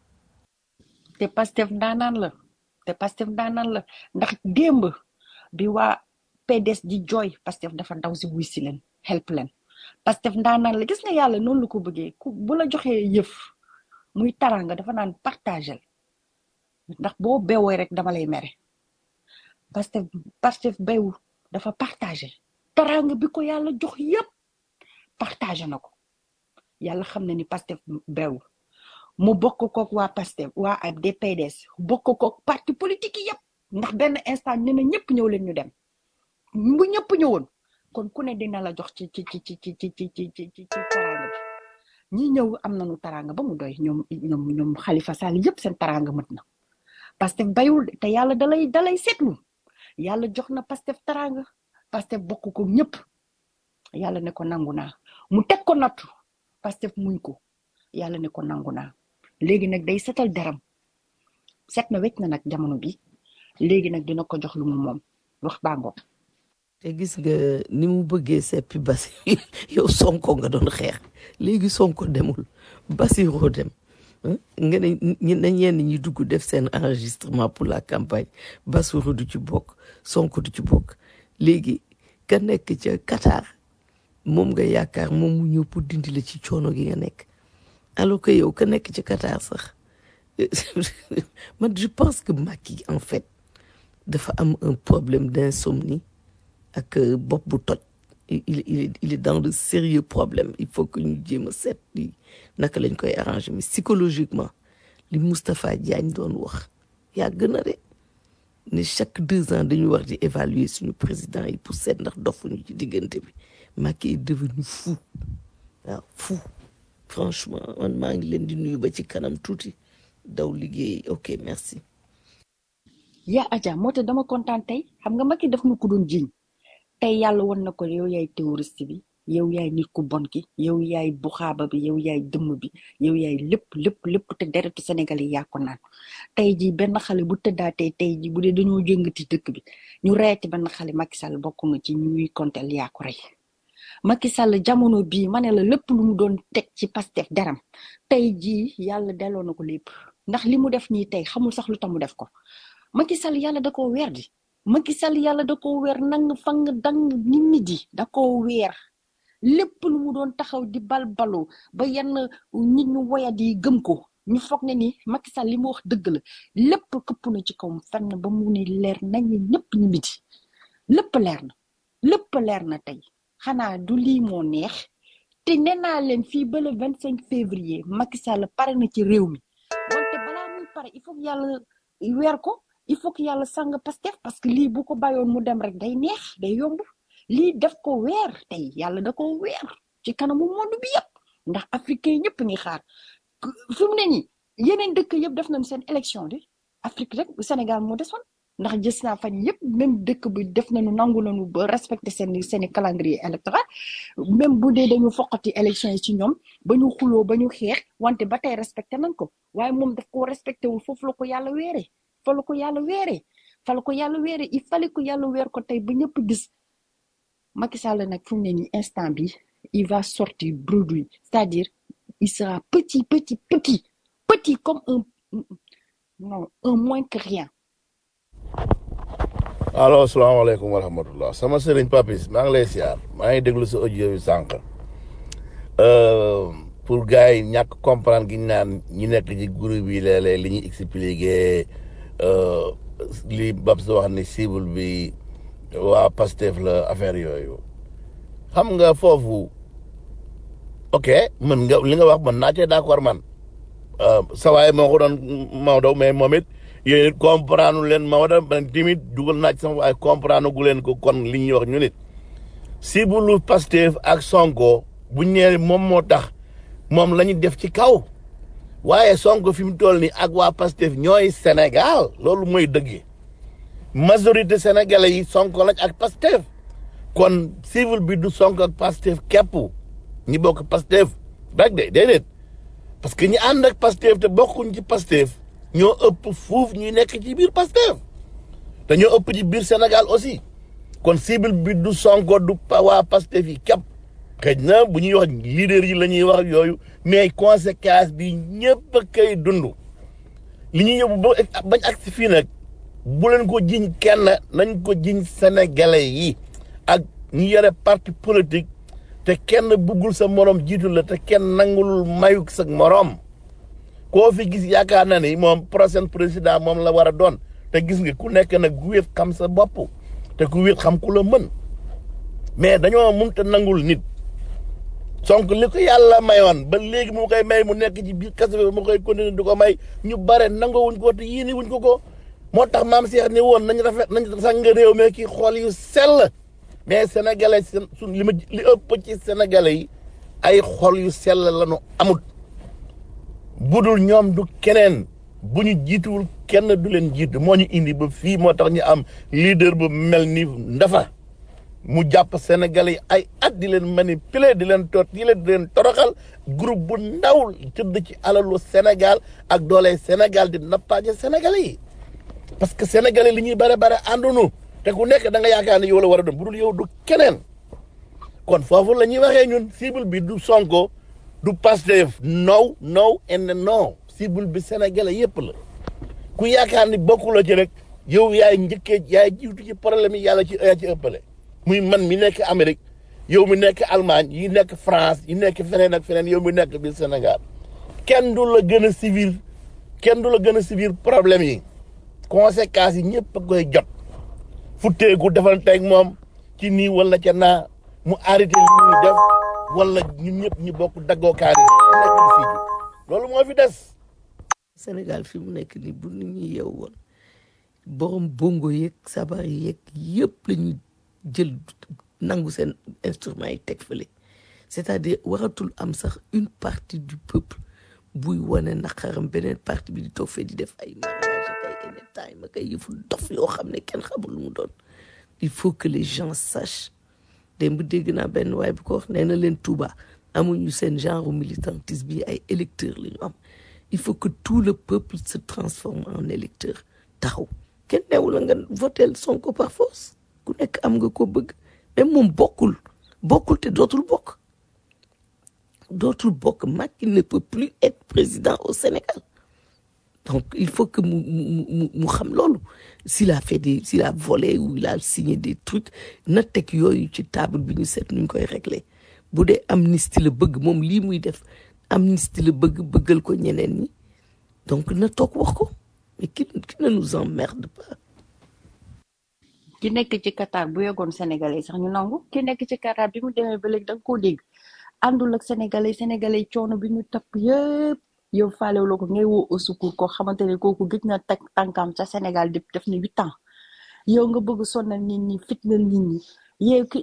te Pastef ndaanaan la te Pastef ndaanaan la ndax démb bi waa PDS di jooy Pastef dafa daw si wuy si leen help leen Pastef ndaanaan la gis nga yàlla noonu la ko bëggee ku bu la joxee yëf muy taranga dafa naan partagel ndax boo beewee rek dama lay mere Pastef Pastef beewu dafa partagé taranga bi ko yàlla jox yëpp partagé na ko yàlla xam na ni Pastef beewu mu bokk kook waa Pastef waa ab DPDS bokk kook parti politique yi yëpp ndax benn instant nee na ñëpp ñëw leen ñu dem bu ñëpp ñëwoon kon ku ne dina la jox ci ci ci ci ci ci ci ci ci ci taranga bi ñi ñëw am nañu taranga ba mu doy ñoom ñoom ñoom Khalifa Sall yëpp seen taranga mët na Pastef bayul de te yàlla dalay dalay seetlu yàlla jox na Pastef taranga Pastef bokk ko ñëpp yàlla ne ko nangu naa mu teg ko nattu Pastef muñ ko yàlla ne ko nangu naa léegi nag day setal deram set na wecc na nag jamono bi léegi nag dina ko jox lu mu moom wax bàngo te gis nga ni mu bëggee seppi basi yow sonko nga doon xeex léegi sonko demul basiroo dem ah, nga ne ñi na ñenn ñi dugg def seen enregistrement pour la campagne basiru du ci bokk sonko du ci bokk léegi ka nekk ca Qatar moom nga yaakaar moom mu ñëw pour dindi la ci coono gi nga nekk alors que yow ka nekk ci Qatar sax man je pense que Macky en fait dafa am un problème d'insomnie ak euh, bopp bu toj il il il est il est dans de sérieux problèmes il faut que ñu jéem a seet li naka lañ koy arranger mais psychologiquement li Moustapha Diagne doon wax yàgg na de ne chaque deux ans dañu war di évaluer suñu président yi pour seet ndax dofuñu ci diggante bi Macky est devenu fou waaw fou franchement man maa ngi leen di nuyu ba ci kanam tuuti daw liggéey ok merci yaa aja moo tax dama kontaan tey xam nga Macky daf ma ko doon jiñ tey yàlla won na ko yow yaay terroriste bi yow yaay nit ku bon ki yow yaay buxaaba bi yow yaay dëmm bi yow yaay lépp lépp lépp te deretu Sénégal yi yaa ko naan tey ji benn xale bu tëddaatee tey ji bu dee dañoo jëngati dëkk bi ñu reeti benn xale Macky Sall bokk nga ci ñuy kontel yaa ko rey Macky Sall jamono bii ma ne la lépp lu mu doon teg ci Pastef deram tey jii yàlla delloo na ko lépp ndax li mu def nii tey xamul sax lu tax mu def ko Macky Sall yàlla da koo weer di Macky Sall yàlla da koo weer nang fang dang nit ñi di da koo weer lépp lu mu doon taxaw di balbalu ba yenn nit ñu woyat yi gëm ko ñu foog ne ni Macky Sall li mu wax dëgg la lépp këpp na ci kawam fenn ba mu ne leer nañ ñëpp ñu midi lépp leer na lépp leer na tey xanaa du lii moo neex te nee naa leen fii ba le vingt cinq février Macky Sall pare na ci réew mi wante balaa muy pare il faut que yàlla weer ko il faut que yàlla sang Pastef parce que lii bu ko bàyyoon mu dem rek day neex day yomb lii def ko weer tey yàlla da ko weer ci kanamu monde bi yëpp ndax africain ñëpp ngi xaar fi mu ne nii yeneen dëkk yëpp def nañ seen élection de Afrique rek Sénégal moo desoon ndax gis naa fan yëpp même dëkk bi def nañu nangu nañu ba respecté seen seen i calendrier électoral même bu dee dañu foqati élection yi ci ñoom ba ñu xuloo ba ñu xeex wante ba tey respecté nañ ko waaye moom daf koo respecté wul foofu la ko yàlla weeree fa la ko yàlla weeree fa la ko yàlla weeree il fallait que yàlla weer ko tey ba ñëpp gis Macky Sall nag fu mu ne nii instant bi il va sortir bredouille c'est-à-dire il sera petit petit petit petit comme un non un moins que rien allo salaamaaleykum wa rahmatullah sama sëriñ papis maa ngi lay siyaar maa ngi déglu sa audio bi sànq Euh, pour gars yi ñàkk comprendre gi ñu naan ñi nekk ci groupe yi léeg-léeg li ñuy expliqué euh, li Babs wax ni cible bi waa Pastef la affaire yooyu xam nga foofu ok mën nga li nga wax mën naa cee d'accord man euh, sa waay moo ko doon Maodo mais moom it yéen it comprendre leen Maodo man timit dugal naa ci sama waaye comprendre gu leen ko kon li ñuy wax ñu nit cible lu Pastef ak Sonko bu ñëwee moom moo tax moom la ñu def ci kaw waaye Sonko fi mu toll nii ak waa Pastef ñooy Sénégal loolu mooy dëgg majorité sénégalais yi Sonko lañ ak Pastef kon civil bi du Sonko ak Pastef képp ñi bokk Pastef rek de déedéet parce que ñi ànd ak Pastef te bokkuñ ci Pastef ñoo ëpp fuuf ñuy nekk ci biir Pastef te ñoo ëpp ci biir Sénégal aussi kon cible bi du Sonko du pa- waa Pastef yi képp xëj na bu ñuy wax leader yi la ñuy wax yooyu mais conséquence bi ñëpp a koy dund li ñuy yóbbu ba bañ ak si fii nag bu leen ko jiñ kenn nañ ko jiñ sénégalais yi ak ñi yore parti politique te kenn buggul sa morom jiitu la te kenn nangulul mayuk sa morom koo fi gis yaakaar na ni moom prochain président moom la war a doon te gis nga ku nekk nag ku wéet xam sa bopp te ku wéet xam ku la mën mais dañoo mënta nangul nit sonk li ko yàlla mayoon ba léegi mu koy may mu nekk ci biir kaso bi mu koy continuer di ko may ñu bare nangawuñ ko te yéene wuñ ko ko moo tax maam Cheikh ni woon nañ rafet nañ sang réew mi ki xool yu sell mais sénégalais seen suñ li ma li ëpp ci sénégalais yi ay xol yu sell lañu amut budul ñoom du keneen bu ñu jiituwul kenn du leen jiitu moo ñu indi ba fii moo tax ñu am leader bu mel ni ndafa mu jàpp sénégalais yi ay at di leen manipuler di leen tot di leen di leen toroxal groupe bu ndaw tëdd ci alalu Sénégal ak doole Sénégal di nappaaje sénégalais yi parce que sénégalais li ñuy bare bare àndunu te ku nekk da nga yaakaar ne yow la war a doon bu dul yow du keneen kon foofu la ñuy waxee ñun cible bi du Sonko du Pastef no no and no cible bi sénégalais yépp la ku yaakaar ni bokkuloo ci rek yow yaay njëkkee yaay jiitu ci problème yi yàlla ci yaa ci ëppale muy man mi nekk Amérique yow mi nekk Allemagne yi nekk France yi nekk feneen ak feneen yow mi nekk biir Sénégal kenn du la gën a civil kenn du la gën a civil problème yi conséquences yi ñëpp a koy jot futteeku defanteeg moom ci nii wala ca naa mu arrêté li muy def wala ñun ñëpp ñu bokk daggookaar yi nekk di fii loolu moo fi des Sénégal fi mu nekk nii bu nit ñi yeew woon borom bongo yeeg sabar yeeg yëpp la ñuy jël nangu seen instruments yi teg fële c'est-à-dire waratul am sax une partie du peuple buy wane naqaram beneen partie bi di toog fee di def ay mariage ak ay anytime ak ay yëfu dof yoo xam ne kenn xamul lu mu doon il faut que les gens sachent démb dégg naa benn waay bu ko wax nee na leen Touba amuñu seen genre militantisme bi ay électeurs la ñu am il faut que tout le peuple se transforme en électeur taxaw kenn neewu la nga votel Sonko par force ku nekk am nga ko bëgg mais moom bokkul bokkul te dootul bokk dootul bokk Macky ne peut plus être président au Sénégal donc il faut que mu mu mu mu xam loolu s'il a fait des s'il a volé ou il a signé des trucs na teg yooyu ci table bi ñu seet nuñ koy régler bu dee amnistie la bëgg moom lii muy def amnistie la bëgg bëggal ko ñeneen ñi donc na toog wax ko mais qui qui ne nous emmerde pas ki nekk ci Qatar bu yegoon sénégalais sax ñu nangu ki nekk ci Qatar bi mu demee ba léegi da nga koo dégg àndul ak sénégalais sénégalais coono bi ñu tapp yëpp yow faalewuloo ko ngay woo au secours koo xamante ne kooku gëj na teg tànkam ca Sénégal depuis def na huit ans yow nga bëgg sonnal nit ñi fitnal nit ñi yow ki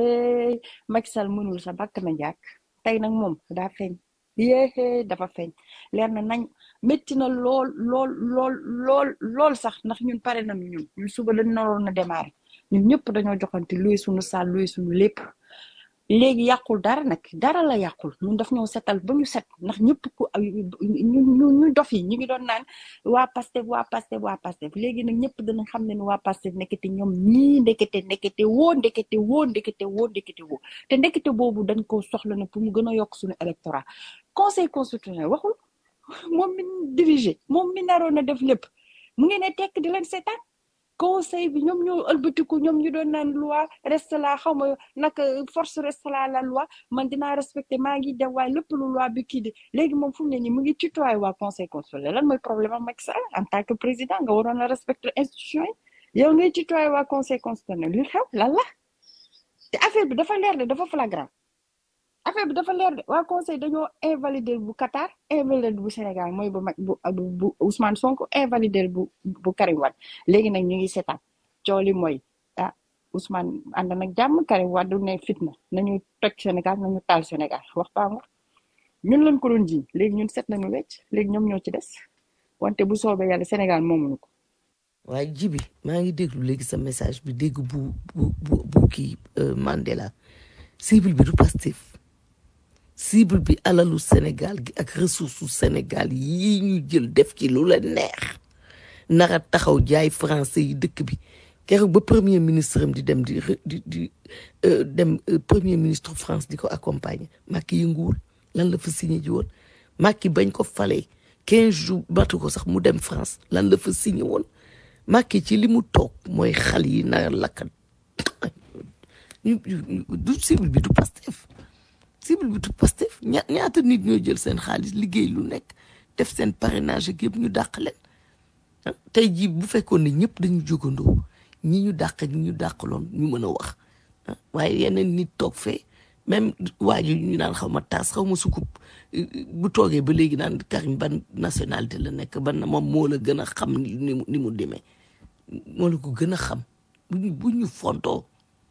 Macky Sall mënul sa bakk na jàkk tey nag moom daa feeñ yéexee dafa feeñ leer na nañ métti na lool lool lool lool lool sax ndax ñun pare nañu ñun ñun suba dañ naroon na démarrer ñun ñëpp dañoo joxante luy suñu saal luy suñu lépp léegi yàqul dara nag dara la yàqul ñun daf ñoo setal ba ñu set ndax ñëpp ku ñu ñu ñu dof yi ñu ngi doon naan waa Pastef waa Pastef waa Pastef léegi nag ñëpp danañ xam ne ni waa Pastef nekkete ñoom ñii ndekete ndekete woo ndekete woo ndekete woo ndekete woo te ndekete boobu dañ ko soxla na pour mu gën a yokk suñu électorat conseil constitutionnel waxul moom mi dirigé moom mi naroon a def lépp mu ngi ne tekk di leen seetaan conseil bi ñoom ñoo ëlbatiku ñoom ñu doon naan loi reste la xaw ma naka force reste la la loi man dinaa respecté maa ngi def waaye lépp lu loi bi kii di léegi moom fu mu ne nii mu ngi tutoyé waa conseil constitutionnel lan mooy problème am Macky Sall en tant que président nga waroon a respecté institution yi yow ngay tutoyé waa conseil constitutionnel li xew lan la te affaire bi dafa leer de dafa flagrant affaire bi dafa leer de waa conseil dañoo invalider bu Qatar invalider bu Sénégal mooy bu mag bu bu Ousmane Sonko invalider bu bu Karim Wade léegi nag ñu ngi seetaan coow li mooy ah Ousmane ànd nag jàmm Karim Wade ne fitna nañu toj Sénégal nañu taal Sénégal wax baa nga ñun lañ ko doon jiñ léegi ñun set nañu wecc léegi ñoom ñoo ci des wante bu soobee yàlla Sénégal moomuñu ko. waaye jibi maa ngi déglu léegi sa message bi dégg bu bu bu bu kii Mandela cible bi du Pastef cible bi alalu Sénégal gi ak ressource su Sénégal yii ñu jël def ci lu la neex nara taxaw jaay français yi dëkk bi keroog ba premier ministre am di dem di re- di di euh, dem euh, premier ministre France di ko accompagner Macky yënguwul lan la fa signé ji woon Macky bañ ko falee quinze jours batu ko sax mu dem France lan la fa signé woon Macky ci li mu toog mooy xal yi na lakkat ñu- ñu- du cible bi du Pastef cible bi du Pastef ña ñaata nit ñoo jël seen xaalis liggéey lu nekk def seen parrainage ak yëpp ñu dàq leen ah tey jii bu fekkoon ne ñëpp dañu jógandoo ñi ñu dàq ak ñi ñu dàqaloon ñu mën a wax ah waaye yeneen nit toog fee même waa ji ñu naan xaw ma taas xaw ma sukub euh, bu toogee ba léegi naan Karim ban nationalité la nekk ban moom moo la gën a xam ni ni mu ni mu demee moo la ko gën a xam bu ñu bu ñu fontoo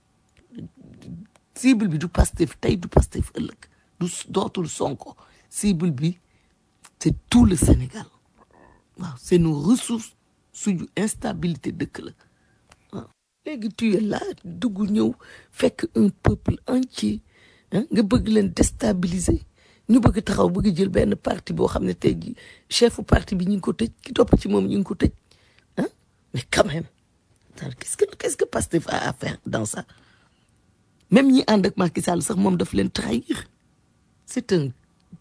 cible bi du Pastef tey du Pastef ëllëg du dootul Sonko cible bi c'est tout le Sénégal waaw c'est nos ressources suñu instabilité dëkk la waaw léegi tu es là dugg ñëw fekk un peuple entier ah nga bëgg leen déstabiliser ñu bëgg taxaw bëgg jël benn parti boo xam ne tey jii chefu parti bi ñu ngi ko tëj ki topp ci moom ñu ngi ko tëj ah mais quand même Attends, qu'est-ce que qu'est-ce que Pastef a à faire dans ça même ñi ànd ak Macky Sall sax moom daf leen trahir c'est un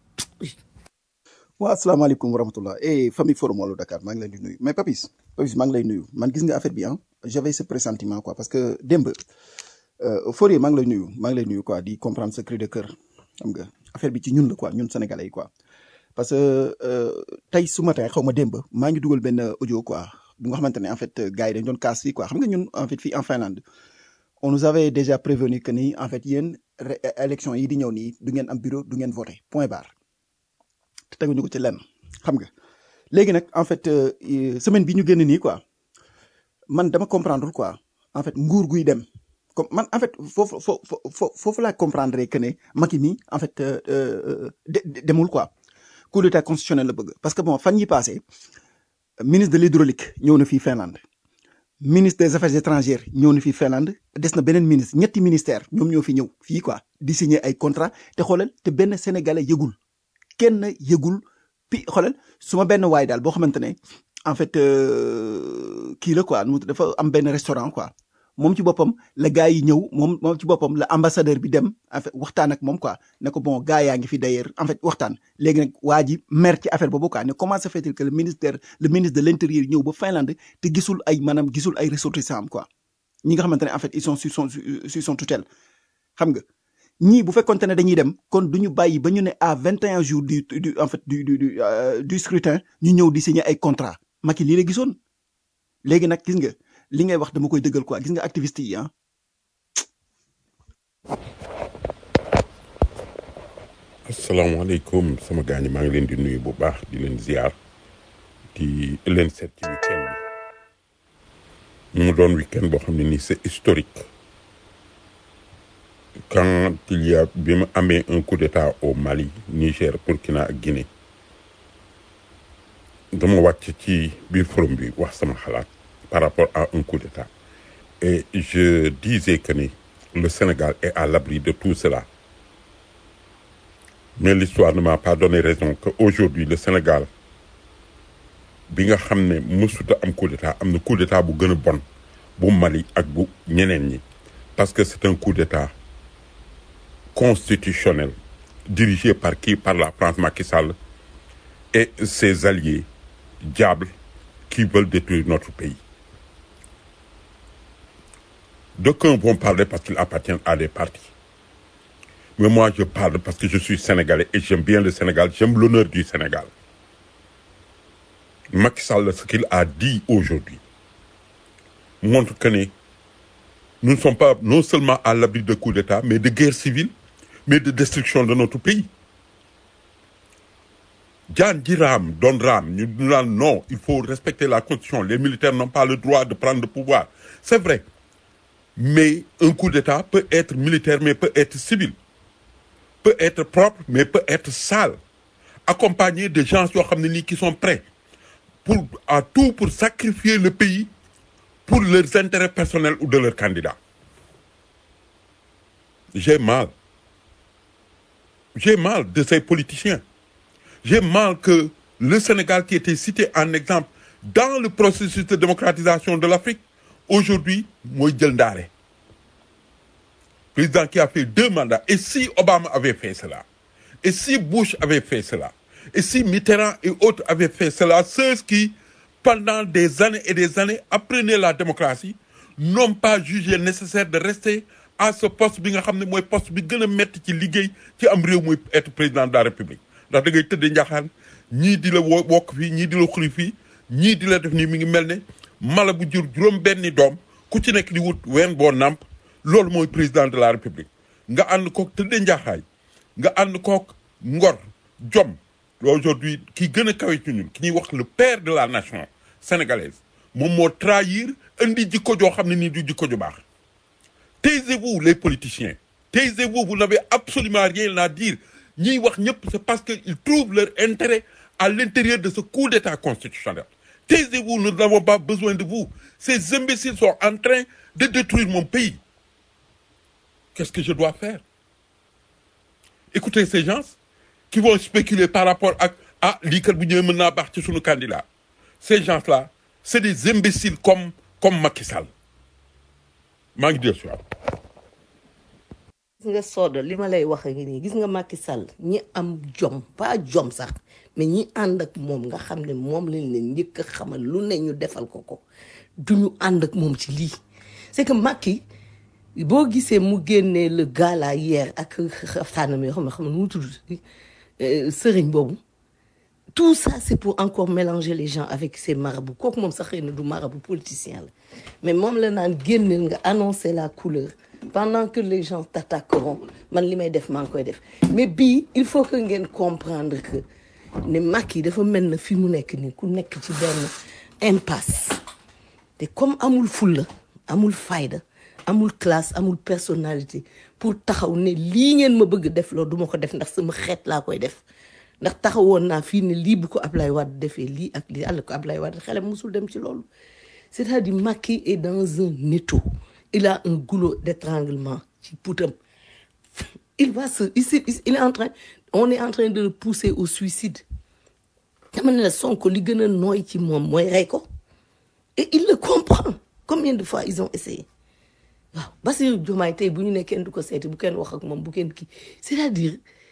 waa asalaamaaleykum wa rahmatullah eh famille forum wàllu Dakar maa ngi leen di nuyu mais Papis Papis maa ngi lay nuyu man gis nga affaire bi ah j'avais ce pressentiment quoi parce que démb euh, Fourier maa ngi lay nuyu maa ngi lay nuyu quoi di comprendre ce cri de cœur xam nga affaire bi ci ñun la quoi ñun sénégalais yi quoi parce que euh, tey su matin xaw ma démb maa ngi dugal benn audio quoi bu nga xamante ne en fait euh, gars yi dañ doon kaas fii quoi xam nga ñun en fait fii en Finlande on nous avait déjà prévenu que ni en fait yéen ré- élection yi di ñëw nii du ngeen am bureau du ngeen voter point barre te teguñu ko ci lenn xam nga léegi nag en fait euh, euh, semaine bi ñu génn nii quoi man dama comprendre quoi en fait nguur guy dem comme man en fait foofu foofu foofu foofu laa comprendre que ne Macky mi en fait euh, euh, de- de- demul quoi coup d'état constitutionnel la bëgg parce que bon fan yi passé ministre de l'hydraulique ñëw na fii Finlande ministre des affaires étrangères ñëw na fii Finlande des na beneen ministre ñetti ministère ñoom ñoo fi ñëw fii quoi di signer ay contrat te xoolal te benn sénégalais yëgul kenn yëgul pi xoolal su ma benn waay daal boo xamante ne en fait euh, kii la quoi nu mu tudd dafa am benn restaurant quoi moom ci boppam la gars yi ñëw moom moom ci boppam la ambassadeur bi dem en fait waxtaan ak moom quoi ne ko bon gars yaa ngi fi d'ailleurs en fait waxtaan léegi nag waa ji mer ci affaire boobu quoi ne comment se fait-il que le ministère le ministre de l'intérieur ñëw ba Finlande te gisul ay maanaam gisul ay ressortissants am quoi ñi nga xamante ne en fait ils sont sur son sur son tutelle xam nga ñii bu fekkonte ne dañuy dem kon du ñu bàyyi ba ñu ne à 21 jours du du en fait du du du euh, du scrutin ñu ñëw di signer ay contrat Macky lii la gisoon léegi nag gis nga li ngay wax dama koy dëggal quoi gis nga activiste yi ah asalaamaaleykum sama gars ñi maa ngi leen di nuyu bu baax di leen ziar di leen seet ci week-end bi mu doon week-end boo xam ne nii c'est historique quand il y a bi mu amee un coup d'état au Mali Niger Burkina ak Guinée dama wàcc ci biir forum bi wax sama xalaat par rapport à un coup d'état et je disais que ni le Sénégal est à l'abri de tout cela mais l'histoire ne m'a pas donné raison que aujourd'hui le Sénégal bi nga xam ne mësuta am coup d'état am na coup d'état bu gën a bon bu Mali ak bu ñeneen ñi parce que c'est un coup d'état constitutionnel dirigé par qui par la France Macky Sall et ses alliés diables qui veulent détruire notre pays d'aucuns vont parler parce qu'ils appartiennent à des partis mais moi je parle parce que je suis sénégalais et j'aime bien le Sénégal j'aime l'honneur du Sénégal Macky Sall ce qu'il a dit aujourd'hui montre que ne nous ne sommes pas non seulement à l'abri de coups d'État mais de guerre civile mais de destruction de notre pays jaan ji raam doon raam ñu naan non il faut respecter la constitution les militaires n'ont pas le droit de prendre le pouvoir c'est vrai mais un coup d'État peut être militaire mais peut être civil peut être propre mais peut être sale accompagné de gens yoo xam ne nii qui sont prêts pour à tout pour sacrifier le pays pour leurs intérêts personnels ou de leurs candidats j'ai mal j'ai mal de ces politiciens j'ai mal que le Sénégal qui était cité en exemple dans le processus de démocratisation de l'Afrique aujourd'hui mooy jël ndaare président qui a fait deux mandats et si Obama avait fait cela et si Bush avait fait cela et si Mitterrand et autres avaient fait cela ceux qui pendant des années et des années apprenaient la démocratie n'ont pas jugé nécessaire de rester à ce poste bi nga xam ne mooy poste bi gën a métti ci liggéey ci am réew muy être président de la république ndax da ngay tëddee njaxaan ñii di la wo wokk fii ñii di la xuli fii ñii di la def nii mi ngi mel ne mala bu jur juróom benni doom ku ci nekk di wut ween boo nàmp loolu mooy président de la république nga ànd kook tëddee njaaxaay nga ànd kook ngor jom aujourd'hui ki gën a kawe ci ñun ki ñuy wax le père de la nation sénégalaise moom moo trahir indi jikko joo xam ne nii du jikko ju baax taisez-vous les politiciens taisez-vous vous n'avez absolument rien à dire ñiy wax ñëpp c'est parce que ils trouvent leur intérêt à l'intérieur de ce coup d'état constitutionnel taisez-vous nous n'avons pas besoin de vous ces imbéciles sont en train de détruire mon pays qu'est-ce que je dois faire écoutez ces gens qui vont spéculer par rapport à ah lii kat bu ñëwee mën naa baax ci sunu candidat ces gens-là c'est des imbéciles comme comme Macky Sall maa ngi dellu si waat gis nga sooda li ma lay wax a ngi nii gis nga Macky Sall ñi am jom pas jom sax mais ñi ànd ak moom nga xam ne moom lañ leen njëkk a xamal lu ne ñu defal ko ko duñu ànd ak moom ci lii c'est que Macky boo gisee mu génnee le gala hier ak xaftaanam yoo xam ne xam ne nu mu tudd sëriñ boobu tout ça c'est pour encore mélanger les gens avec ces marabouts kooku moom sax xëy na du marabout politicien la mais moom la naan génneel nga annoncer la couleur pendant que les gens t'attaqueront man li may def maa ngi koy def mais bii il faut que ngeen comprendre que ne Macky dafa mel na fi mu nekk nii ku nekk ci benn impasse te comme amul fulla amul fayda amul classe amul personnalité pour taxaw ne lii ngeen ma bëgg def loolu duma ko def ndax sama xeet laa koy def ndax taxawoon naa fii ne lii bu ko Ablaye Wade defee lii ak lii àll ko Ablaye Wade xelam musul dem ci loolu c'est-à-dire Macky est dans un étau il a un goulot d'étranglement ci putam il va se ici il est en train on est en train de le pousser au suicide dama ne la Sonko li gën a nooy ci moom mooy rey ko et il le comprend combien de fois ils ont essayé waaw Bassirou Diomaye tey bu ñu ne kenn du ko seeti bu kenn wax ak moom bu kenn kii c'est-à-dire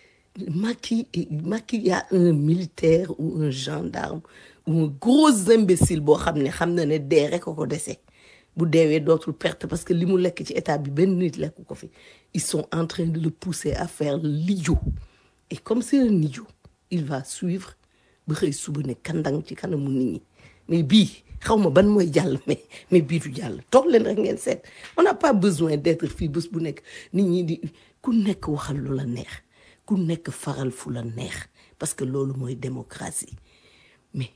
Macky Macky y a un militaire ou un gendarme ou un gros imbécile boo xam ne xam na ne dee rek ko ko dese bu deewee dootul perte parce que li mu lekk ci état bi benn nit lekk ko fi ils sont en train de le pousser à faire l'idiot et comme c'est un idiot il va suivre ba xëy suba ne kandang ci kanamu nit ñi mais bii xaw ma ban mooy jàll mais mais bii du jàll toog leen rek ngeen seet on n'a pas besoin d'être fii bés bu nekk nit ñi di ku nekk waxal lu la neex ku nekk faral fu la neex parce que loolu mooy démocratie mais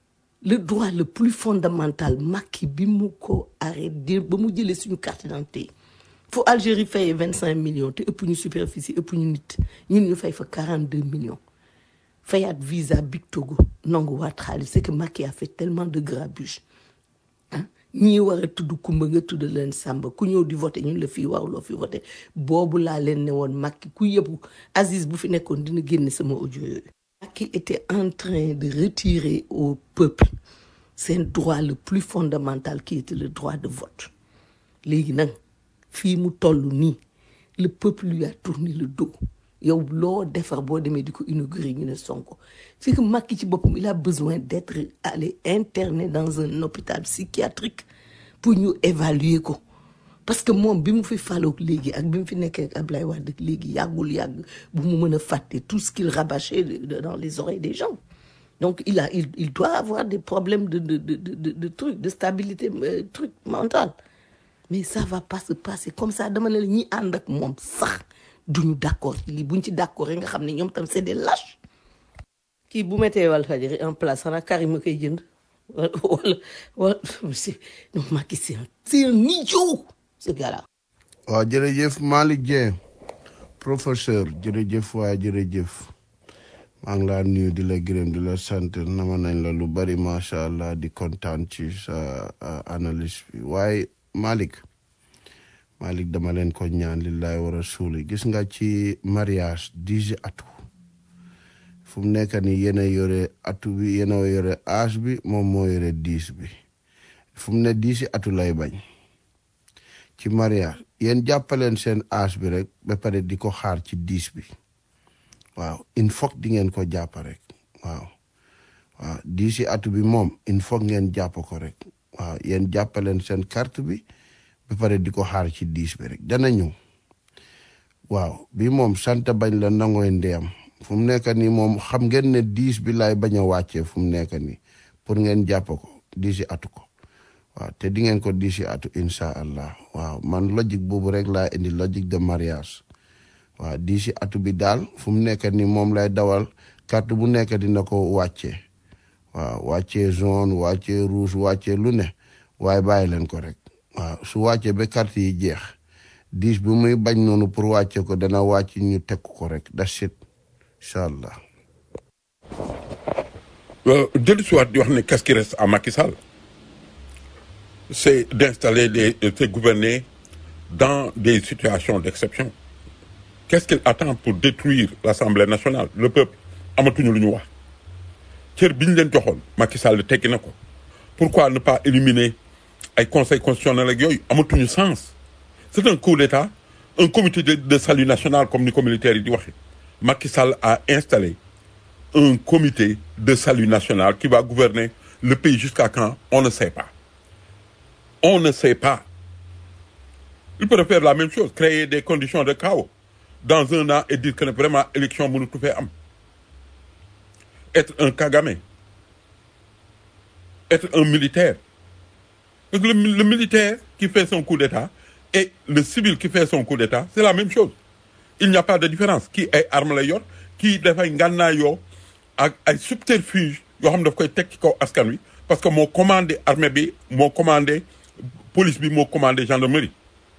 le droit le plus fondamental Macky bi mu ko arrêté ba mu jëlee suñu carte d'identité fu Algérie fayee vingt cinq millions te ëpp ñu superficie ëpp ñu nit ñun ñu fay fa quarante deux millions fayaat visa Big Togo nangu waat xaalis c'est que Macky a fait tellement de grabuge ah ñii war a tudd kumba nga tudd leen sàmba ku ñëw di voté ñun la fii waruloo fi voté boobu laa leen ne woon Macky ku yëpp Aziz bu fi nekkoon dina génne sama audio yooyu Macky était en train de retirer au peuple seen droit le plus fondamental qui était le droit de vote léegi nag fii mu toll nii le peuple lui a tourné le dos yow loo defar boo demee di ko inaugurer ñu ne Sonko c'est que Macky ci boppam il a besoin d'être allé interné dans un hôpital psychiatrique pour ñu évaluer ko parce que moom bi mu fi faloog léegi ak bi mu fi nekkee ak Ablaye Wade ak léegi yàggul yàgg bu mu mën a fàtte tout ce qu'il rabâchait de- de- dans les oreilles des gens donc il a il, il doit avoir des problèmes de de de de, de, de trucs de stabilité euh, truc mental mais ça va pas se passer comme ça dama ne la ñi ànd ak moom sax duñu d'accord ci lii buñ ci d'accord rek nga xam ne ñoom tam c'est des lâches kii bu mettee Walfadjri en place xanaa Karim a koy jënd wala wala wala c'est non Macky c'est un c'est un idiot ce gars-là waaw jërëjëf Malick Dieng professeur jërëjëf waaye jërëjëf maa ngi laa nuyu di la gërëm di la sant nama nañ la lu bari macha allah di kontaan ci sa uh, analyse bi waaye Malick Malick dama leen ko ñaan lillahi wa rasuli gis nga ci mariage dix atu fu mu nekk ni yéen a yore atu bi yéen a yore âge bi moom moo yore dix bi fu mu ne diisi atu lay bañ ci mariage yéen jàppaleen seen âge bi rek ba pare di ko xaar ci diis bi waaw il faut di ngeen ko jàpp rek waaw waaw diisi atu bi moom il faut ngeen jàpp ko rek waaw yéen jàppaleen seen carte bi ba pare di ko xaar ci diis bi rek dana ñëw waaw bi moom sant bañ la nangooy ndeyam fu mu nekk nii moom xam ngeen ne diis bi laay bañ a wàccee fu mu nekk nii pour ngeen jàpp ko diisi atu ko waaw te di ngeen ko diisi atu incha allah waaw man logique boobu rek laa indi logique de mariage waaw diisi atu bi daal fu mu nekk nii moom lay dawal carte bu nekk dina ko wàccee waaw wàccee jaune wàccee rouge wàccee lu ne waaye bàyyi leen ko rek waaw su wàccee ba carte yi jeex diis bu muy bañ noonu pour wàcce ko dana wàcc ñu teg ko rek that's it incha allah dellu si waat di wax ne qu'est-ce qui reste à Macky Sall c'est d'installer les de gouverner dans des situations d'exception qu'est-ce qu'il attend pour détruire l'Assemblée nationale le peuple amatuñu lu ñu wax cër bi ñu leen joxoon Macky Sall teggi na ko pourquoi ne pas éliminer ay conseil constitutionnel ak yooyu amatuñu sens c'est un coup d'état un comité de, de salut national comme ni ko militaire yi di waxe Macky Sall a installé un comité de salut national qui va gouverner le pays jusqu'à quand on ne sait pas on ne sait pas il peut faire la même chose créer des conditions de chaos dans un an et dire que ne vraiment élection mënu tu fee am être un Kagame être un militaire parce que le, le militaire qui fait son coup d'état et le civil qui fait son coup d'état c'est la même chose il n'y a pas de différence kii ay arme la yor kii dafay ngànnaayoo ak ay subterfuge yoo xam ne daf koy teg ci kaw askan wi parce que moo commandé armée bi moo commandé police bi moo commandé gendarmerie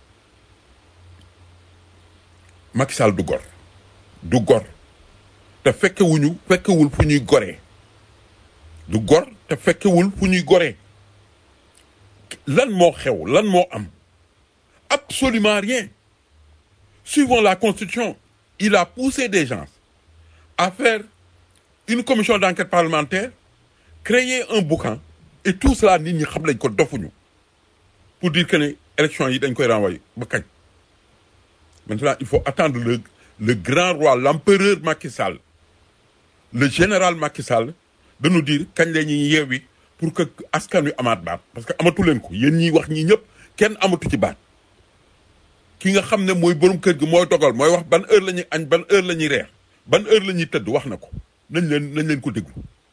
Macky Sall du gor du gor te fekkewuñu fekkewul fu ñuy goree du gor te fekkewul fu ñuy goree lan moo xew lan moo am absolument rien suivant la constitution il a poussé des gens à faire une commission d'enquête parlementaire créer un boucan et tout cela nit ñi xam lañ ko dofuñu pour dire que ne élection yi dañ koy renvoyer ba kañ maintenant il faut attendre le le grand roi l'empereur Macky Sall le général Macky Sall de nous dire kañ la ñuy yeewi pour que askan wi amaat baat parce que amatu leen ko yéen ñiy wax ñi ñëpp kenn amatu ci baat ki nga xam ne mooy borom kër gi mooy dogal mooy wax ban heure la ñuy añ ban heure la ñuy reer ban heure la ñuy tëdd wax na ko nañ leen nañ leen ko déglu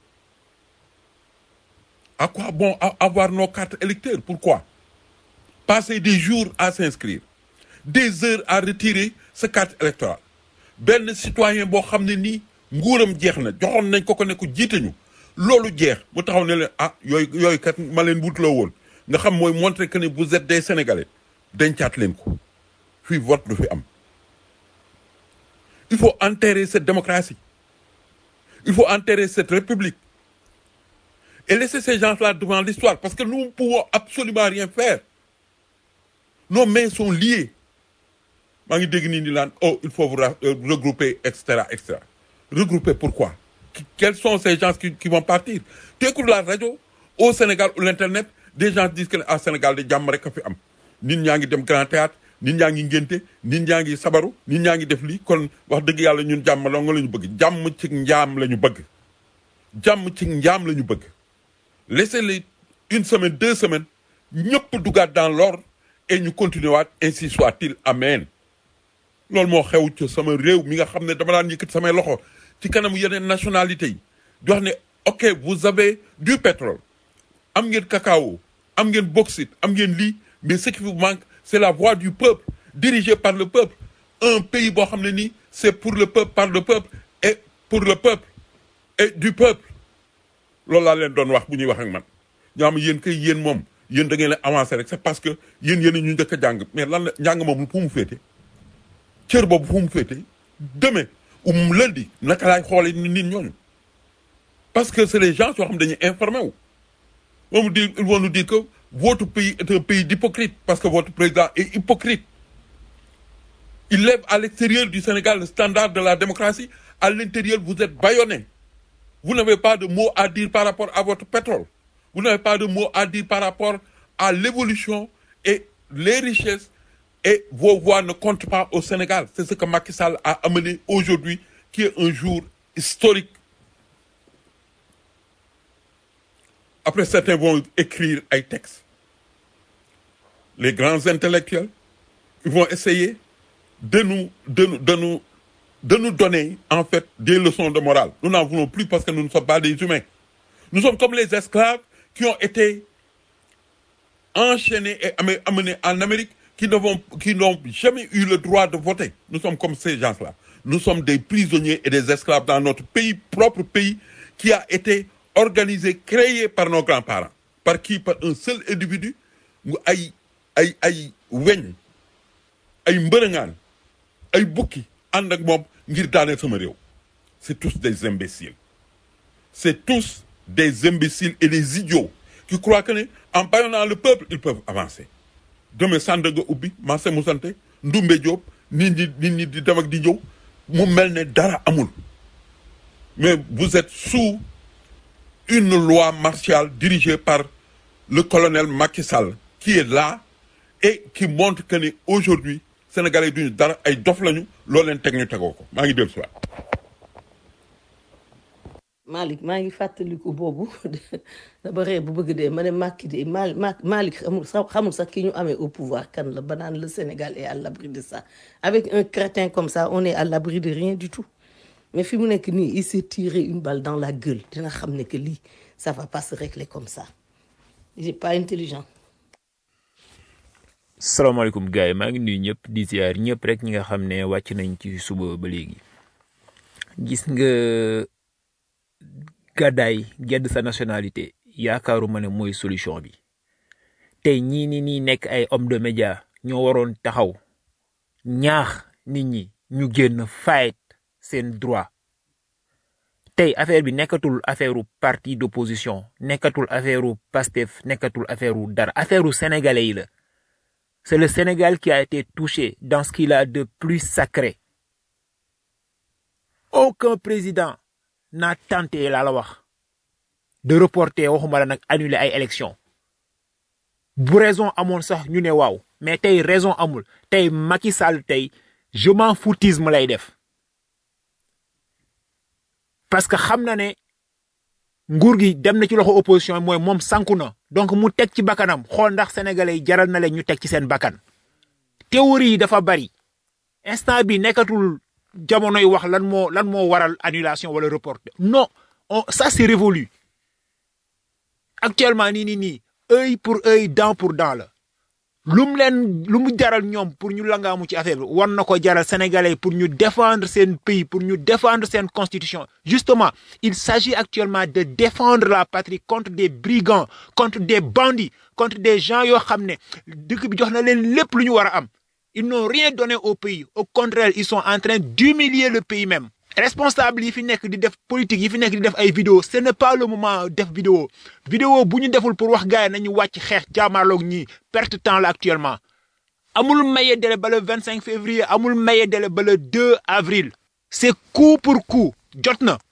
à quoi bon a- avoir nos cartes électeurs pourquoi passer des jours à s'inscrire des heures à retirer sa carte électorale benn citoyen boo xam ne nii nguuram jeex na joxoon nañ ko ko ne ko jiite ñu loolu jeex mu taxaw ne leen ah yooyu yooyu kat ma leen wutloo woon nga xam mooy montrer que ne vous êtes des sénégalais dencaat leen ko fii vote du fi am il faut enterrer cette démocratie il faut enterrer cette république et laisser ces gens-là devant l'histoire parce que nous ne pouvons absolument rien faire nos mains sont liées maa ngi dégg nii ni laan oh il faut vous ra- euh, regrouper et cetera et cetera regrouper pourquoi Qui- quels sont ces gens qui, qui vont partir tu écoutes la radio au Sénégal ou l'internet des gens disent que à Sénégal de jàmm rek a fi am nit ñaa ngi dem grand théâtre nit ñaa ngi ngénte nit ñaa ngi sabaru nit ñaa ngi def lii kon wax dëgg yàlla ñun jàmm la nga la ñu bëgg jàmm ci njaam la ñu bëgg jàmm ci njaam la ñu bëgg laissez-les une semaine deux semaines ñëpp dugaat dans l'ordre et ñu continuer waat ainsi soit-il amen loolu moo xew ci sama réew mi nga xam ne dama daan yëkkati samay loxo ci kanamu yeneen nationalité yi di wax ne ok vous avez du pétrole am ngeen cacao am ngeen bauxite am ngeen lii mais ce qui vous manque c'est la voix du peuple dirigée par le peuple un pays boo xam ne nii c'est pour le peuple par le peuple et pour le peuple et du peuple loolu laa leen doon wax bu ñuy wax ak man ñoo xam yéen kay yéen moom yéen da ngeen a avancé rek c'est parce que yéen yéen ñu njëkk a jàng mais lan la njàng moom fu mu féete cër boobu fu mu féete demain um lundi naka laay xoolee nit nit ñooñu parce que c'est les gens yoo xam dañuy informé wu moom dire ils vont nous dire que votre pays est un pays d'hypocrite parce que votre président est hypocrite il lève à l'extérieur du Sénégal le standard de la démocratie à l'intérieur vous êtes bâillonnés vous n'avez pas de mots à dire par rapport à votre pétrole vous n'avez pas de mots à dire par rapport à l'évolution et les richesses et vos voix ne comptent pas au Sénégal. C'est ce que Macky Sall a amené aujourd'hui, qui est un jour historique. Après, certains vont écrire un texte. Les grands intellectuels, ils vont essayer de nous, de nous, de nous, de nous donner, en fait, des leçons de morale. Nous n'en voulons plus parce que nous ne sommes pas des humains. Nous sommes comme les esclaves qui ont été enchaînés et amé- amenés en Amérique, qui ne vont- qui n'ont jamais eu le droit de voter. Nous sommes comme ces gens-là. Nous sommes des prisonniers et des esclaves dans notre pays, propre pays, qui a été organisé, créé par nos grands-parents. Par qui Par un seul individu. mu ay ay ay weñ ay mbërëngaan ay bukki ànd ak moom ngir daaneel sama réew c'est tous des imbéciles c'est tous des imbéciles et des idiots qui croient que ne en bâillonnant le peuple ils peuvent avancer demain Sandaga ubbi marché mu sante Ndumbe Diop nit ñi nit ñi di dem ak di ñëw mu mel ne dara amul mais vous êtes sous une loi martiale dirigée par le colonel Macky Sall qui est là et qui montre que ne aujourd'hui Sénégalais duñu dara ay dof lañu loolu leen teg ñu tegoo ko maa ngi dellu si waat Malick maa ngi fàttaliku boobu dama ree bu bëgg dee ma ne Macky de Mal Ma- Malick xamul sax xamul sax ki ñu amee au pouvoir kan la ba naan le Sénégal est à l'abri de ça avec un crétin comme ça on est à l'abri de rien du tout mais fi mu nekk nii il s'est tiré une balle dans la gueule dina xam ne que lii ça va pas se régler comme ça il est pas intelligent salaamaaleykum gars yi maa ngi nuyu ñëpp di ziar ñëpp rek ñi nga xam ne wàcc nañ ci suba ba léegi gis nga gàddaay gedd sa nationalité yaakaaruma ne mooy solution bi tey ñii ni nii nekk ay homme de média ñoo waroon taxaw ñaax nit ñi ñu génn fight seen droit tey affaire bi nekkatul affaire u parti d'opposition nekkatul affaire u Pastef nekkatul affaire u dara affaire u sénégalais yi la C'est le Sénégal qui a été touché dans ce qu'il a de plus sacré. Aucun président n'a tenté laa la wax de reporter waxuma la nag annuler ay élections bu raison amoon sax ñu ne waaw mais tey raison amul tey Macky Sall tey je m'en foutisme lay def parce que xam na ne nguur gi dem na ci loxo opposition mooy moom sanku na donc mu teg ci bakkanam xool ndax sénégalais yi jaral na leen ñu teg ci seen bakkan théorie yi dafa bari instant bi nekkatul jamonoy wax lan moo lan moo waral annulation wala report non on ça c'est révolu actuellement nii nii nii œil pour œil dent pour dent la lu mu leen lu mu jaral ñoom pour ñu langaamu ci affaire bi war na ko jaral sénégalais yi pour ñu défendre seen pays pour ñu défendre seen constitution justement il s'agit actuellement de défendre la patrie contre des brigands contre des bandits contre des gens yoo xam ne dëkk bi jox na leen lépp lu ñu war a am ils n'ont rien donné au pays au contraire ils sont en train d'humilier le pays même responsable yi fi nekk di def politique yi fi nekk di def ay vidéo ce n'est pas le moment def vidéo vidéo bu ñu deful pour wax gars yi nañu wàcc xeex jaamaarloog ñii perte temps la actuellement amul maye délai ba le 25 février amul maye délai ba le 2 avril c'est coup pour coup jot na